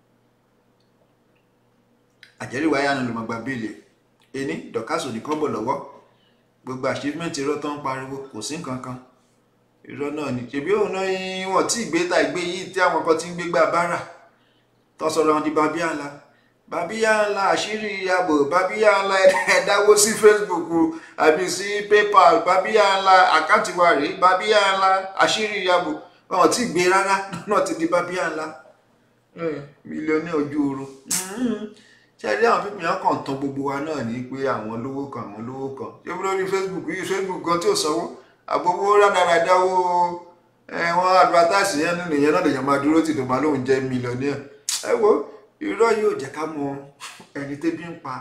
àjẹrí wáyà náà ló máa gba béèlì ení dọ̀kásò ní kọ́bọ̀ lọ́wọ́ gbogbo achievement irọ́ tó ń pariwo kò sí nǹkan kan irọ́ náà ni ṣèbí òun náà wọ́n tí ìgbé ta ìgbé yìí tí àwọn kan ti ń gbégbá bára tó sọ̀rọ̀ wọn di babíyá ńlá babíyá ńlá àṣírí ààbò babíyá ńlá ẹ̀dáwó sí Facebook àbí sí PayPal babíyá ńlá àkáǹtì wa rèé babíyá ńlá àṣírí ààbò wọn tí ìgbé rárá náà ti di babíyá ńlá mílíọ̀nù ojú oorun ṣe rí àwọn pípìn yẹn kàn tán gbogbo wa náà ní pé àwọn olówó kan àwọn olówó kan ṣé bí lórí facebook yìí facebook kan tí ò sanwó àgbowó rádaràdá owó wọn advertise yẹn nínú ìyẹn náà lèèyàn máa dúró tì tó máa lóun jẹ mílíọ̀nìyà ẹ wo irọ́ yóò jẹ́ ká mọ ẹni tẹ́bí ń pa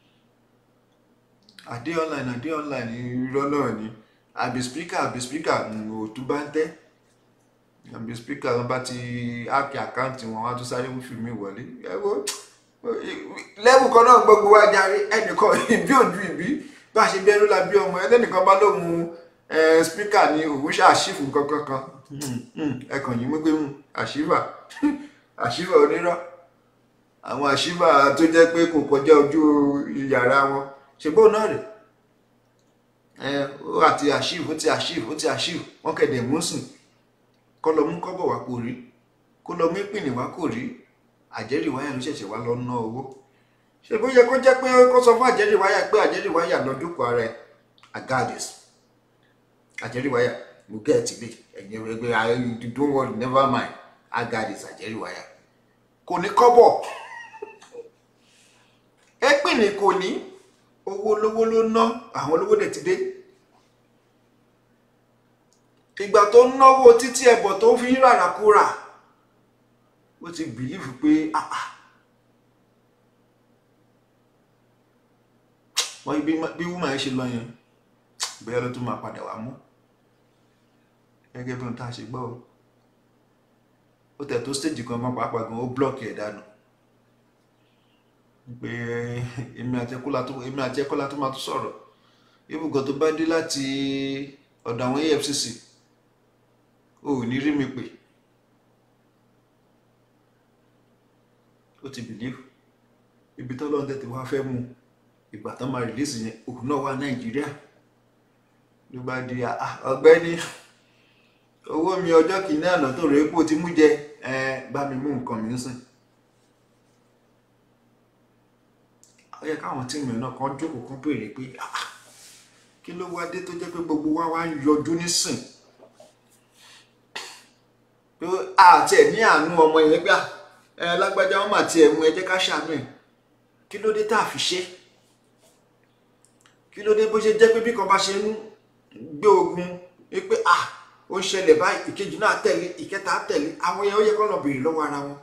àdé online àdé online irọ́ náà ni àbí speaker àbí speaker òtún bá ń tẹ́ àbí speaker wọn bá ti áàkì àkáǹtì wọn wá tún sáré wífì mi wọlé ẹ wo lẹ́wù kan náà gbogbo wa jàre ẹnìkan ìbí òjú ìbí bá a ṣe bẹ́ẹ̀ ló la bí ọmọ ẹlẹ́nìkan bá lóun spíkà ní òun ṣàṣìfù kankan kan ẹkàn yìí wípé àṣìfà àṣìfà onírọ́ àwọn àṣìfà tó jẹ́ pé kò kọjá ojú yàrá wọn ṣègbó náà rè ó àti àṣìfù ó ti àṣìfù ó ti àṣìfù wọn kẹ̀dẹ̀ mú sùn kọ́ lọ mú kọ́bọ̀ wá kò rí kó lọ mú ìpìnì wá kò rí àjẹrìí wáyà ló ṣẹ̀ṣẹ̀ wá lọ ná owó ṣe bó yẹ kó jẹ́ pé kó sọ fún àjẹrìí wáyà pé àjẹrìí wáyà lọ dúpọ̀ ara ẹ̀ agadis àjẹrìí wáyà mo gẹ́ ẹ̀ tìlẹ̀ ẹ̀yìn ẹgbẹ́ ayé don't worry never mind agadis àjẹrìí wáyà kò ní kọ́bọ̀ ẹ̀pìn ni kò ní owó lówó ló ná àwọn olówó dẹ̀ ti dé ìgbà tó ń náwó títí ẹ̀bọ̀ tó fi ń ràràkúrà ó ti bìlífù pé wọ́n bí wúmà ẹ̀ ṣe lọ yẹn bẹ́ẹ̀ ló tún máa padà wá mú gẹ́gẹ́ bí ohun tá a ṣe gbọ́ ó tẹ̀ tó stage kan mọ́ pàápàá gan ó blọ́ọ̀kì ẹ̀ dànù pé èmi àti ẹkọ́lá tó èmi àti ẹkọ́lá tó máa tún sọ̀rọ̀ ibùgọ̀ tó bá dé láti ọ̀dọ̀ àwọn efcc o ò ní rí mi pè ó ti bìlífù ibi tọ́lọ́run tètè wá fẹ́ mú ìgbà tán máa rìlíìsì yẹn òun náà wà nàìjíríà ló bá di "Ah, ọ̀gbẹ́ni owó mi ọjọ́ kìíní àná tó rèé kó ti mú jẹ ẹ bá mi mú nǹkan mi ń sìn ó yẹ káwọn tíìmù náà kan jókòó kan béèrè pé "Ah, ah, kí ló wá dé tó jẹ́ pé gbogbo wa wá ń yọjú nísìn pé àti ẹ̀ ní àánú ọmọ yẹn gbà ẹ lágbájá wọn mà tiẹ̀ mú ẹ jẹ́ ká ṣàánú ẹ̀ kí ló dé tá a fi ṣe kí ló dé bó ṣe jẹ́ pé bí kan bá ṣe ń gbé ogun wípé ah ó ń ṣẹlẹ̀ báyìí ìkejì náà tẹ̀lé ìkẹta tẹ̀lé àwọn yẹn ó yẹ kó lọ béèrè lọ́wọ́ ara wọn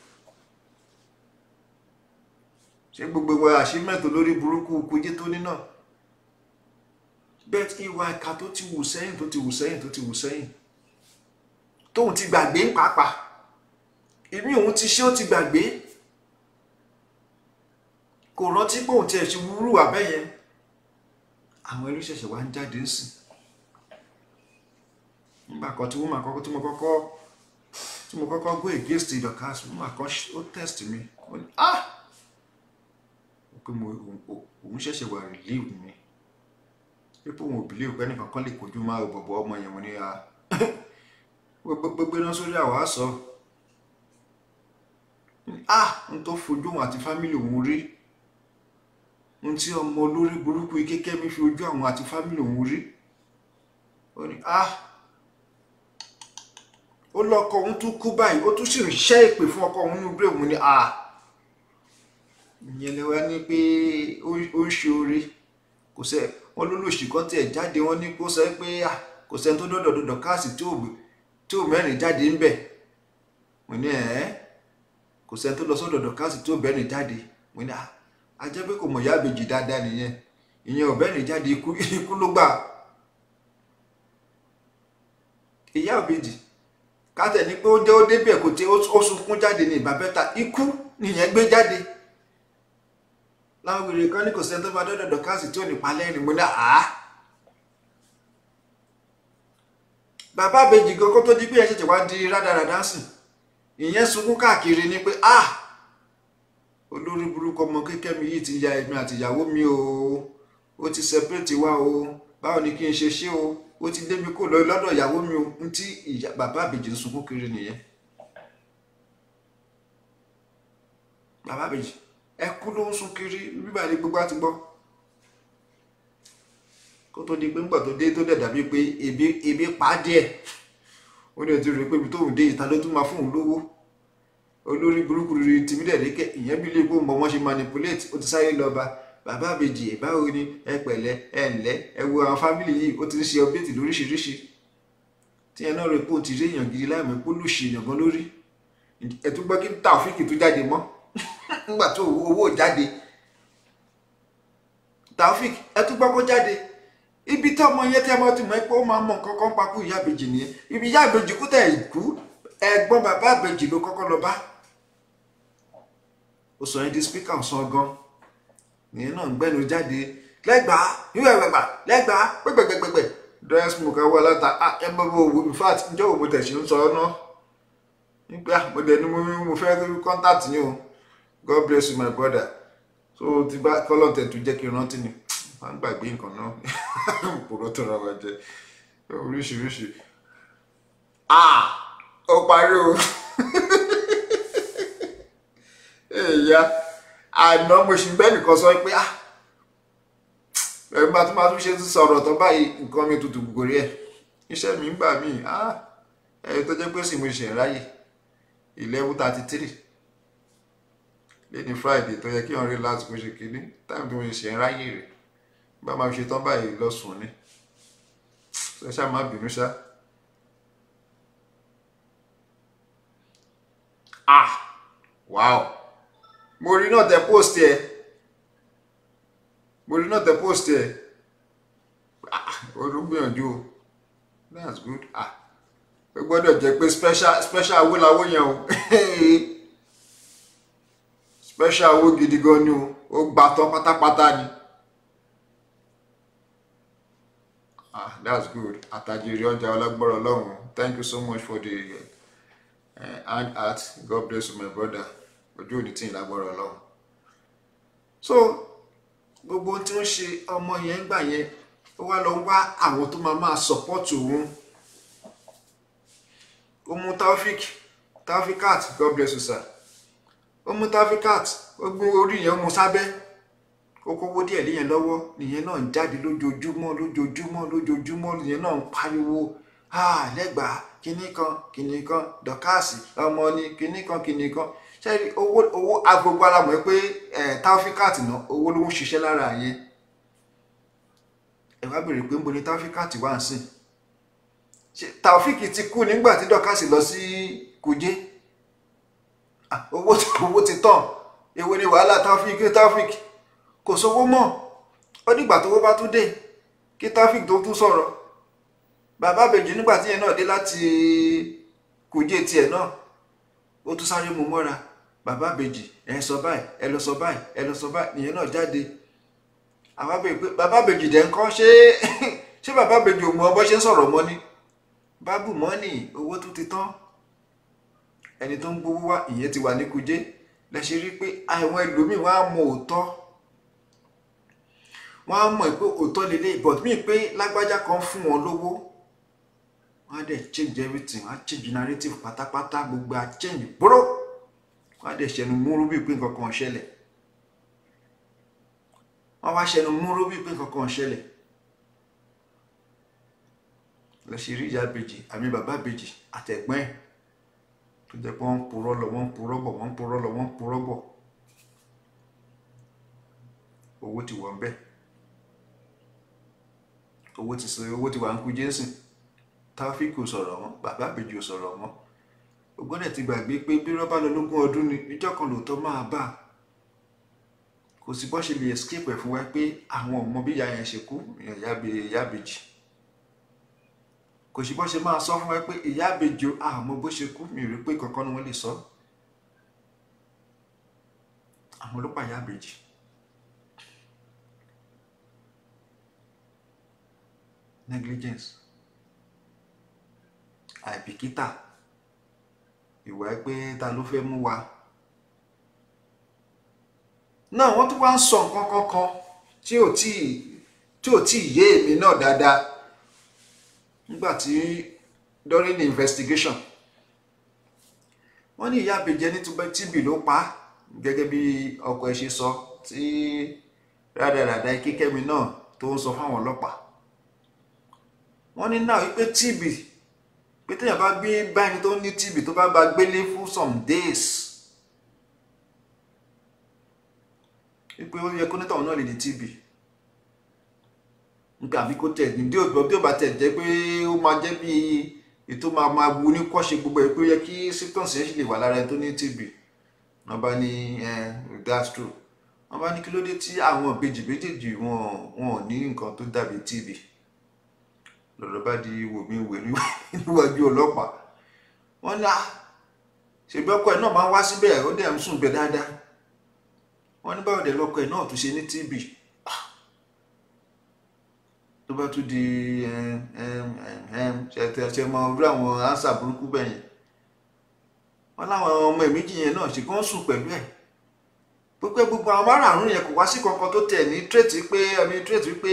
ṣé gbogbo wa àṣímẹ́tò lórí burúkú kujé tó ní náà bẹ́ẹ̀ ìwà ìka tó ti wù sẹ́yìn tó ti wù sẹ́yìn tó ti wù sẹ́yìn tóun ti gbàgbé ń pàápàá ìmí òun ti ṣe ó ti gbàgbé kò rántí pé òun tiẹ̀ ṣe wúrú àbẹ́yẹn àwọn ẹlú ṣẹ̀ṣẹ̀ wá ń jáde ń sìn nígbà kan tí wọ́n máa kọ́kọ́ tí mo kọ́kọ́ tí mo kọ́kọ́ go against the Dorcas wọ́n máa kọ́ ó test mi ó ní ah ó pé mo òun- òun ṣẹ̀ṣẹ̀ wà relieve mi pípé òun ò believe pé ẹnìkan kan lè kojú máa ò bọ̀bọ̀ ọmọ yẹn mo ní a gbogbo iná sórí àwa sọ ah n tó fojú òun àti fámìlì òun rí n tí ọmọ olórí burúkú ike kẹ́mi fi ojú àwọn àti fámìlì òun rí ó ní ah ó lọ́kọ òun tún kú báyìí ó tún sì ń ṣẹ́ ìpè fún ọkọ òun nínú bírèmù ni ah ìyẹn lè wá ní pé ó ó ń ṣe oore kò sẹ wọn lólùsì kan tiẹ̀ jáde wọn ní kó sọ pé ah kò sẹ́ni tó dọdọ dọdọ káàsì tí ò tí ò mẹ́rin jáde ń bẹ mo ní ẹ kò sẹ́ni tó lọ sọ́dọ̀ dọdọ káàsì tí ò mẹ́rin jáde mo ní ah a jẹ́ pé kò mọ̀ ìyá àbèjì dáadáa nìyẹn ìyẹn ò mẹ́rin jáde ikú ikú ló gbà ìyá àbèjì kátẹ̀ ní pé ó jẹ́ ó débẹ̀ kò tí ó sunkún jáde ní ìbábẹ́ta ikú nìyẹn gbé jáde láwọn wèrè kan ní kò sẹ́ni tó bá dọ́dọ̀ dọ̀kásì tí ò ní palẹ́ ni mo ní àá bàbá àbèjì gan kó tó di pé ẹ ṣẹ̀ṣẹ̀ wá di rádaràdá sìn ìyẹn sunkún káàkiri ni pé ah olórí burúkú ọmọ kékeré mi yìí ti ya èmi àti ìyàwó mi o ó ti separate wa o báwo ni kí n ṣe ṣe o ó ti dé mi kó lọ lọ́dọ̀ ìyàwó mi o n tí ìyá- bàbá àbèjì ń sunkún kiri nìyẹn bàbá àbèjì ẹkú ló ń sun kiri bíbá ní gbogbo àti gbọ́ kó tó di pé ńgbà tó dé tó dẹ̀ dàbí pé ebi ebi pa á díẹ̀ ó ní ojú rẹ̀ pé ibi tóun dé ìta ló tún máa fóun lówó olórí burúkú rí tìmí dẹ̀ rékẹ́ ìyẹn bí léèpó mọ wọ́n ṣe manipulate ó ti sáré lọ bá bàbá àbèjì ẹ̀ báwo ni ẹ pẹ̀lẹ́ ẹ ǹlẹ́ ẹ wo àwọn fámìlì yìí ó ti ń ṣe update lóríṣiríṣi tí ẹ náà rẹ pé ó ti rí èèyàn gidi láìmọ̀ pé ó lù ṣe èèyàn gan lórí ẹ tún gbọ́ kí Taofik tó jáde mọ́ nígbà tó owó owó jáde Taofik ẹ tún gbọ́ kó jáde ibi tí ọmọ yẹn tẹ́ mọ́ ti mọ̀ pé ó máa mọ nǹkan kan pa kú ìyá àbèjì nìyẹn ibi ìyá àbèjì kú tẹ̀ kú ẹ̀gbọ́n bàbá àbèjì ló kọ́kọ́ lọ bá ó sọ yẹn di spíkà ọ̀sán gan nìyẹn náà ń gbẹ́nu jáde lẹ́gbàá ìwé ẹ̀gbẹ̀gbà lẹ́gbàá pẹ́pẹ́pẹ́pẹ́ dry smoke awọ aláta ah ẹ bọ́ bọ́ òwò in fact ǹjẹ́ òwò tẹ̀ ṣe ń sọ ọ́ náà nígbà mo dẹ̀ ni mo mo fẹ́ rí contact yín o God bless you my brother so ti bá kọ́lọ̀ tẹ̀ tó jẹ́ kí n rántí ni máa ń gbàgbé nǹkan náà pòrọ̀ tó ra wa jẹ oríṣiríṣi ah ó parí o èèyà àná mo sì bẹ́ẹ̀ nìkan sọ pé ah ẹ̀rù bá tún máa tún ṣe tún sọ̀rọ̀ tó báyìí nǹkan mi tutù gòrí ẹ̀ iṣẹ́ mi ń gbà mí ah ẹ̀rù tó jẹ́ pé sì mo ṣe ráyè eleven thirty three lẹ́ni friday tó yẹ kí wọ́n rí láti kó ṣe kínní táìmù tó mo ṣe ń ráyè rẹ̀ bá máa fi ṣe tán báyìí lọ́sùn ni ṣe ṣáà má bínú ṣá. ah wow mo rí náà tẹ post ẹ mo rí náà tẹ post ẹ ah olùgbìyànjú o that's good ah ó gbọ́dọ̀ jẹ́ pé special special owó làwọ̀ yẹn o special owó gidi gan ni o ó gbà tán pátápátá ni ah that's good àtàjèrè ọjà ọlọ́gbọ́rọ̀ ọlọ́run thank you so much for the uh, hand art god bless you my brother ojú òní tí ì lágbọ́rọ̀ ọlọ́run so gbogbo ohun tí wọ́n ṣe ọmọ yẹn gbà yẹn ó wá lọ wá àwọn tó máa máa support òun ó mú taofik taufikat god bless you sir ó mú taufikat ó gbé orí yẹn ó mú sábẹ́ ó kówó díẹ̀ léyẹn lọ́wọ́ nìyẹn náà ń jáde lójoojúmọ́ lójoojúmọ́ lójoojúmọ́ nìyẹn náà ń pariwo ah lẹ́gbàá kinní kan kinní kan dọ́kàsì ọmọ ni kinní kan kinní kan ṣẹ́rí owó owó agbogbo ara mọ̀ pé ẹ̀ taufikat náà owó ló ń ṣiṣẹ́ lára yẹn ẹ wá béèrè pé ń bo ni taufikat wà ń sìn ṣe taofik ti kú nígbà tí dọ́kàsì lọ sí kuje Ah, owó owó ti tán èwo ni wàhálà taofik taofik kò sówó mọ́ ó dìgbà tówó bá tún dé kí taofik tó tún sọ̀rọ̀ bàbá àbèjì nígbà tí yẹn náà dé láti kuje tiẹ̀ náà ó tún sáré mú mọ́ra bàbá àbèjì ẹ sọ báyìí ẹ lọ sọ báyìí ẹ lọ sọ báyìí nìyẹn náà jáde àwa bèèrè pé bàbá àbèjì dẹ̀ ń kọ́ ṣé ṣé bàbá àbèjì ò mọ bó ṣe ń sọ̀rọ̀ mọ́ ni bábù mọ́nì owó tó ti tán ẹni tó ń gbowó wá ìyẹn ti wà ní kuje lẹ́sẹ̀ rí pé àwọn ẹlòmíì wọ́n á mọ òótọ́ wọ́n á mọ̀ pé òótọ́ lélẹ̀ but mí pé lágbájá kan fún wọn lówó wọ́n á dẹ̀ change everything wọ́n á change narrative pátápátá gbogbo á change bóró wọ́n á dẹ̀ ṣẹnu múrú bíi pé nǹkan kan ṣẹlẹ̀ wọ́n wá ṣẹnu múrú bíi pé nǹkan kan ṣẹlẹ̀ lọ ṣe rí ìyá ìbejì àmì bàbá ìbejì àtẹ̀gbọ́n ẹ̀ tó jẹ́ pé wọ́n ń purọ́ lọ wọ́n ń purọ́ bọ̀ wọ́n ń purọ́ lọ wọ́n ń purọ́ bọ̀ owó ti wọ̀ ń bẹ̀ owó ti sọ owó ti wà ń kú jésù táfíìkì ò sọ̀rọ̀ mọ́ bàbá ìbejì ò sọ̀rọ̀ mọ́ ògbọ́dẹ̀ ti gbàgbé pé bí rọ́bà lọ lógún ọdún ni ìjọ kan lòótọ́ máa bà kò sí bọ́ ṣe lè escape ẹ̀ fún wa pé àwọn ọmọ bí ìyá yẹn ṣe kú ìyá ìbejì kò sí bọ́ ṣe máa sọ fún wa pé ìyá àbèjò àmọ́ bó ṣe kú mi rí pé kankan ni wọ́n lè sọ àwọn ló pa ìyá àbèjì negligence àìbìkítà ìwà pé ta ló fẹ́ mú wa náà wọ́n tún wá ń sọ nǹkan kankan tí ò tí tí ò tí yé èmi náà dáadáa nígbàtí during the investigation wọ́n ní ìyá àbèjẹ ní TB ló pa á gẹ́gẹ́ bí ọkọ ẹ̀ ṣe sọ tí rádaràda kíkẹ́mi náà tó ń sọ fáwọn ọlọ́pàá wọ́n ní náà wípé TB pé téèyàn bá gbé báyìí tó ní TB tó bá bá gbélé fún some days wípé ó yẹ kó nítàwọn náà lè ní TB nígbà àbí kó tẹ̀ ní bí ó bá tẹ̀ jẹ́ pé ó máa jẹ́ bí ètò máa máa wu ní kọ́ṣe gbogbo ẹ̀ pé ó yẹ kí symptoms yẹn sì lè wà lára ẹni tó ní TB wọ́n bá ní that's true wọ́n bá ní kí ló dé tí àwọn ìbejì méjèèjì wọn wọn ò ní nǹkan tó dàbí TB lọ́dọ̀ bá di wòmí wè níwájú ọlọ́pàá wọ́n ní ṣèbí ọkọ ẹ̀ náà máa ń wá síbẹ̀ ó dẹ̀ ń sùn bẹ̀ dáadáa wọ́n ní báwo dẹ̀ lọ́kọ ẹ̀ náà tún ṣe ní TB tó bá tún di ṣe mọ orí àwọn ánsà burúkú bẹ́yẹn wọ́n láwọn ọmọ ẹ̀ méjì yẹn náà ṣe kí wọ́n sùn pẹ̀lú ẹ̀ pípé gbogbo àwọn márààrún yẹn kò wá sí kankan tó tẹ̀ ní tírètì pé ẹni tírètì pé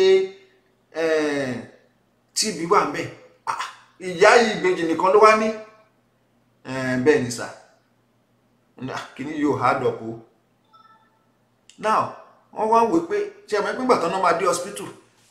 TB wà ń bẹ̀ ìyá yìí ìbejì nìkan ló wá ní bẹ́ẹ̀ ni sà kíní yóò hard up o now wọ́n wá wò pé ṣe àmọ́ ẹgbẹ́ ìgbà tán náà máa dé hospital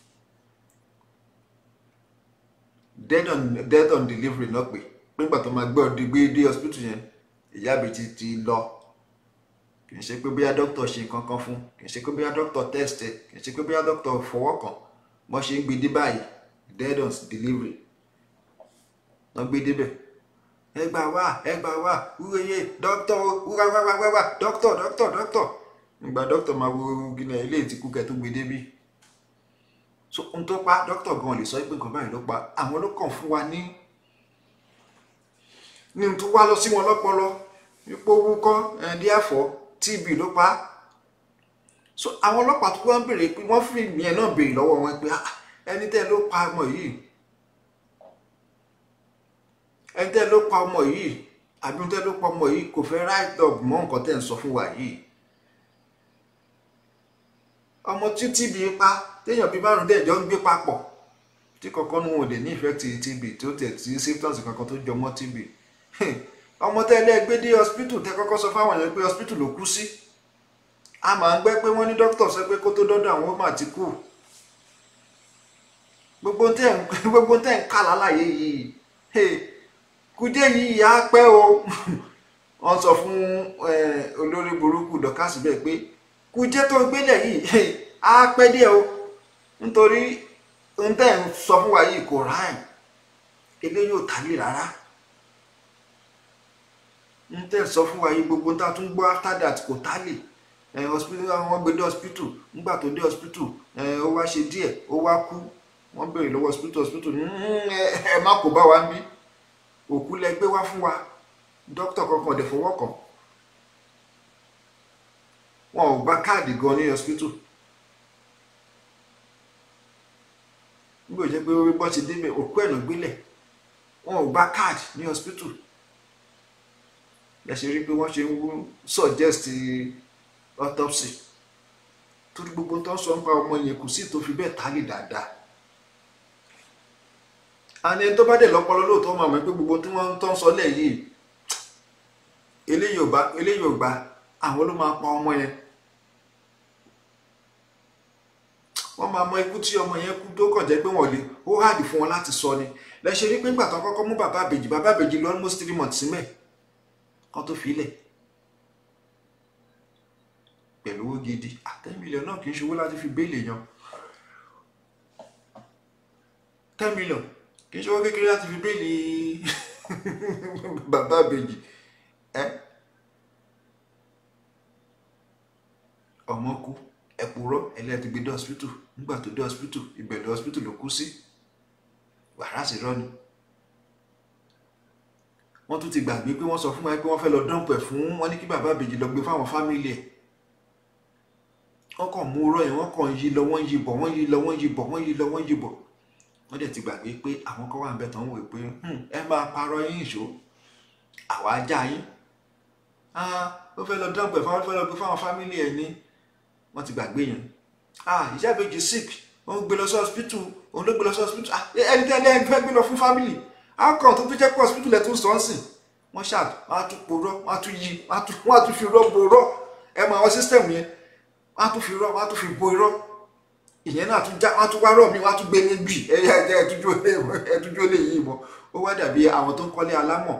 dead on dead on delivery náà pé nígbà tó máa gbé ọdún gbé dé hospital yẹn ìyá àbèjì ti lọ kì í ṣe pé bóyá dókítà ṣe nǹkan kan fún kì í ṣe pé bóyá dókítà test ẹ kì í ṣe pé bóyá dókítà fọwọ́ kàn wọ́n ṣe ń gbé dé báyìí dead on delivery wọ́n gbé débẹ̀ ẹ gbà wá ẹ gbà wá wúweye dókítà wúwa wá wá wá wá dókítà dókítà dókítà nígbà dókítà máa wo gíná ilé ìtìkú kẹ tó gbé débí so ohun tó pa dókítà gan lè sọ pé nǹkan báyìí ló pa àwọn ló kàn fún wa ní ní n tó wá lọ sí wọn lọ́pọlọ ipò wúkọ́ ẹ̀ẹ́dí àfọ́ tb ló pa á so àwọn ọlọ́pàá tó wá ń béèrè pé wọ́n fi ìyẹn náà béèrè lọ́wọ́ wọn pé "Ah, ẹni tẹ́ ló pa ọmọ yìí ẹni tẹ́ ló pa ọmọ yìí àbí ẹni tẹ́ ló pa ọmọ yìí kò fẹ́ right up mọ́ nǹkan tẹ́ ń sọ fún wa yìí ọmọ tí tb pa téèyàn bíi márùn dẹ̀ jọ ń gbé papọ̀ tí kankan nu wọn ò dé ní ìfẹ́ ti tb tí ó tẹ̀ sí symptoms kankan tó jọ mọ́ tb ọmọ tẹ́ ilé gbé dé hospital tẹ́ kọ́kọ́ sọ fáwọn èèyàn pé hospital ló kú sí a máa ń gbẹ́ pé wọ́n ní dókítà sọ pé kó tó dọ́dọ̀ àwọn ó mà ti kú gbogbo tẹ́ ń gbogbo tẹ́ ń kà lálàyé yìí hey, kúdé yìí á pẹ́ o wọ́n sọ fún eh, olórí burúkú dọ́kásì bẹ́ẹ̀ pé kúdé tó gbélé yìí hey, á pẹ́ díẹ̀ o nítorí ohun tẹ́ ń sọ fún wa yìí kò ráìn eléyìí ò tálè rárá ohun tẹ́ ń sọ fún wa yìí gbogbo tá a tún gbọ́ after that kò tálè ẹ hospital wọ́n gbé dé hospital nígbà tó dé hospital ẹ ó wá ṣe díẹ̀ ó wá kú wọ́n béèrè lọ́wọ́ hospital hospital "Mm, ẹ ẹ má kó bá wa ń bí òkú lẹ gbé wá fún wa dókítà kankan ọ̀dẹ̀ fọwọ́ kàn wọn ò gba káàdì gan ní hospital nígbà tó jẹ́ pé bọ́ ti débẹ̀ òkú ẹ̀nà gbélẹ̀ wọn ò gba káàdì ní hospital lẹ́sẹ̀ rí pé wọ́n ṣe ń wú- suggest autopsy torí gbogbo tó ń sọ nípa ọmọ yẹn kò sí tó fi bẹ́ẹ̀ tálè dáadáa àní ẹni tó bá dẹ̀ lọ́pọlọ lóòótọ́ máa mọ̀ pé gbogbo tí wọ́n tó ń sọ lẹ̀ yìí eléyìí ò bá eléyìí ò gbà àwọn ló máa pa ọmọ yẹn wọ́n máa mọ ikú tí ọmọ yẹn kú tó kàn jẹ́ pé wọ́n lè ó hàdì fún wọn láti sọ ni lẹ́sẹ̀ rí pé ńgbà tó kọ́kọ́ mú bàbá àbèjì bàbá àbèjì lọ almost three months símẹ̀ kan tó fi lẹ̀ pẹ̀lú owó gidi ten million náà kì í ṣe owó láti fi béèlì yan ten million kì í ṣe owó kékeré láti fi béèlì bàbá àbèjì ẹ ọmọ kú ẹ̀pùrọ́ ẹlẹ́ẹ̀tì gbé dé hospital nígbà tó dé hospital ìbẹ̀rẹ̀ hospital ló kú sí wàhálà sí rọ́ọ̀nì wọ́n tún ti gbàgbé pé wọ́n sọ fún wa pé wọ́n fẹ́ lọ dánpẹ̀ fún wọn ní kí bàbá àbèjì lọ gbé fáwọn fámìlì ẹ̀ wọ́n kàn mú rọ́ yẹn wọ́n kàn yí lọ wọ́n yí bọ̀ wọ́n yí lọ wọ́n yí bọ̀ wọ́n yí lọ wọ́n yí bọ̀ wọ́n dẹ̀ ti gbàgbé pé àwọn kan wà ń bẹ̀ tán wò pé "Hmm, ẹ máa parọ́ yín ìṣó àwa ajá yín Ah, ó fẹ́ lọ dánpẹ̀ fáwọn fẹ́ lọ gbé fáwọn fámìlì ẹ̀ ní wọ́n ti gbàgbé yẹn ah ìyá ìbejì sick wọ́n gbé lọ sí hospital òun ló gbé lọ sí hospital ah ẹni tẹ́lẹ̀ ẹ fẹ́ gbé lọ fún family outcome tó fi jẹ́ pé hospital ẹ̀ tún sọ ọ́ sìn wọ́n ṣáà wọ́n á tún porọ́ wọ́n á tún yí wọ́n á tún wọ́n á tún fi rọ́ bo rọ́ ẹ mọ àwọn system yẹn wọ́n á tún fi rọ́ wọ́n á tún fi bo irọ́ ìyẹn náà tún já wọ́n á tún wá rọ́ mi wọ́n á tún gbé ní bì ẹ ẹ ẹ ẹtújú ẹtújú lè yí ìbọn ó wá dàbí àwọn tó ń kọ́lé alámọ̀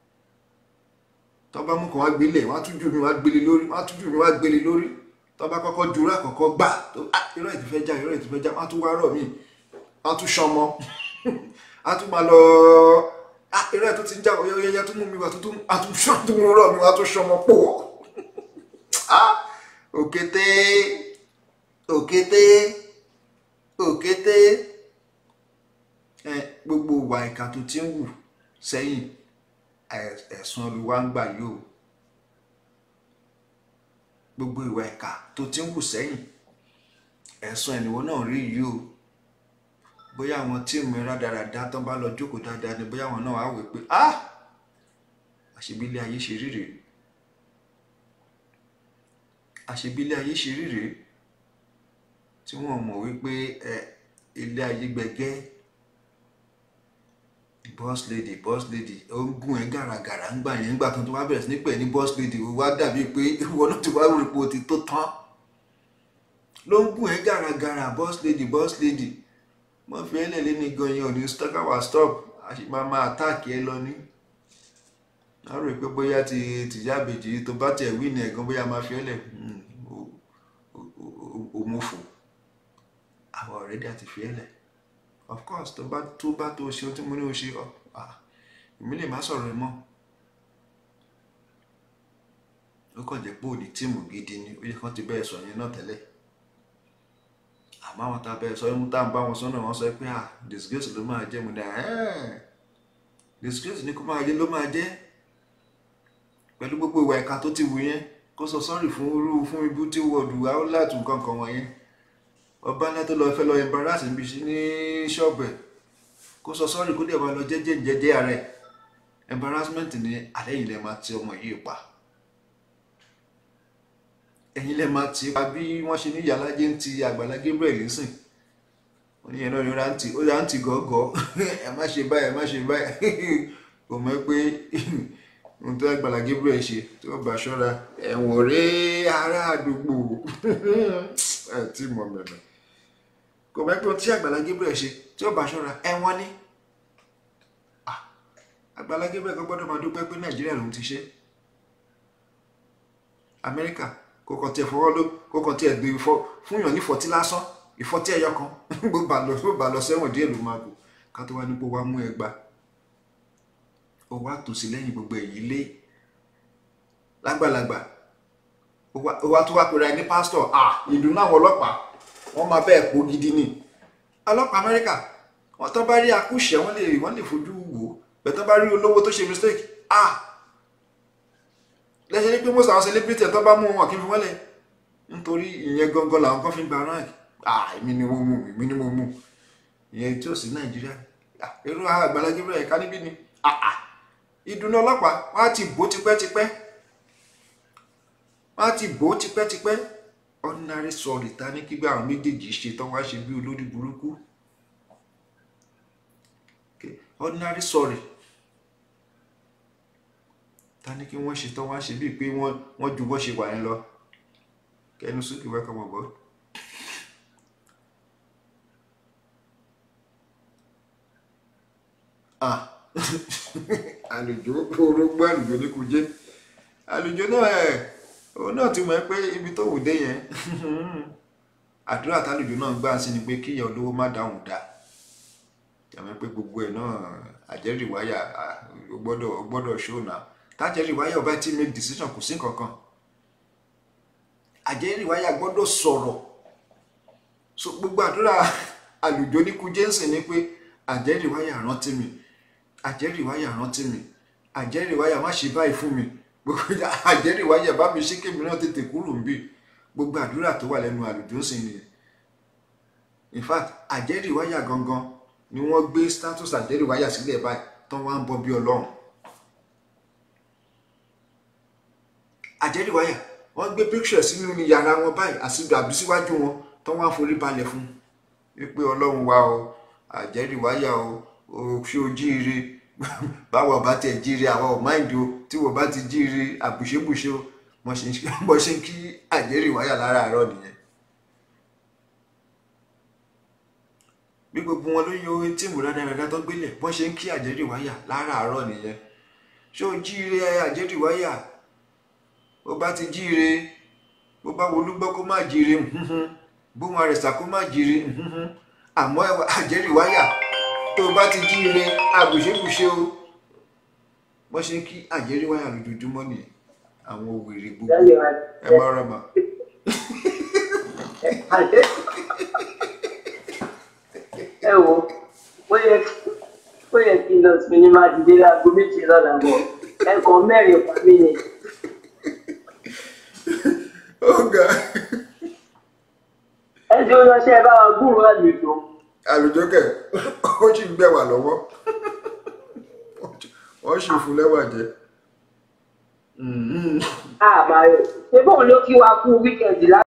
tó bá mú kàn wá gbélé wọ́n á tún jù mí wá gbélé lórí wọ́n á tún jù mí wá gbélé lórí tó bá kọ́kọ́ dúró àkọ́kọ́ gbà tó ah irọ́ ẹ̀ ti fẹ́ já irọ́ ẹ̀ ti fẹ́ já wọ́n á tún wá rọ̀ mí wọ́n á tún ṣọmọ a tún máa lọ ah irọ́ ẹ̀ tó ti ń já ọyọ́yọ́yọ́ tó mú mi wá tuntun a tún ṣọ́ tó mú rọ̀ mi wá tún ṣọmọ pò ah òkété òkété òkété ẹ gbogbo ìwà ìka tó ti ń wù sẹ́yìn ẹ̀- ẹ̀sùn olùwà ń gbà yìí o gbogbo ìwà ìka tó ti ń wù sẹ́yìn ẹ̀sùn ẹ̀nìwọ́ náà rí yìí o bóyá àwọn tíìmù rádaràda tán bá lọ jókòó dáadáa ni bóyá àwọn náà á wò pé ah àṣebílẹ̀ ayé ṣe rí rèé àṣebílẹ̀ ayé ṣe rí rèé tí wọ́n mọ̀ wípé ẹ ilé ayé gbẹgẹ́ boss lady boss lady ó ń gún ẹ gàràgàrà ń gbà yẹn nígbà tó tó wá bẹ̀rẹ̀ sí ní pè ní boss lady ó wá dàbí pé ìwọ náà ti wá rí ipò ti tó tán ló ń gún ẹ gàràgàrà boss lady boss lady mo fi ẹ lẹ́lẹ́ ní gan yẹn ò ní stọ́kàwá stop a sì máa máa àtáàkì ẹ lọ ní. a rò pé bóyá ti tìyá àbèjì tó bá tẹ̀ wí ní ẹ̀gán bóyá máa fi ẹ lẹ̀ òmùfò àwọn ọ̀rẹ́dì àti fi ẹ lẹ̀ of course tó bá tó bá tó ṣe ohun tí mo ní o ṣe ọ ah, èmi lè má sọ̀rọ̀ ẹ mọ́ ó kàn jẹ́ pé òní tíìmù gidi ni ó yẹ kán ti bẹ́ẹ̀ sọ yẹn náà tẹ́lẹ̀ àmọ́ àwọn tá a bẹ̀rẹ̀ sọ ohun tá à ń bá wọn sọ náà wọ́n sọ pé ah disgrace ló máa jẹ́ mo ní ẹ̀ disgrace ni kó máa jẹ́ ló máa jẹ́ pẹ̀lú gbogbo ìwà ìka tó ti wù yẹn kó sọ sọ́ọ̀rì fún irú fún ibú tí wọ́ọ̀dù áúláàtù kankan wọ̀nyẹn ọba ńlá tó lọ fẹ́ lọ embarrass níbi ní ṣọ́ọ̀bù ẹ̀ kó sọ sọ́ọ̀rì kó dẹ̀ máa lọ jẹ́jẹ́ jẹ́jẹ́ ààrẹ embarrassment ni alẹ́ yìí lẹ́ máa ti ọmọ yìí pa ẹ̀yin lẹ́ máa ti pa bí wọ́n ṣe ní ìyálájẹ́ ń ti àgbàlá Gabriel nísìn oníyẹn náà ni ó rántí ó rántí gọ́gọ́ ẹ má ṣe báyìí ẹ má ṣe báyìí kò mọ̀ pé ohun tó àgbàlá Gabriel ṣe tí ó bá ṣọ́ra ẹ̀wọ̀n rèé ará àdúgbò ẹ tí mọ̀ mẹ́rin kò mọ̀ pé ohun tí àgbàlá Gabriel ṣe tí ó bá ṣọ́ra ẹ̀wọ̀n ni Ah, àgbàlá Gabriel kò gbọ́dọ̀ máa dúpẹ́ pé Nàìjíríà lòun ti ṣe Amẹ́ríkà kò kàn tiẹ̀ fọwọ́ ló kò kàn tiẹ̀ gbé fọ́ fún yàn ní fọtí lásán ìfọtí ẹyọ kan bó bá lọ bó bá lọ sẹ́wọ̀n díẹ̀ ló máa gò ká tó wá ní pé wá mú ẹgba ó wá tòsí lẹ́yìn gbogbo èyí lé lágbàlagbà ó wá ó wá tó wá pera ẹni pásítọ̀ à ìdùnnú àwọn ọlọ́pàá wọ́n máa bẹ́ẹ̀ pọ̀ gidi ni ọlọ́pàá Amẹ́ríkà wọ́n tó bá rí akúṣẹ̀ wọ́n lè wọ́n lè fojú wò ó bẹ́ẹ̀ tó bá rí olówó tó ṣe mistake ah lẹ́sẹ̀ ní pé most àwọn celebrity tó bá mú wọn kí n fi wọ́n lẹ̀ nítorí ìyẹn gangan làwọn kan fi ń gba rank ah èmi ni mo mú èmi ni mo mú ìyẹn tí ò sí Nàìjíríà Ah, irú Àgbàlá Gabriel ẹ̀ka níbí ni ah ah ìdùnnú ọlọ́pàá wọ́n á ti bò ó tipẹ́tipẹ́ wọ́n á ti bò ó tipẹ́tipẹ́ ordinary sorry ta ní kígbà àwọn méjèèjì ṣe tán wá ṣe bí olórí burúkú Okay, ordinary sorry ta ní kí wọ́n ṣe tán wá ṣe bíi pé wọ́n wọ́n ju bọ́ ṣe wà yẹn lọ kẹnu sókè wá kọmọ bọ́. Ah, àlùjọ orógbó àlùjọ ní kò jẹ́ àlùjọ náà ẹ̀ òun náà ti mọ̀ ẹ́ pé ibi tó wù dé yẹn àdúrà tálùjọ náà gbà sí ni pé kíyà olówó má dáhùn dá jàmọ́ pé gbogbo ẹ̀ náà àjẹ́rìíwáyà ó gbọ́dọ̀ ó gbọ́dọ̀ ṣóònà tájẹ́rìíwáyà ọba tí make decision kò sí kankan àjẹ́rìíwáyà gbọ́dọ̀ sọ̀rọ̀ so gbogbo àdúrà àlùjọ ní kú jẹ́nsìn ni pé àjẹ́rìíwáyà rántí mi àjẹ́rìíwáyà rántí mi àjẹ́rìíwáyà má ṣe báyìí fún mi gbogbo àjẹ́rìíwáyà bá mi ṣe kémi náà tètè kúrò ń bì gbogbo àdúrà tó wà lẹ́nu àlùjọ ń sìn nìyẹn in fact àjẹ́rìíwáyà gangan ni wọ́n gbé status àjẹ́rìíwáyà sílẹ̀ báyìí tán wá ń bọ bí ọlọ́run àjẹ́rìíwáyà wọ́n gbé picture sínú yàrá wọn báyìí àsìgbò àbí síwájú wọn tán wá forí balẹ̀ fún wípé ọlọ́run wa o àjẹ́rìíwáyà o o ṣé o jíire báwo bá tẹ̀ jíire àwa ò máìndì o tí wọ́n bá ti jíire àbùṣebùṣe o wọ́n ṣe ń bọ́ ṣe ń kí àjẹ́rìíwáyà láràárọ̀ nìyẹn bí gbogbo wọn ló yọ orin tíìmù rádaràdá tó gbélé bọ́n ṣe ń kí àjẹ́rìíwáyà láràárọ̀ nìyẹn ṣé o jíire àjẹ́rìíwáyà bó bá ti jíire bó bá wolúgbọ́ kó má jíire bóun àrẹ̀sà kó má jíire àmọ́ àjẹ́rìíwáyà tó bá ti jíire àbùṣebùṣe o bọ́n ṣe ń kí àjẹ́rìíwáyà lójoojúmọ́ nìyẹn àwọn wèrè gbogbo ẹ má rọ̀ mà.
ẹ wo ó yẹ ó yẹ kí n lọ sí ní máa dìde láago méjì lọ́la bọ̀ ẹ̀kan mẹ́rin pa mí ni.
ọ̀gá
ẹ jẹ́ ó lọ́ṣẹ́ bá wa gbúrò àlùjọ.
àlùjọ kẹ ó sì ń gbẹ̀wà lọ́wọ́ wọ́n sì fún lẹ́wà jẹ.
àbáyọ ṣé bóun ló kí wa kú wíkẹ̀ndì lá